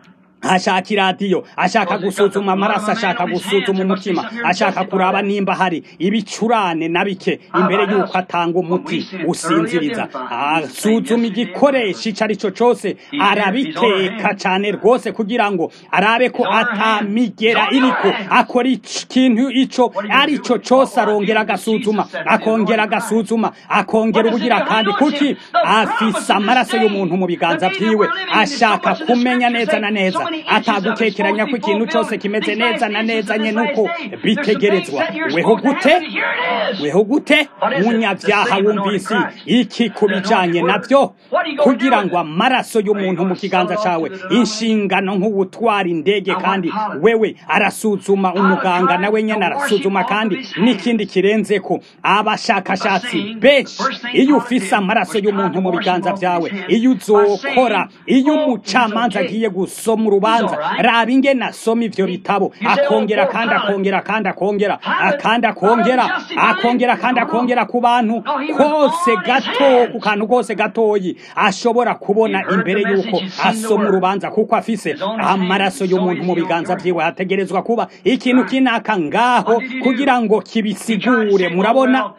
ashaka iradiyo ashaka gusuzuma amaraso ashaka gusuzuma umutima ashaka kuraba nimba hari ibicurane na bike imbere y'uko atanga umuti usinziriza asuzuma igikoresho icyo ari cyo cyose arabiteka cyane rwose kugira ngo arabe ko atamigera iriko akora ikintu icyo ari cyo cyose arongera agasuzuma akongera agasuzuma akongera ubugira kandi kuki afise amaraso y'umuntu mu biganza byiwe ashaka kumenya neza na neza atagukekeranya ko ikintu cyose kimeze neza na neza nye nuko bitegerezwa weho gute weho gute munyabyaha wumvise iki ku bijanye nabyo kugira ngo amaraso y'umuntu mu kiganza cawe inshingano nk'ubutwara indege kandi wewe arasuzuma umuganga nawe nyene arasuzuma kandi n'ikindi kirenze ko abashakashatsi benshi iyo ufise amaraso y'umuntu mu biganza vyawe iyo uzokora iyo umucamanza agiye gusoma urubanza raba ingene asoma ivyo bitabo akongera kandi akongera kandi akongera akandi akongera akongera kandi akongera ku bantu kose gato ku kantu kose gatoyi ashobora kubona imbere y'uko asoma urubanza kuko afise amaraso y'umuntu mu biganza vyiwe hategerezwa kuba ikintu kinaka ngaho kugira ngo kibisigure murabona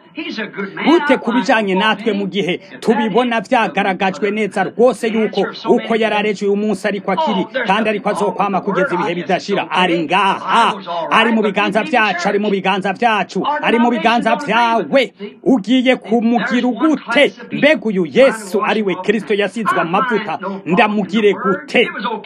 gute ku bijanye natwe mu gihe tubibona vyagaragajwe neza rwose yuko uko yarareje uyu munsi ariko akiri kandi ariko azokwama kugeza ibihe bidashira ari ngaha ari mu biganza vyacu ari mu biganza vyacu ari mu biganza vyawe ugiye kumugira ugute mbega uyu yesu ari we kristo yasizwe amavuta ndamugire gute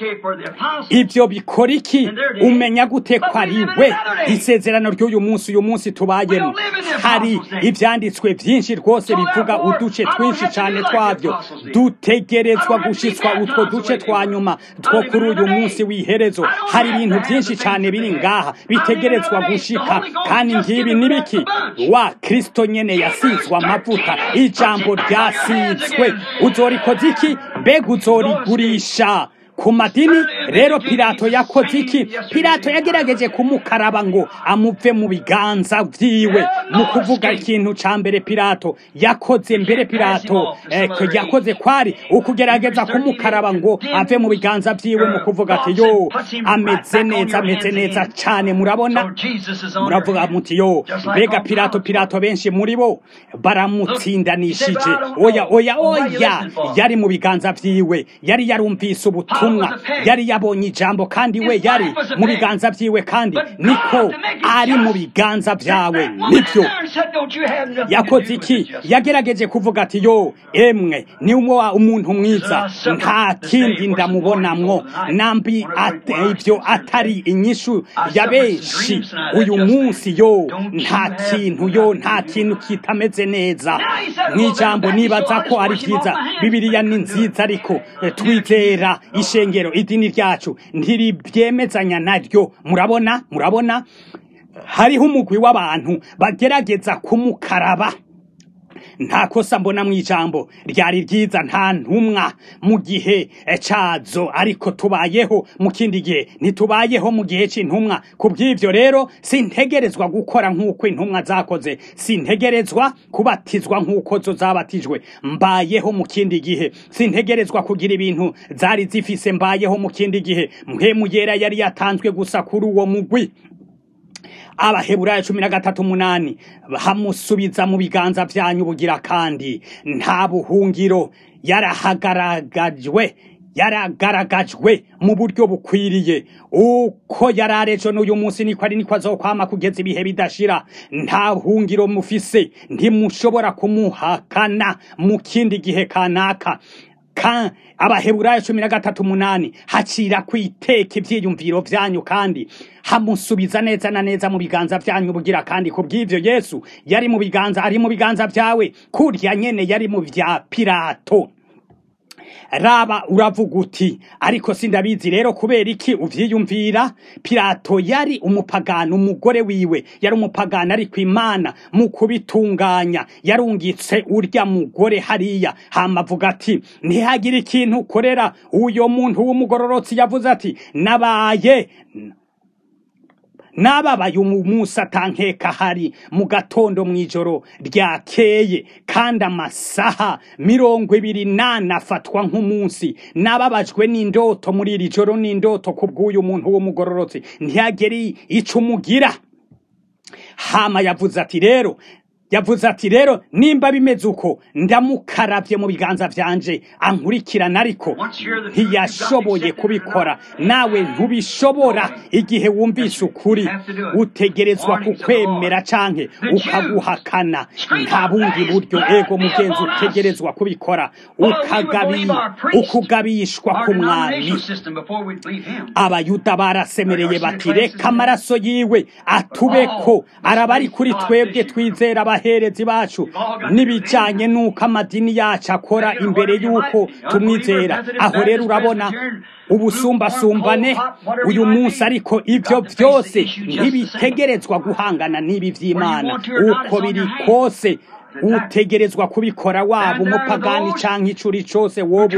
ivyo bikora iki umenya gute ko ari we isezerano ry'uyu munsi uyu munsi tubayemo hari ivyanditswe vyinshi rwose bivuga uduce twinshi cane twavyo dutegerezwa gushitswa utwo duce twa nyuma two kuri uyu munsi w'iherezo hari ibintu vyinshi cane biri ngaha bitegerezwa gushika kandi ngibi nibiki wa kristo nyene yasizwe amavuta ijambo ryasizwe uzorikoze iki mbega uzorigurisha ku madini rero pilato yakoze iki pilato yagerageje kumukaraba ngo amuve mu biganza vyiwe mu kuvuga ikintu ca mbere pilato yakoze mbere pilato eh, yakoze kwari ukugerageza kumukaraba ngo ave mu biganza vyiwe mu kuvuga ati yo ameze neza ameze neza cane murabona muravuga muti yo mbega pilato pilato benshi muri bo baramutsindanishije oya oya oya yari mu biganza vyiwe yari yarumvise ubutumwa ubutumwa yari yabonye ijambo kandi we yari mu biganza byiwe kandi niko ari mu biganza byawe nibyo yakoze iki yagerageje kuvuga ati yo emwe ni umuntu mwiza nta kindi ndamubonamwo nambi ibyo atari inyishu ya benshi uyu munsi yo nta kintu yo nta kintu kitameze neza nk'ijambo nibaza ko ari byiza bibiriya ni nziza ariko twizera ishengero idini ryacu ntiribyemezanya naryo murabona murabona hariho umugwi w'abantu bagerageza kumukaraba nta kosa mbona mu ijambo ryari ryiza nta ntumwa mu gihe cyazo ariko tubayeho mu kindi gihe ntitubayeho mu gihe cy'intumwa ku bw'ibyo rero sintegerezwa gukora nk'uko intumwa zakoze sintegerezwa kubatizwa nk'uko zo zabatijwe mbayeho mu kindi gihe sintegerezwa kugira ibintu zari zifise mbayeho mu kindi gihe mpemu yera yari yatanzwe gusa kuri uwo mugwi abaheburayo cumi na gatatu umunani hamusubiza mu biganza byanyu bugira kandi nta buhungiro yarahagaragajwe yaragaragajwe mu buryo bukwiriye uko yari arejo n'uyu munsi niko ari niko azokwama kugeza ibihe bidashira nta buhungiro mufise ntimushobora kumuhakana mu kindi gihe kanaka ka abaheburayo cumi na gatatu umunani hacira kwiteka ibyiyumviro byanyu kandi hamusubiza neza na neza mu biganza byanyu bugira kandi ku bw'ibyo yesu yari mu biganza ari mu biganza byawe kurya nyene yari mu bya pirato raba uravuga uti ariko sindabizi rero kubera iki uvyiyumvira pirato yari umupagani umugore wiwe yari umupagani ariko imana mu kubitunganya yarungitse urya mugore hariya hama avuga ati ntihagire ikintu ukorera uyo muntu w'umugororotsi yavuze ati nabaye nababaye umunsi atankeka hari mu gatondo mu ijoro ryakeye kandi amasaha mirongo ibiri nane afatwa nk'umunsi nababajwe n'indoto muri iri joro n'indoto ku bw'uyu muntu w'umugororotsi ntiyagere ico umugira hama yavuze ati rero yavuze ati rero nimba bimeze uko ndamukarabye mu biganza byanje ankurikirana ariko ntiyashoboye kubikora nawe ntubishobora igihe wumvise ukuri utegerezwa kukwemera canke ukaguhakana nta bundi buryo ego mugenzi utegerezwa kubikora ukagabi ukugabishwa ku mwami abayuda barasemereye bati reka amaraso yiwe atubeko araba ari kuri twebwe twizera abaherezi bacu n'ibijyanye n'uko amadini yacu akora imbere y'uko tumwizera aho rero urabona ubusumbasumbane uyu munsi ariko ibyo byose ntibitegerezwa guhangana n'ibi by'imana uko biri kose utegerezwa kubikora waba umupagani cyangwa icuri cyose wowe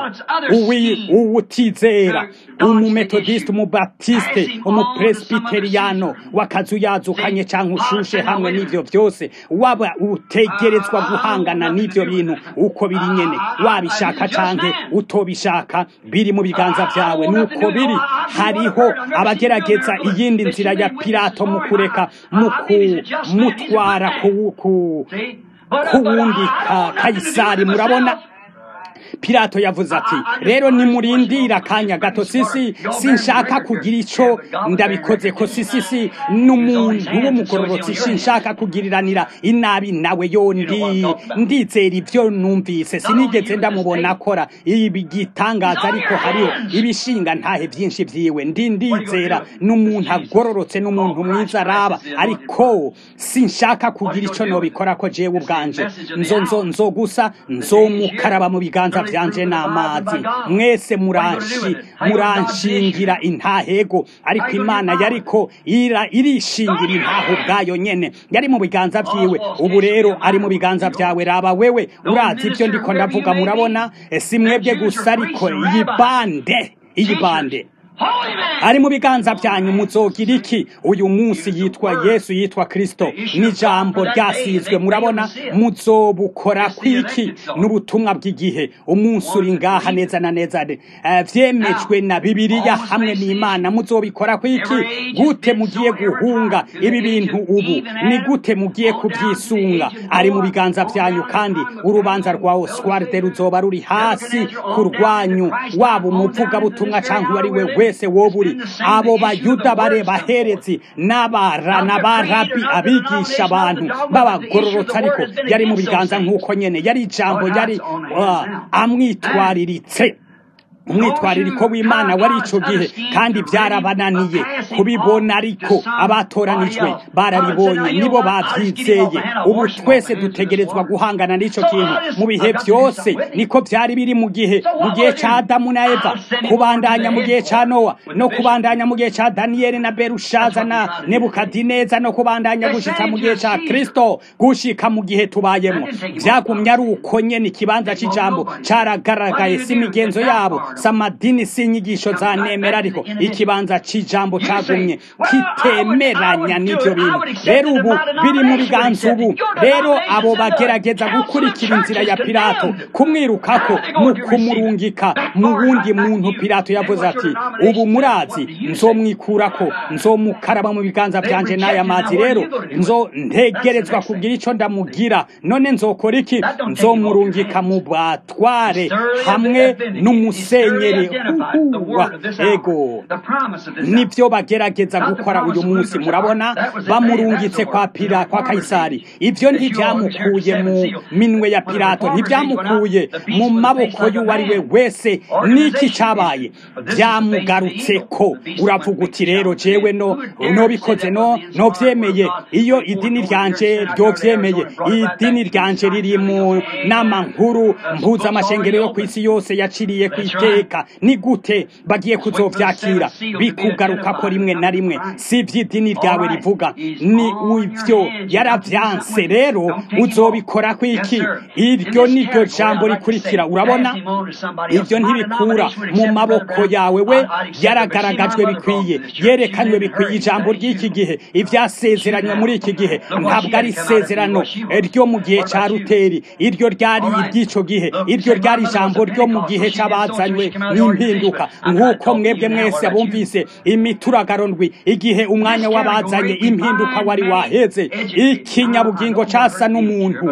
uri uwutizera umumetodisite umubatisite umupresbiteriyano wakazuyazukanye cyangwa ushushe hamwe n'ibyo byose waba utegerezwa guhangana n'ibyo bintu uko biri nyene wabishaka cyangwa utobishaka biri mu biganza byawe nuko biri hariho abagerageza iyindi nzira ya pirato mu kureka mu kumutwara ku ku wundi kayisari murabona Pilato yavuze ati rero nimurindira akanya gato sisi sinshaka kugira ico ndabikoze ko sisi si n'umuntu w'umugororotsi sinshaka kugiriranira inabi nawe yondi ndizera ivyo numvise sinigeze ndamubona akora ibi gitangaza ariko hariho ibishinga ntahe vyinshi vyiwe ndi ndizera n'umuntu agororotse n'umuntu mwiza araba ariko sinshaka kugira ico nobikora ko jewe ubwanje nzo nzo nzo gusa nzomukaraba mu biganza vyanje n'amazi mwese muranshi muranshingira intahego ariko imana yariko ira irishingira intaho ubwayo nyene yari mu biganza vyiwe ubu rero ari mu biganza vyawe raba wewe urazi ivyo ndiko ndavuga murabona si mwebwe gusa ariko iyi bande iyi bande Holy man. ari mu biganza byanyu muzogira iki uyu munsi yitwa yesu yitwa kristo n'ijambo ryasizwe murabona muzobukora kwiki n'ubutumwa bw'igihe umunsi uri ngaha neza na neza eh, vyemejwe na bibiliya hamwe n'imana muzobikora kwiki gute mugiye guhunga ibi bintu ubu ni gute mugiye kubyisunga ari mu biganza byanyu kandi urubanza rwa oswarde ruzoba ruri hasi ku rwanyu waba umuvugabutumwa cyangwa uwo ari we wese wowe uri abo bayuda bare baherezi n'abara n'abarabi abigisha abantu b'abagororotsi ariko yari mu biganza nk'uko nyene yari ijambo yari uh, amwitwariritse umwitwaririko w'imana wari ico gihe kandi byarabananiye kubibona ariko abatoranijwe barabibonye nibo bavyizeye ubu twese dutegerezwa guhangana n'ico kintu mu bihe byose niko byari biri mu gihe mu gihe ca adamu na eva kubandanya mu gihe ca nowa no kubandanya mu gihe ca daniyeli na berushaza na nebukadineza no kubandanya gushika mu gihe ca kristo gushika mu gihe tubayemo vyagumye ari uko nyene ikibanza c'ijambo caragaragaye si imigenzo yabo samadini si inyigisho za nemera ariko ikibanza c'ijambo cagumye kitemeranya n'ivyo bintu rero ubu biri mu biganza ubu rero abo bagerageza gukurikira inzira ya pilato kumwirukako mu kumurungika mu wundi muntu pilato yavuze ati ubu murazi nzomwikurako nzomukaraba mu biganza byanje n'aya mazi rero nzo ntegerezwa kugira ico ndamugira none nzokora iki nzomurungika mu batware hamwe n'umusenyeri uhuwa ego nibyo bagerageza gukora uyu munsi murabona bamurungitse kwa pira kwa kayisari ibyo ntibyamukuye mu minwe ya pilato ntibyamukuye mu maboko y'uwo ari we wese n'iki cyabaye byamugarutse ko uravuga uti rero jewe no nobikoze no novyemeye iyo idini ryanje ryovyemeye idini ryanje riri mu nama nkuru mpuzamashengero yo ku isi yose yaciriye ku iteka ni gute bagiye kuzovyakira bikugaruka ko rimwe na rimwe si ivy'idini ryawe rivuga ni ivyo yaravyanse rero uzobikora kwiki iryo niryo jambo rikurikira urabona ibyo ntibikura mu maboko yawe we yaragaragajwe bikwiye yerekanywe bikwiye ijambo ry'iki gihe ivyasezeranywe muri iki gihe ntabwo ari isezerano ryo mu gihe ca ruteri iryo ryari iry'ico gihe iryo ryari ijambo ryo mu gihe c'abazanywe n'impinduka nk'uko mwebwe mwese abumvise imituragaro ndwi igihe umwanya w'abazanye impinduka wari waheze ikinyabugingo casa n'umuntu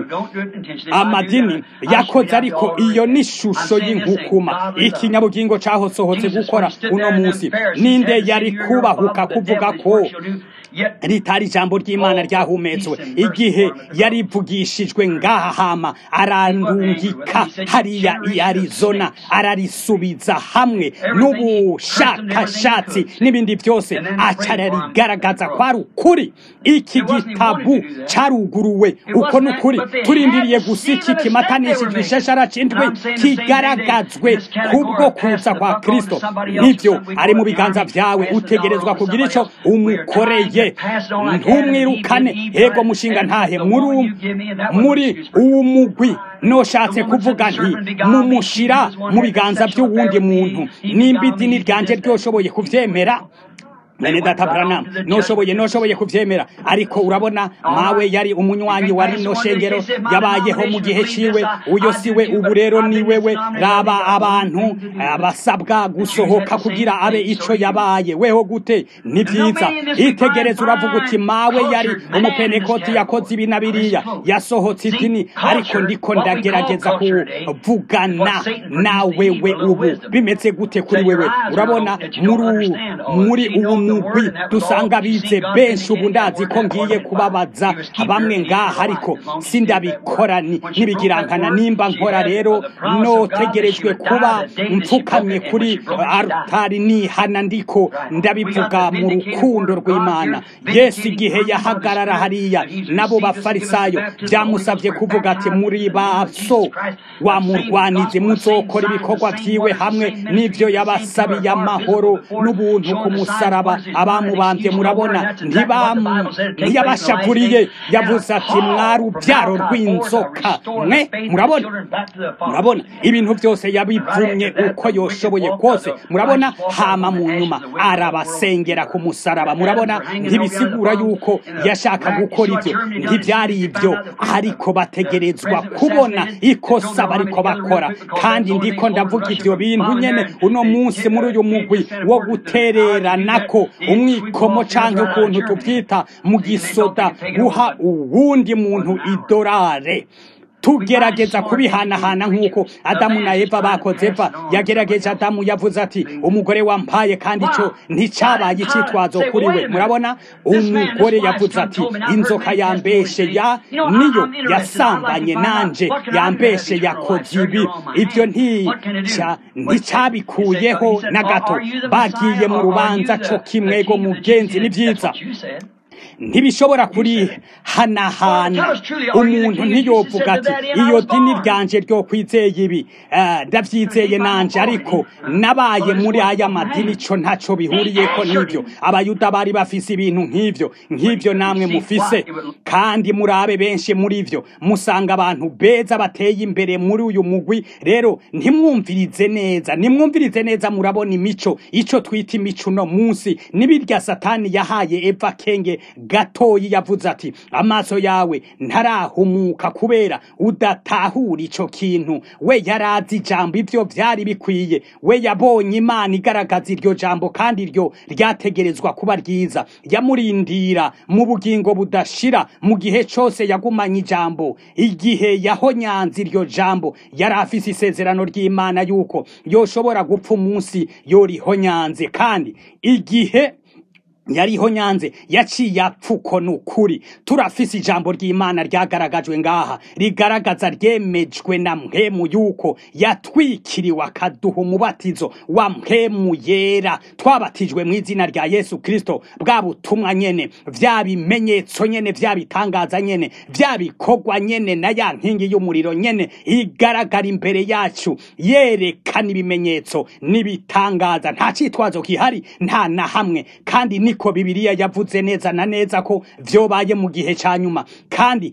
amadini yakoze ariko iyo ni ishusho y'inkukuma ikinyabugingo cahosohotse gukora uno munsi ninde yari kubahuka kuvuga ko ritari ijambo ry'imana ryahumetswe igihe yarivugishijwe ngaha hama arandungika hariya i arizona ararisubiza hamwe n'ubushakashatsi n'ibindi byose acararigaragaza ko ari ukuri iki gitabu caruguruwe uko ni ukuri turindiriye gusa iki kimatanishijwe ishashara c'indwi kigaragazwe kubwo kuza kwa kristo nibyo ari mu biganza vyawe utegerezwa kugira ico umukoreye ntumwirukane ego mushinga ntahe muri muri uwo mugwi noshatse kuvuga nti mumushira mu biganza by'uwundi muntu nimba idini ryanje ryoshoboye kuvyemera mwene data Branham noshoboye noshoboye kuvyemera ariko urabona mawe yari umunywanyi wa rino shengero yabayeho mu gihe ciwe uyo siwe ubu rero ni wewe raba abantu abasabwa gusohoka kugira abe ico yabaye weho gute ni vyiza itegereza uravuga uti mawe yari umupenekoti yakoze ibi na biriya yasohotse idini ariko ndiko ndagerageza kuvugana na wewe ubu bimeze gute kuri wewe urabona muri muri ubu mugwi dusanga bize benshi ubu ndazi ko ngiye kubabaza bamwe ngaha ariko sindabikora n'ibigirankana nimba nkora rero notegerejwe kuba mfukamye kuri altari nihana ndiko ndabivuga mu rukundo rw'imana yesu igihe yahagarara hariya nabo bafarisayo byamusabye kuvuga ati muri baso wamurwanize muzokora ibikorwa vyiwe hamwe n'ivyo yabasabiye amahoro n'ubuntu ku musaraba abamubambye murabona ntiyabashakuriye yavuze ati mwari ubyaro rw'inzoka mwe murabona murabona ibintu byose yabivumye uko yoshoboye kose murabona hama mu nyuma arabasengera ku musaraba murabona ntibisigura yuko yashaka gukora ibyo ntibyari ibyo ariko bategerezwa kubona ikosa bariko bakora kandi ndiko ndavuga ibyo bintu nyene uno munsi muri uyu mugwi wo gutereranako umwikomo canke ukuntu tubyita mu gisoda guha uwundi muntu idorare tugerageza kubihanahana nk'uko adamu na eva bakoze eva yagerageje adamu yavuze ati umugore wampaye kandi icyo nticyabaye icyitwazo kuri we murabona umugore yavuze ati inzoka yambeshe ya niyo yasambanye nanje yambeshe yakoze ibi ibyo nticyabikuyeho na gato bagiye mu rubanza cyo kimwego mugenzi ni byiza ntibishobora kuri hanahana umuntu ntiyovuga ati iyo dini ryanje ryo kwizeye ibi ndabyizeye nanje ariko nabaye muri aya madini cyo ntacyo bihuriyeko n'ibyo abayuda bari bafise ibintu nk'ibyo nk'ibyo namwe mufise kandi murabe benshi muri byo musanga abantu beza bateye imbere muri uyu mugwi rero ntimwumvirize neza nimwumvirize neza murabona imico icyo twita imico uno munsi n'ibirya satani yahaye eva kenge gatoyi yavuze ati amaso yawe ntarahumuka kubera udatahura ico kintu we yarazi ijambo ivyo vyari bikwiye we yabonye imana igaragaza iryo jambo kandi iryo ryategerezwa kuba ryiza yamurindira mu bugingo budashira mu gihe cose yagumanye ijambo igihe yahonyanze iryo jambo yari afise isezerano ry'imana yuko yoshobora gupfa umunsi yorihonyanze kandi igihe yariho nyanze yaciye apfuko nukuri turafise ijambo ry'imana ryagaragajwe ngaha rigaragaza ryemejwe na mpemu yuko yatwikiriwe akaduha umubatizo wa mpemu yera twabatijwe mu izina rya yesu kristo bwa butumwa nyene vya bimenyetso nyene vya bitangaza nyene vya bikorwa nyene na ya nkingi y'umuriro nyene igaragara imbere yacu yerekana ibimenyetso n'ibitangaza nta citwazo kihari nta na hamwe kandi ni niko bibiliya yavuze neza na neza ko vyobaye mu gihe ca nyuma kandi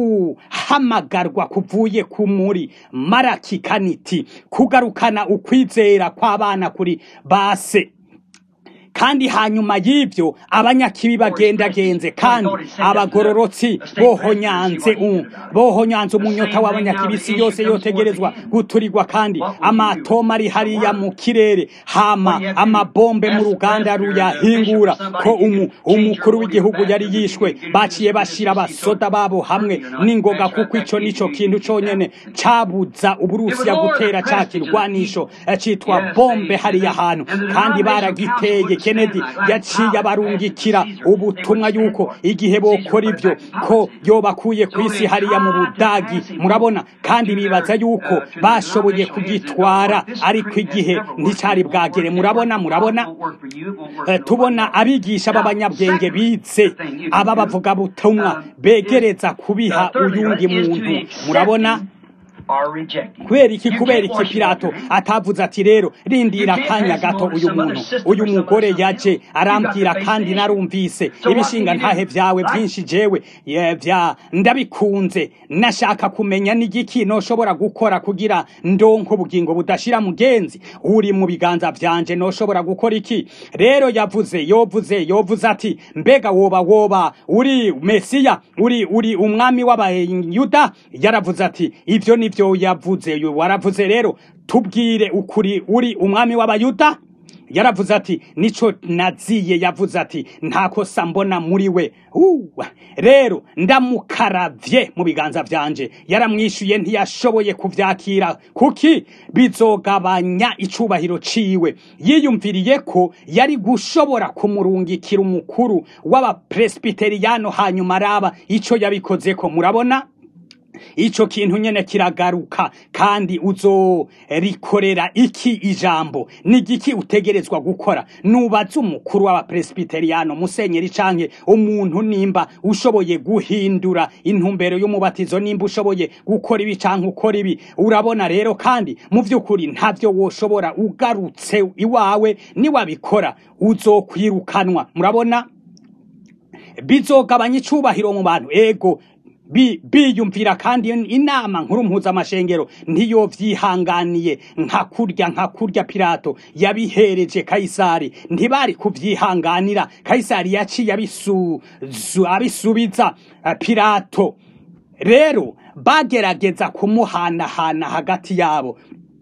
uguhamagarwa kuvuye ku muri maraki kaniti kugarukana ukwizera kw'abana kuri base kandi hanyuma y'ibyo abanyakibi bagendagenze kandi abagororotsi bohonyanze bohonyanze umunyota w'abanyakibisi yose yotegerezwa guturirwa kandi amatoma ari hariya mu kirere hama amabombe mu ruganda ruyahingura ko umu, umukuru w'igihugu yari yishwe baciye bashira abasoda babo hamwe n'ingoga kuko ico nico kintu conyene cabuza uburusiya gutera ca kirwanisho citwa bombe hariya hantu kandi baragiteye kennedy yaciye abarungikira ubutumwa yuko igihe bokora ibyo ko yobakuye ku isi hariya mu budagi murabona kandi bibaza yuko bashoboye kugitwara ariko igihe nticari bwagere murabona murabona tubona abigisha b'abanyabwenge bize aba bavuga butumwa begereza kubiha uyundi muntu murabona kubera iki kubera iki pilato atavuze ati rero rindira akanya gato uyu muntu uyu mugore yaje arambwira kandi narumvise ibishinga ntahe vyawe byinshi jewe vya ndabikunze nashaka kumenya n'igiki noshobora gukora kugira ndonko ubugingo budashira mugenzi uri mu biganza vyanje noshobora gukora iki rero yavuze yovuze yovuze ati mbega woba woba uri mesiya uri uri umwami w'abayuda yaravuze ati ivyo ni byo yavuze waravuze rero tubwire ukuri uri umwami w'abayuda yaravuze ati nico naziye yavuze ati nta kosa mbona muri we rero ndamukaravye mu biganza vyanje yaramwishuye ntiyashoboye kuvyakira kuki bizogabanya icubahiro ciwe yiyumviriye ko yari gushobora kumurungikira umukuru w'abapresbiteriyano hanyuma araba ico yabikozeko murabona ico kintu nyene kiragaruka kandi uzorikorera iki ijambo ni igiki utegerezwa gukora nubaza umukuru w'abapresbiteriyano musenyeri canke umuntu nimba ushoboye guhindura intumbero y'umubatizo nimba ushoboye gukora ibi canke ukora ibi urabona rero kandi mu vy'ukuri ntavyo woshobora ugarutse iwawe niwabikora uzokwirukanwa murabona bizogabanya icubahiro mu bantu ego bi- biyumvira kandi inama nkuru mpuzamashengero ntiyovyihanganiye nka kurya nka kurya pilato yabihereje kayisari ntibari kuvyihanganira kayisari yaciye abisu- zu- abisubiza eh, pilato rero bagerageza kumuhanahana hagati yabo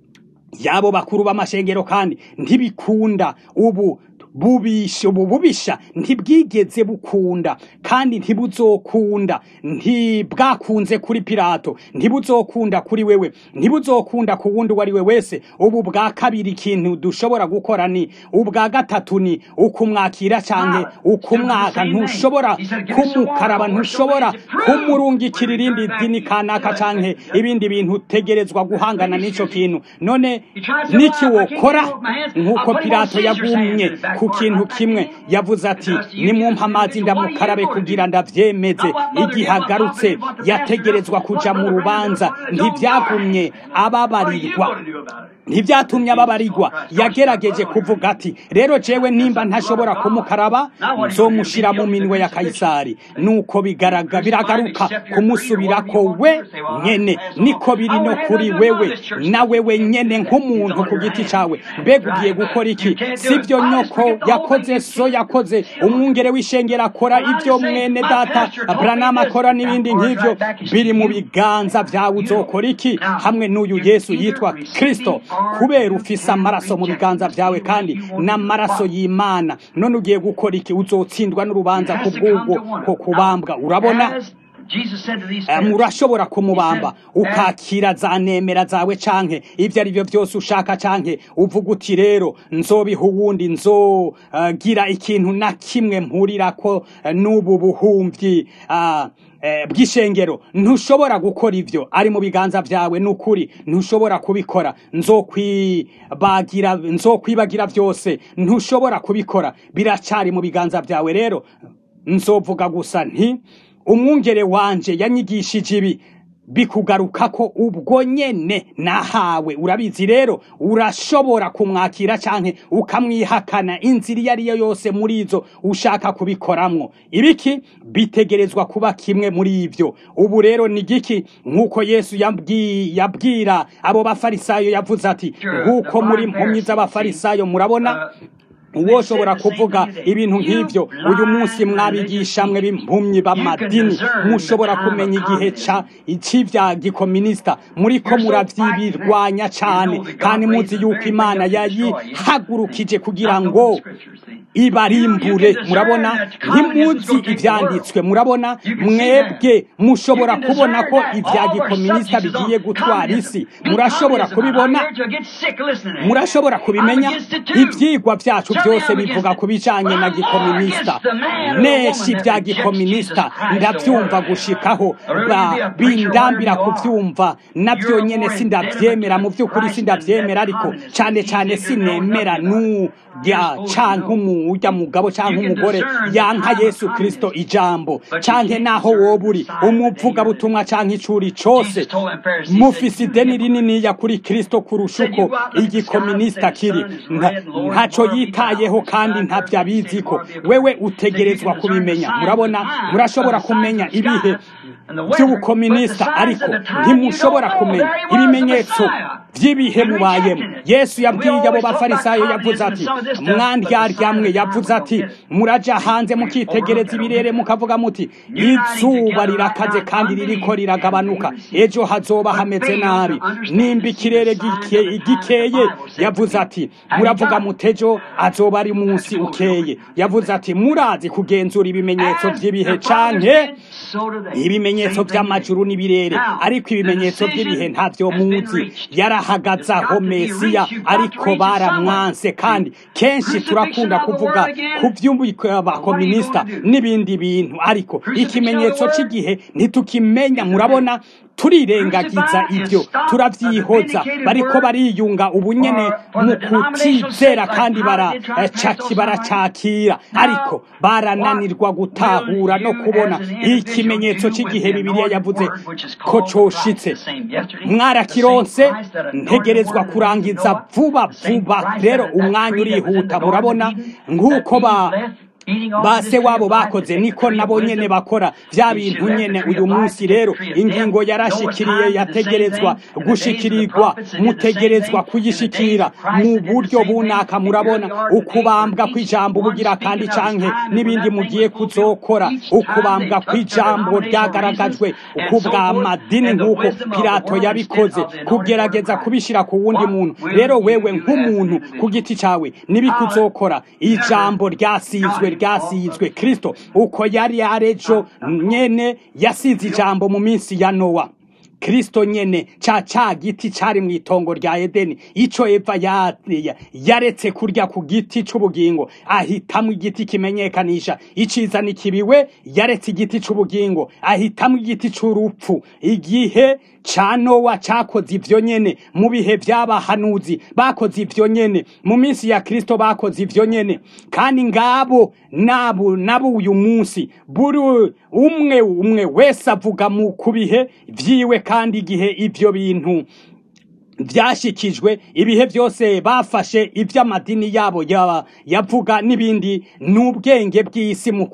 yabo bakuru b'amashengero kandi ntibikunda ubu bubisha ubu bubisha ntibwigeze bukunda kandi ntibuzokunda ntibwakunze kuri pilato ntibuzokunda kuri wewe ntibuzokunda ku wundi uwo ari we wese ubu bwa kabiri ikintu dushobora gukora ni ubwa gatatu ni ukumwakira canke ukumwaka ntushobora kumukaraba ntushobora kumurungikira irindi dini kanaka canke ibindi bintu utegerezwa guhangana n'ico kintu none niki wokora nk'uko pilato yagumye ku kintu kimwe yavuze ati nimumpa amazi ndamukarabe kugira ndavyemeze igihe agarutse yategerezwa kuja mu rubanza ntivyagumye ababarirwa ntibyatumye ababarirwa yagerageje kuvuga ati rero jewe nimba ntashobora kumukaraba nzomushira mu minwe ya kayisari nuko bigaraga biragaruka kumusubirako we nyene niko biri no kuri wewe na wewe nyene nk'umuntu ku giti cawe mbega ugiye gukora iki sivyo nyoko yakoze so yakoze umwungere w'ishengero akora ivyo mwene data branama akora n'ibindi nk'ivyo biri mu biganza vyawe uzokora iki hamwe n'uyu yesu yitwa kristo kubera ufise amaraso mu biganza vyawe kandi n'amaraso y'imana none ugiye gukora iki uzotsindwa n'urubanza ku bw'ubwo ko kubambwa urabona Eh, murashobora kumubamba ukakira za nemera zawe canke ivyo ari byo byose ushaka canke uvuga uti rero nzobiha uwundi nzogira ikintu na kimwe mpurirako eh, n'ubu buhumvyi ah, eh, bw'ishengero ntushobora gukora ivyo ari mu biganza vyawe n'ukuri ntushobora kubikora nzokwibagira nzokwibagira vyose ntushobora kubikora biracari mu biganza vyawe rero nzovuga gusa nti umwungere wanje yanyigishije ibi bikugarukako ubwo nyene nahawe urabizi rero urashobora kumwakira canke ukamwihakana inzira iyo ariyo yose muri izo ushaka kubikoramwo ibiki bitegerezwa kuba kimwe muri ivyo ubu rero ni giki nk'uko yesu yabwi- yabwira abo bafarisayo yavuze ati nk'uko muri mpumyi z'abafarisayo murabona uwoshobora kuvuga ibintu nk'ivyo uyu munsi mwabigisha mwe b'impumyi b'amadini mushobora kumenya igihe ca c'ivya gikominisita muriko muravyibirwanya cane kandi muzi yuko imana yayihagurukije kugira ngo ibarimbure murabona ntimuzi ivyanditswe murabona mwebwe mushobora kubona ko ivya gikominisita bigiye gutwara isi murashobora kubibona murashobora kubimenya ivyigwa vyacu byose bivuga ku bijanye na gikominisita neshi vya gikominisita ndavyumva gushikaho ba- bindambira kuvyumva navyo nyene sindavyemera mu vy'ukuri sindavyemera ariko cane cane sinemera n'urya canke umurya mugabo canke umugore yanka yesu kristo ijambo canke naho woba uri umuvugabutumwa canke icuri cose mufise ideni rininiya kuri kristo kurusha uko igikominisita kiri Nta- ntaco yitayeho kandi ntavyo abiziko wewe utegerezwa kubimenya murabona murashobora kumenya ibihe by'ubukominisita ariko ntimushobora kumenya ibimenyetso by'ibihe mubayemo yesu yabwiye abo bafarisayo yavuze ati mwandyaryammwe yavuze ati muraja hanze mukitegereza ibirere mukavuga muti izuba rirakaze kandi ririko riragabanuka ejo hazoba hameze nabi nimba ikirere gike- gikeye yavuze ati muravuga mutejo azoba ari munsi ukeye yavuze ati murazi kugenzura ibimenyetso by'ibihe canke ibimenyetso by'amajuru n'ibirere ariko ibimenyetso by'ibihe ntavyo muzi yarahagaze aho mesiya ariko baramwanse kandi kenshi turakunda kuvuga tuvuga ku by'abakominisita n'ibindi bintu ariko ikimenyetso cy'igihe ntitukimenya murabona turirengagiza ibyo turabyihoza bariko bariyunga ubunyene mu kutizera kandi baracaki baracakira ariko barananirwa gutahura no kubona ikimenyetso cy'igihe bibiliya yavuze ko coshitse mwarakironse ntegerezwa kurangiza vuba vuba rero umwanya urihuta murabona nk'uko ba base wabo bakoze niko nabo nyene bakora vya bintu nyene uyu munsi rero ingingo yarashikiriye yategerezwa gushikirirwa mutegerezwa kuyishikira mu buryo bunaka murabona ukubambwa kw'ijambo bugira kandi canke n'ibindi mugiye kuzokora ukubambwa kw'ijambo ryagaragajwe kubwa madini nk'uko pilato yabikoze kugerageza kubishira ku wundi muntu rero wewe nk'umuntu ku giti cawe nibikuzokora ijambo ryasizwe ryasizwe kristo uko yari arejo nyene yasize ijambo mu minsi ya nowa kristo nyene ca ca giti cari mu itongo rya edeni ico eva yaretse kurya ku giti c'ubugingo ahitamwo igiti kimenyekanisha iciza n'ikibiwe yaretse igiti c'ubugingo ahitamwo igiti c'urupfu igihe ca nowa cakoze ivyo nyene mu bihe vy'abahanuzi bakoze ivyo nyene mu minsi ya kristo bakoze ivyo nyene kandi ngabo nabo nabo uyu munsi buri umwe umwe wese avuga mu ku bihe vyiwe kandi igihe ivyo bintu byashikijwe ibihe byose bafashe iby'amadini yabo yavuga n'ibindi n'ubwenge bw'isi mu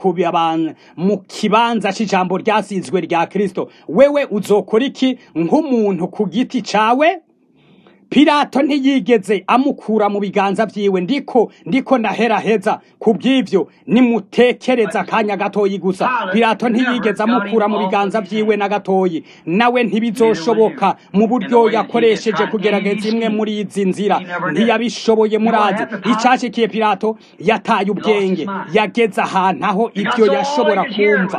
mu kibanza cy'ijambo ryasizwe rya kirisito wewe uzokora iki nk'umuntu ku giti cawe Pilato ntiyigeze amukura mu biganza vyiwe ndiko ndiko ndaheraheza kubw'ivyo nimutekereza akanya gatoyi gusa Pilato ntiyigeze amukura mu biganza vyiwe na gatoyi nawe ntibizoshoboka mu buryo yakoresheje kugerageza imwe muri izi nzira ntiyabishoboye murazi icashikiye Pilato yataye ubwenge yageze ahantu aho ivyo yashobora kumva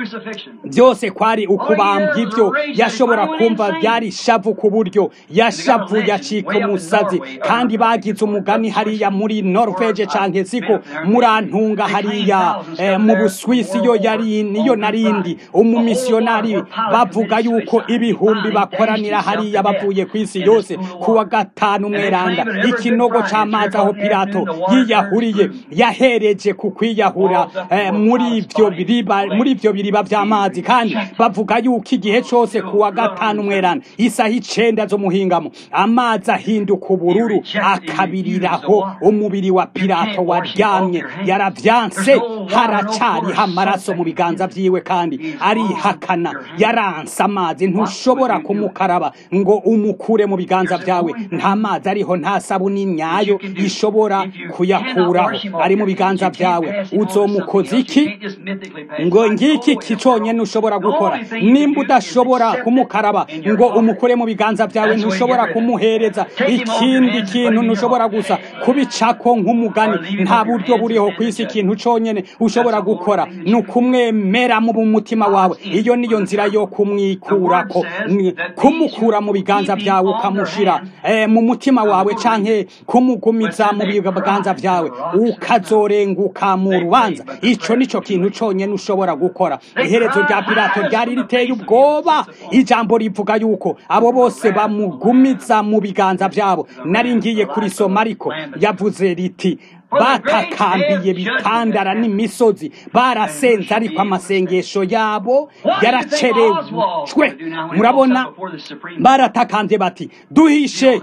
byose kwari ukubambwa ivyo yashobora kumva byari shavu ku buryo yashavuye acika umusazi kandi bagize umugani hariya muri Norvege canke siko murantunga hariya eh, mu Buswisi yo yari niyo narindi umumisionari bavuga yuko ibihumbi bakoranira hariya bavuye ku isi yose kuwa gatanu mweranda ikinogo c'amazi aho Pilato yiyahuriye yahereje ku kwiyahura eh, muri ivyo biriba muri ivyo biriba vy'amazi kandi bavuga yuko igihe cose kuwa gatanu mweranda isaha icenda zo muhingamo amazi ahinduka ubururu akabiriraho umubiri wa Pilato waryamye yaravyanse haracariho amaraso mu biganza vyiwe kandi arihakana yaranse amazi ntushobora kumukaraba ngo umukure mu biganza vyawe nta mazi ariho nta sabuni nyayo ishobora kuyakuraho ari mu biganza vyawe uzomukoza iki ngo ngiki kiconyene ushobora gukora nimba udashobora kumukaraba ngo umukure mu biganza vyawe ntushobora kumuhereza ikindi kintu ntushobora gusa kubicako nk'umugani nta buryo buriho ku isi ikintu conyene ushobora gukora ni ukumwemera mu mutima wawe iyo niyo nzira yo kumwikurako kumukura mu biganza vyawe ukamushira eh, mu mutima wawe canke kumugumiza mu biganza vyawe ukazorenguka mu rubanza ico nico kintu conyene ushobora gukora iherezo rya pilato ryari riteye ubwoba ijambo rivuga yuko abo bose bamugumiza mu biganza vyabo nari ngiye kurisoma ariko yavuze riti batakambiye bitandara n'imisozi barasenze ariko amasengesho yabo yaracerejwe murabona baratakambye bati duhishe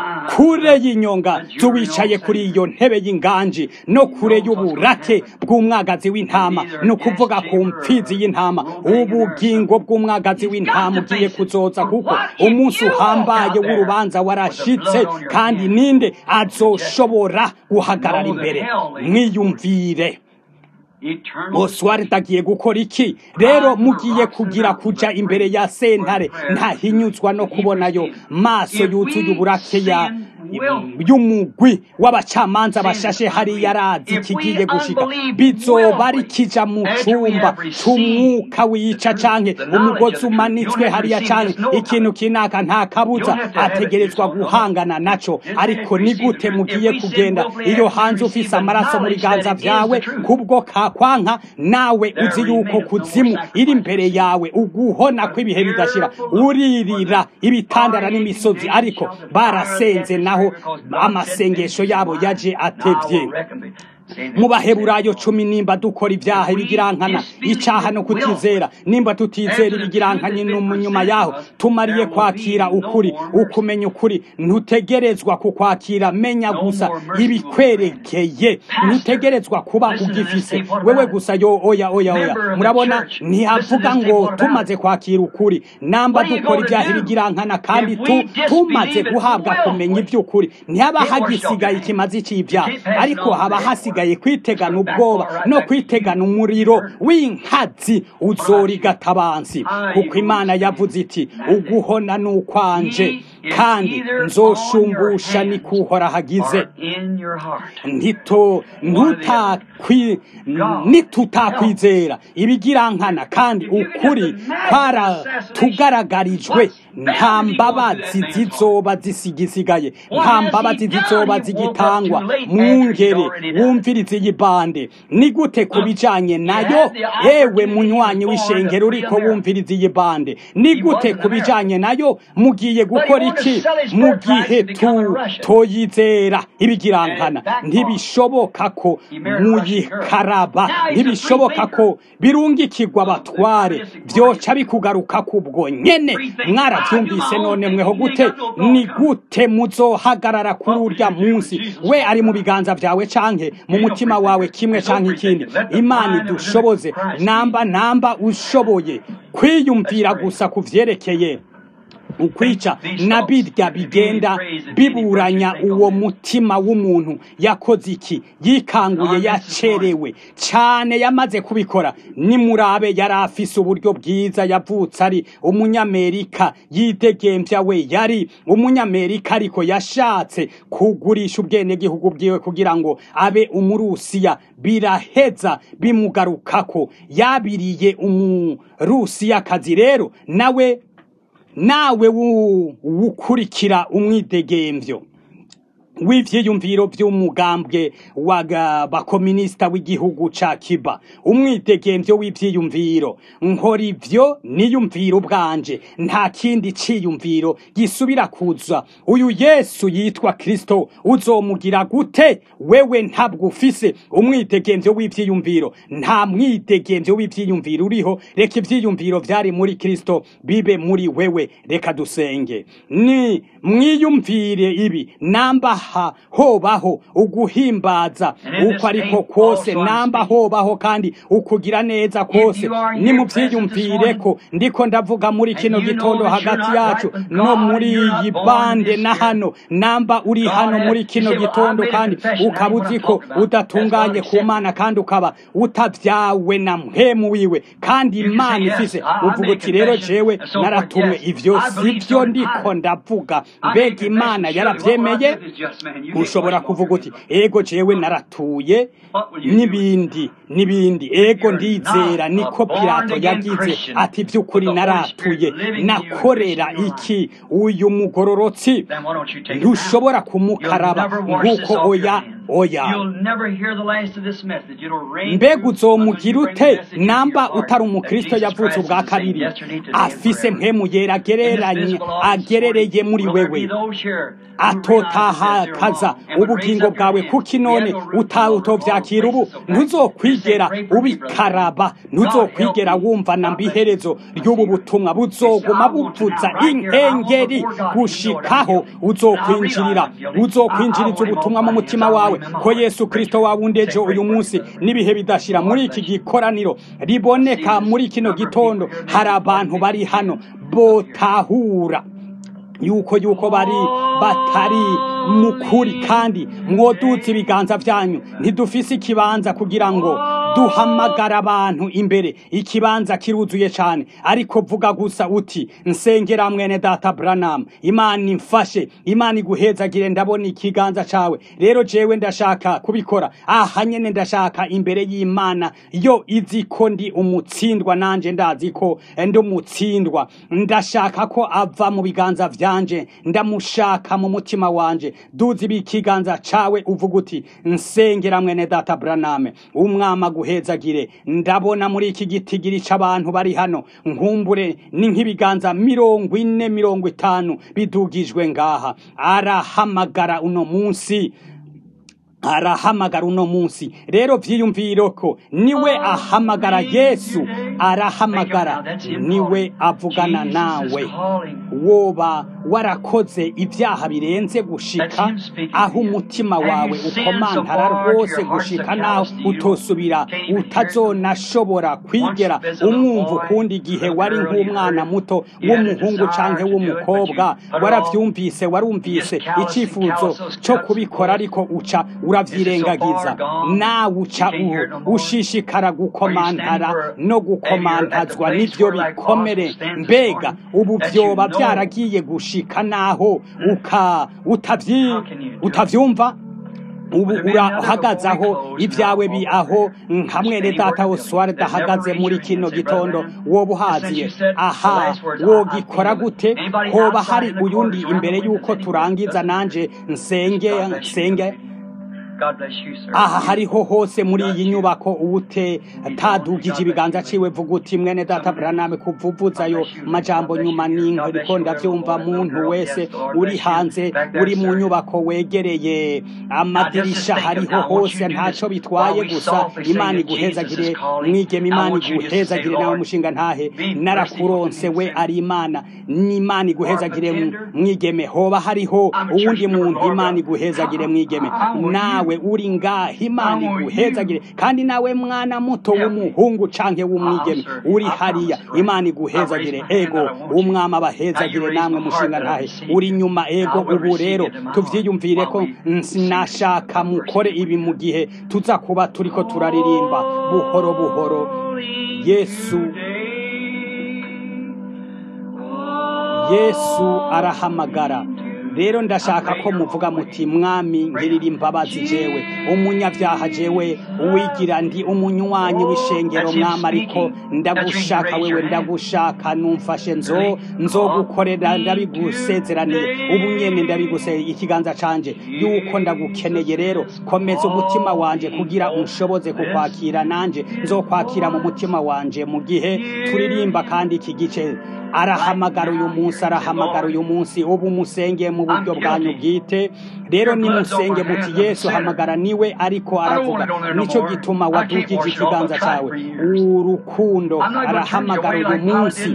kure y'inyonga tuwicaye kuri iyo ntebe y'inganji no kure y'uburake bw'umwagazi w'intama ni ukuvuga ku mpfizi y'intama ubugingo bw'umwagazi w'intama ugiye kuzoza kuko umunsi uhambaye w'urubanza warashitse kandi ninde azoshobora guhagarara imbere mwiyumvire oswari agiye gukora iki rero mugiye kugira kuja imbere ya sentare ntahinyuzwa no kubonayo maso yuzuye uburake ya y'umugwi w'abacamanza bashashe hariya arazi kigiye gushika bizoba ari kija mu cumba c'umwuka wica canke umugozi umanitswe hariya canke ikintu kinaka nta kabuza ategerezwa guhangana naco ariko ni gute mugiye kugenda iyo hanze ufise amaraso mu biganza vyawe kubwo kakwanka nawe uzi yuko kuzimu iri imbere yawe uguhona kw'ibihe bidashira uririra ibitandara n'imisozi ariko barasenze naho amasengesho yabo yaje atevye mu baheburayo cumi nimba dukora ibyaha ibigirankana icaha no kutizera nimba tutizera ibigirankanye nyuma yaho tumariye kwakira ukuri ukumenya ukuri ntutegerezwa kukwakira menya gusa ibikwerekeye ntutegerezwa kuba ugifise wewe gusa yo oya oya oya murabona ntihavuga ngo tumaze kwakira ukuri namba dukora ibyaha ibigirankana kandi tu tumaze guhabwa kumenya iby'ukuri ntihaba hagisigaye ikimazi c'ibyaha ariko haba hasigaye hasigaye kwitegana ubwoba no kwitegana umuriro w'inkazi uzorigatabansi kuko imana yavuze iti uguhona n'ukwanje kandi nzoshumbusha ni kuhora hagize ntito ntutakwi nitutakwizera ibigirankana kandi ukuri kwaratugaragarijwe nta mbabazi zizoba zisigisigaye nta mbabazi zizoba zigitangwa mwungere wumvirize iyi bande ni gute ku bijanye nayo yewe munywanyi w'ishengero uriko wumvirize iyi bande ni gute ku bijanye nayo mugiye gukora iki mu gihe tutoyizera ibigirankana ntibishoboka ko muyikaraba ntibishoboka ko birungikirwa abatware byoca bikugaruka kubwo nyene mwaravyumvise none mweho gute ni gute muzohagarara kuri urya munsi we ari mu biganza vyawe canke mu mutima wawe kimwe canke ikindi imana idushoboze namba namba ushoboye kwiyumvira gusa ku vyerekeye ukwica na birya bigenda biburanya uwo mutima w'umuntu yakoze iki yikanguye yacerewe cyane yamaze kubikora nimurabe yari afise uburyo bwiza yavutse ari umunyamerika yidegembya we yari umunyamerika ariko yashatse kugurisha ubwenegihugu bwiwe kugira ngo abe umurusiya biraheza bimugarukako yabiriye umurusiyakazi rero nawe nawe wukurikira umwidegemvyo w'ivyiyumviro vy'umugambwe w'abakominisita w'igihugu ca Cuba umwidegemvyo w'ivyiyumviro nkora ivyo niyumviro ubwanje nta kindi ciyumviro gisubira kuza uyu Yesu yitwa Kristo uzomugira gute wewe ntabwo ufise umwidegemvyo w'ivyiyumviro nta mwidegemvyo w'ivyiyumviro uriho reka ivyiyumviro vyari muri Kristo bibe muri wewe reka dusenge ni mwiyumvire ibi namba ha hobaho uguhimbaza uko ariko kose namba hobaho kandi ukugira neza kose nimuvyiyumvire ko ndiko ndavuga muri kino gitondo hagati yacu no muri iyi bande na hano namba uri hano muri kino gitondo kandi ukaba uzi ko udatunganye ku mana kandi ukaba utavyawe na mpemu wiwe kandi imana ifise uvuga uti rero jewe naratumwe ivyo sivyo ndiko ndavuga mbega imana yaravyemeye ushobora kuvuga uti ego jewe naratuye n'ibindi n'ibindi ego ndizera niko pilato yagize ati by'ukuri naratuye nakorera iki uyu mugororotsi ntushobora kumukaraba nk'uko oya oya mbega uzomugira ute namba utari umukristo yavutse ubwa kabiri afise mpemu yera agereranye agerereye muri wewe atotahakaza ubugingo bwawe kuki none utovyakira ubu ntuzokwigera ubikaraba ntuzokwigera wumva na mbiherezo ry'ubu butumwa buzoguma buvuza inkengeri gushikaho uzokwinjirira uzokwinjiriza ubutumwa mu mutima wawe ko yesu kristo wawundeje uyu munsi n'ibihe bidashira muri iki gikoraniro riboneka muri kino gitondo hari abantu bari hano botahura yuko yuko bari batari mukuri kandi mwoduze ibiganza byanyu ntidufise ikibanza kugira ngo duhamagara abantu imbere ikibanza kiruzuye cyane ariko vuga gusa uti nsengera mwene data Branham imana imfashe imana iguhezagire ndabona ikiganza cawe rero jewe ndashaka kubikora aha nyene ndashaka imbere y'imana yo izi ko ndi umutsindwa nanje ndazi ko ndi umutsindwa ndashaka ko ava mu biganza vyanje ndamushaka mu mutima wanje duzi ibikiganza cawe uvuga uti nsengera mwene data Branham umwama guhezagire ndabona muri iki gitigiri c'abantu bari hano nkumbure ni nk'ibiganza mirongo ine mirongo itanu bidugijwe ngaha arahamagara uno munsi arahamagara uno munsi rero vyiyumviro ko niwe ahamagara yesu arahamagara niwe avugana nawe woba warakoze ibyaha birenze gushika aho umutima wawe ukomantara rwose gushika naho utosubira utazonashobora kwigera umwumva ukundi igihe wari nk'umwana muto w'umuhungu canke w'umukobwa waravyumvise warumvise icifuzo co kubikora ariko uca uravyirengagiza nawe uca ushishikara gukomantara no gukomantazwa n'ivyo bikomere mbega ubu vyoba vyaragiye gushika naho uka utavyi utavyumva ubu urahagaze aho ibyawe bi aho hamwe data oswari dahagaze muri kino gitondo woba uhaziye aha wogikora gute hoba hari uyundi imbere y'uko turangiza nanje nsenge nsenge aha hariho hose muri iyi nyubako ubute tadugije ibiganza ciwe vuga uti mwene data Branham kuvuvuzayo majambo nyuma n'inko ndavyumva muntu wese uri hanze uri mu nyubako wegereye amadirisha hariho hose ntaco bitwaye gusa imana iguhezagire mwigeme imana iguhezagire nawe mushinga ntahe narakuronse we ari imana n'imana iguhezagire mwigeme hoba hariho uwundi muntu imana iguhezagire mwigeme nawe nawe uri ngaha imana iguhezagire kandi nawe mwana muto w'umuhungu canke w'umwigeme uri hariya imana iguhezagire ego umwami abahezagire namwe mushinga ntahe uri nyuma ego ubu rero tuvyiyumvire ko nashaka mukore ibi mu gihe tuza kuba turiko turaririmba buhoro buhoro yesu yesu arahamagara rero ndashaka ko muvuga muti mwami ngirira imbabazi jewe umunyabyaha jewe uwigira ndi umunywanyi w'ishengero mwami ariko ndagushaka wewe ndagushaka numfashe nzo nzogukorera ndabigusezeraniye ubu nyene ndabiguse ikiganza canje yuko ndagukeneye rero komeza umutima wanje kugira unshoboze kukwakira nanje nzokwakira mu mutima wanje mu gihe turirimba kandi iki gice arahamagara uyu munsi arahamagara uyu munsi ubu musenge mu buryo bwanyu bwite rero nimusenge muti yesu hamagara niwe ariko aravuga nicyo gituma wadugije ikiganza cyawe urukundo arahamagara uyu munsi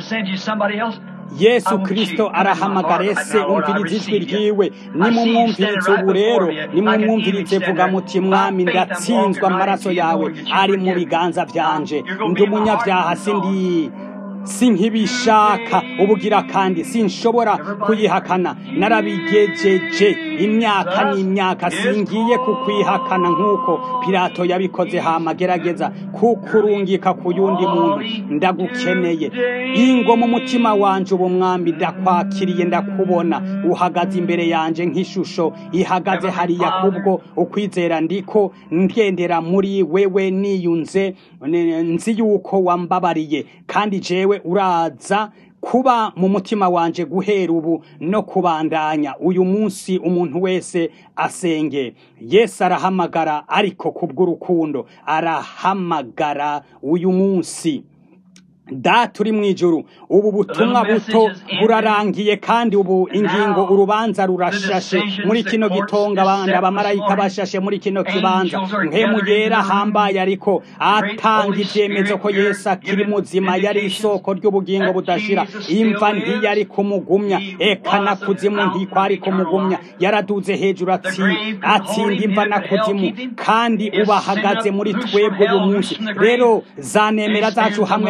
yesu kirisito arahamagara ese umviriza ijwi ryiwe nimumwumvirize ubu rero nimumwumvirize vuga muti mwami ndatsinzwe amaraso yawe ari mu biganza byanje ndi umunyabyaha sindi sinkibishaka ubugira kandi sinshobora kuyihakana narabigejeje imyaka n'imyaka singiye kukwihakana nk'uko pilato yabikoze hama gerageza kukurungika ku yundi muntu ndagukeneye ingo mu mutima wanje ubu mwambi ndakwakiriye ndakubona uhagaze imbere yanje nk'ishusho ihagaze hariya kubwo ukwizera ndiko ngendera muri wewe niyunze nzi yuko wambabariye kandi jewe uraza kuba mu mutima wanje guhera ubu no kubandanya uyu munsi umuntu wese asenge yesu arahamagara ariko kubw'urukundo arahamagara uyu munsi data uri mu ijuru ubu butumwa buto burarangiye kandi ubu ingingo urubanza rurashashe muri kino gitonga abandi abamarayika bashashe muri kino kibanza nkemu yera hambaye ariko atanga ibyemezo ko yesu akiri muzima yari isoko ry'ubugingo budashira imva ntiyari kumugumya eka na kuzimu ntikwari kumugumya yaraduze hejuru atsinda imva na kuzimu kandi ubu ahagaze muri twebwe uyu munsi rero zanemera zacu hamwe n'amadini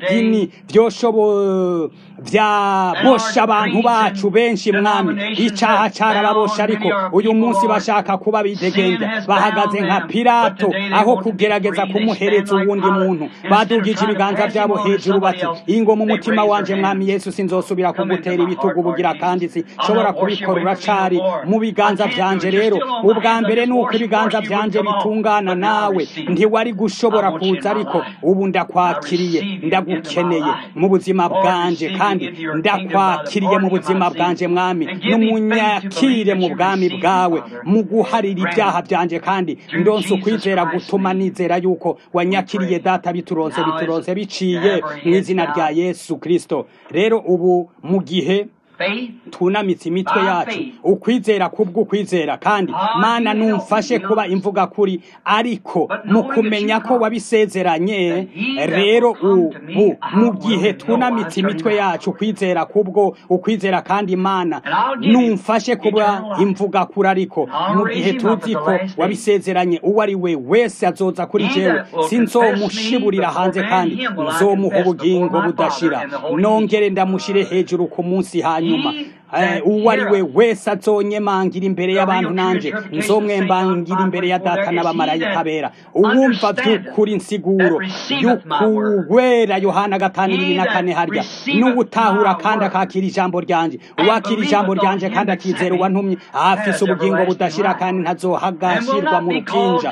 by'idini byoshobo byabosha abantu bacu benshi mwami icaha carababosha ariko uyu munsi bashaka kuba bidegenza bahagaze nka pilato aho kugerageza kumuhereza uwundi muntu badugije ibiganza byabo hejuru bati ingo mu mutima wanje mwami yesu sinzosubira kugutera ibitugu bugira kandi sinshobora kubikora uracari mu biganza vyanje rero ubwa mbere ni uko ibiganza vyanje bitungana nawe ntiwari gushobora kuza ariko ubu ndakwakiriye ndagukeneye mu buzima bwanje kandi ndakwakiriye mu buzima bwanje mwami n'umunyakire mu bwami bwawe mu guharira ibyaha byanje kandi ndonse ukwizera gutuma nizera yuko wanyakiriye data bituronse bituronse biciye mu izina rya yesu kristo rero ubu mu gihe tunamitse imitwe yacu ukwizera kubw'ukwizera kandi mana numfashe kuba imvuga kuri ariko mu kumenya ko wabisezeranye rero ubu mu gihe tunamitse imitwe yacu ukwizera kubwo ukwizera kandi mana numfashe kuba imvuga kuri ariko mu gihe tuzi ko wabisezeranye uwo ari we wese azoza kuri jewe sinzomushiburira hanze kandi nzomuha ubugingo budashira nongere ndamushire hejuru ku munsi hanyuma nyuma uwo ari we wese azonyemangira imbere y'abantu nanje nzomwembangira imbere ya data n'abamarayika bera uwumva by'ukuri insiguro y'ukuwera yohana gatanu ibiri na kane harya n'uwutahura kandi akakira ijambo ryanje uwakira ijambo ryanje kandi akizera uwantumye afise ubugingo budashira kandi ntazohagashirwa mu rukinja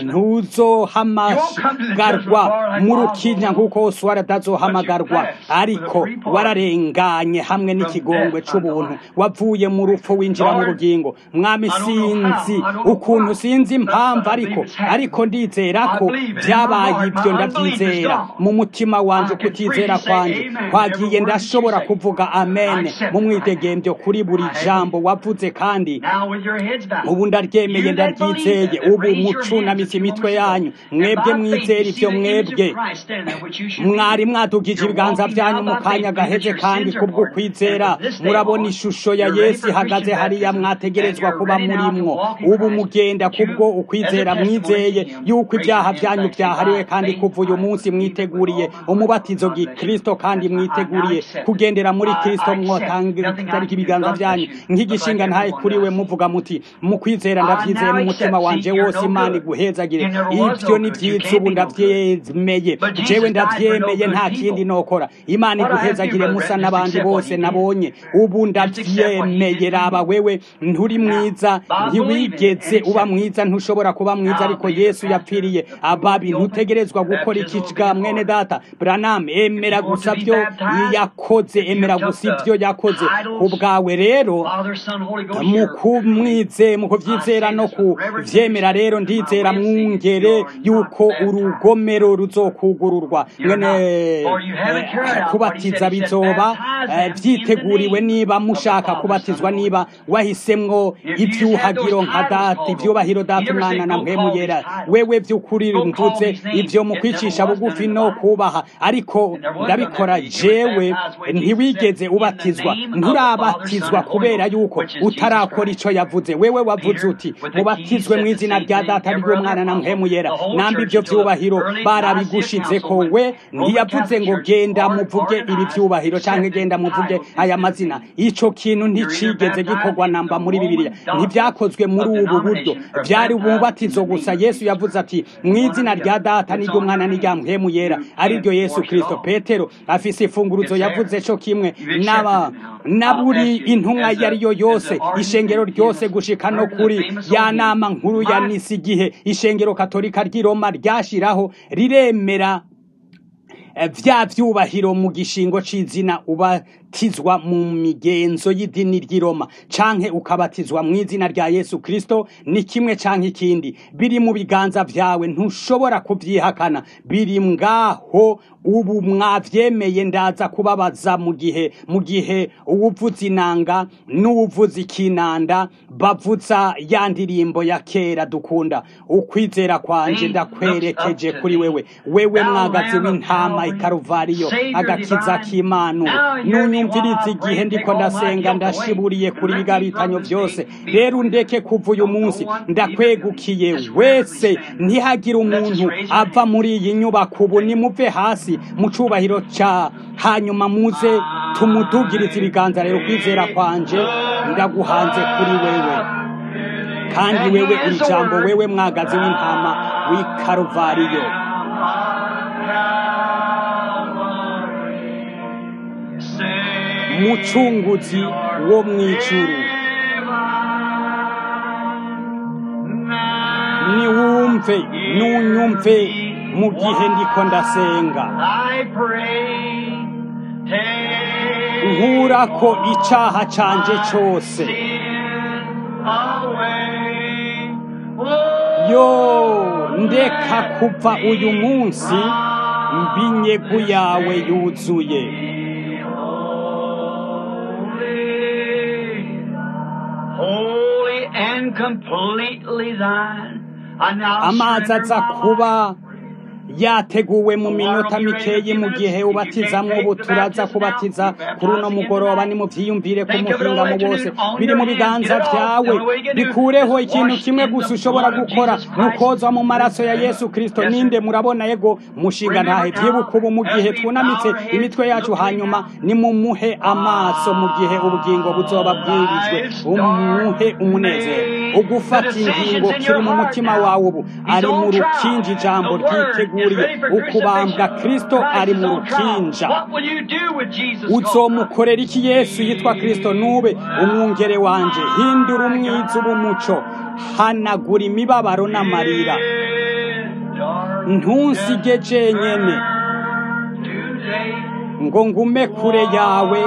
ntuzohamagarwa mu rukinja nk'uko wose waradazohamagarwa ariko wararenganye hamwe n'ikigongwe c'ubuntu wavuye mu rupfu winjira mu bugingo mwami sinzi ukuntu sinzi impamvu ariko ariko ndizera ko byabaye ibyo ndabyizera mu mutima wanje kutizera kwanje kwagiye ndashobora kuvuga amen mu mwidegembyo kuri buri jambo wavuze kandi ubu ndaryemeye ndaryizeye ubu mucunamitse imitwe yanyu mwebwe mwizera ibyo mwebwe mwari mwadugije ibiganza byanyu mu kanya gaheze kandi kubwo kwizera murabona ishusho ya yesu ihagaze hariya mwategerezwa kuba murimwo ubu mugenda kubwo ukwizera mwizeye yuko ibyaha byanyu byahariwe kandi kuva uyu munsi mwiteguriye umubatizo gikristo kandi mwiteguriye kugendera muri kristo mwotangarika ibiganza byanyu nk'igishinga ntaye kuri we muvuga muti mu kwizera ndabyizeye n'umutima wanje wose imana iguhezagire ibyo ni byiza ubu ndabyemeye jewe ndabyemeye nta kindi nokora imana iguhezagire musa n'abandi bose nabonye ubu ndabyemeye raba wewe nturi mwiza ntiwigeze uba mwiza ntushobora kuba mwiza ariko yesu yapfiriye ababi ntutegerezwa gukora ikicwa mwene data branam emera gusa byo yakoze emera gusa ibyo yakoze ku bwawe rero mu kumwize mu kubyizera no kuvyemera rero ndizera mwungere yuko urugomero ruzokugururwa mwene kubatiza bizoba byiteguriwe niba mushaka kubatizwa niba wahisemwo ibyuhagiro nka data ibyubahiro data umwana na mpemu yera wewe by'ukuri mvuze ibyo mu kwicisha bugufi no kubaha ariko ndabikora jewe ntiwigeze ubatizwa nturabatizwa kubera yuko utarakora icyo yavuze wewe wavuze uti mubatizwe mu izina rya data ry'umwana na mpemu yera namba ibyo byubahiro barabigushize ko we ntiyavuze ngo genda muvuge ibi byubahiro cyangwa genda muvuge aya mazina icyo kintu nticigeze gikorwa namba muri bibiliya ntibyakozwe muri ubu buryo byari umubatizo gusa yesu yavuze ati mu izina rya data n'iry'umwana n'irya mpemu yera ariryo yesu kirisito petero afise ifunguruzo yavuze cyo kimwe n'aba na buri intumwa iyo ari yo yose ishengero ryose gushika no kuri ya nama nkuru ya nisi igihe ishengero katolika ry'i roma ryashiraho riremera vya vyubahiro mu gishingo c'izina ubatizwa mu migenzo y'idini ry'i Roma canke ukabatizwa mu izina rya Yesu Kristo ni kimwe canke ikindi biri mu biganza vyawe ntushobora kuvyihakana biri ngaho ubu mwavyemeye ndaza kubabaza mu gihe mu gihe uwuvuza inanga n'uwuvuza ikinanda bavuza ya ndirimbo ya kera dukunda ukwizera kwanje ndakwerekeje kuri wewe wewe mwagazi w'intama ikaruvariyo agakiza k'imana munyumvirize igihe ndiko ndasenga ndashiburiye kuri bigabitanyo byose rero undeke kuva uyu munsi ndakwegukiye wese ntihagire umuntu ava muri iyi nyubako ubu nimuve hasi mu cubahiro ca hanyuma muze tumudugirize ibiganza rero kwizera kwanje ndaguhanze kuri wewe kandi wewe uri jambo wewe mwagazi w'intama w'i karuvariyo mucunguzi wo mw'ijuru niwumve nunyumve mu gihe ndiko ndasenga nkurako icaha canje cose yo ndeka kuva uyu munsi mbinyegu yawe yuzuye Holy and completely thine. I now amazi aza surrender my kuba life. yateguwe mu minota mikeyi mu gihe ubatizamwo ubu turaza kubatiza kuri uno mugoroba nimuvyiyumvire ku muhinga mu bose biri mu biganza vyawe bikureho ikintu kimwe gusa ushobora gukora nukoza mu maraso ya yesu kristo ninde murabona yego mushinga ntahe vyibuka ubu mu gihe twunamitse imitwe yacu hanyuma nimumuhe amaso mu gihe ubugingo buzoba bwirijwe umuhe umunezero ugufata ingingo kiri mu mutima wawe ubu ari mu rukinja ijambo ryiteguriye ukubambwa kristo ari mu rukinja What will you do with Jesus? uzomukorera iki yesu yitwa kristo nube umwungere wanje hindura umwiza ubumuco hanagura imibabaro n'amarira ntunsige jenyene Today, ngo ngume kure yawe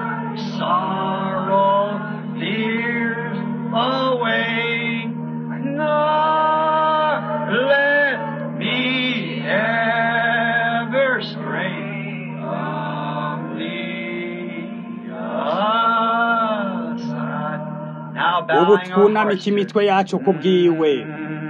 sorrow, fears away, nor let me ever stray from thee aside. Now ubu bowing our twunamike hearts. imitwe yacu kubwiwe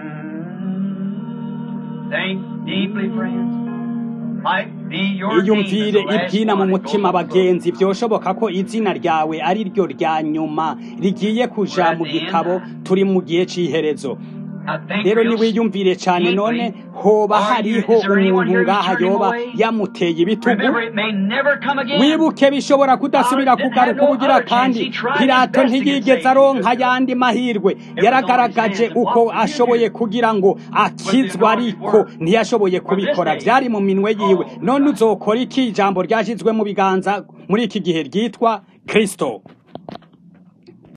Think deeply, friends. Might be your name iyumvire is the last ibyina mu one that mutima goes before. bagenzi byoshoboka ko izina ryawe ari ryo rya nyuma rigiye kuja mu gitabo turi mu gihe c'iherezo I think rero real niwiyumvire cyane none deeply. hoba Are you- hariho is there anyone umuntu here ngaha turning yoba away? yamuteye ibitugu Remember, it may never come again. wibuke bishobora kudasubira kugaruka ubugira kandi pilato ntiyigeze aronka ayandi mahirwe yaragaragaje uko ashoboye kugira ngo akizwe ariko ntiyashoboye kubikora byari mu minwe yiwe none uzokora iki ijambo ryashyizwe mu biganza muri iki gihe ryitwa kristo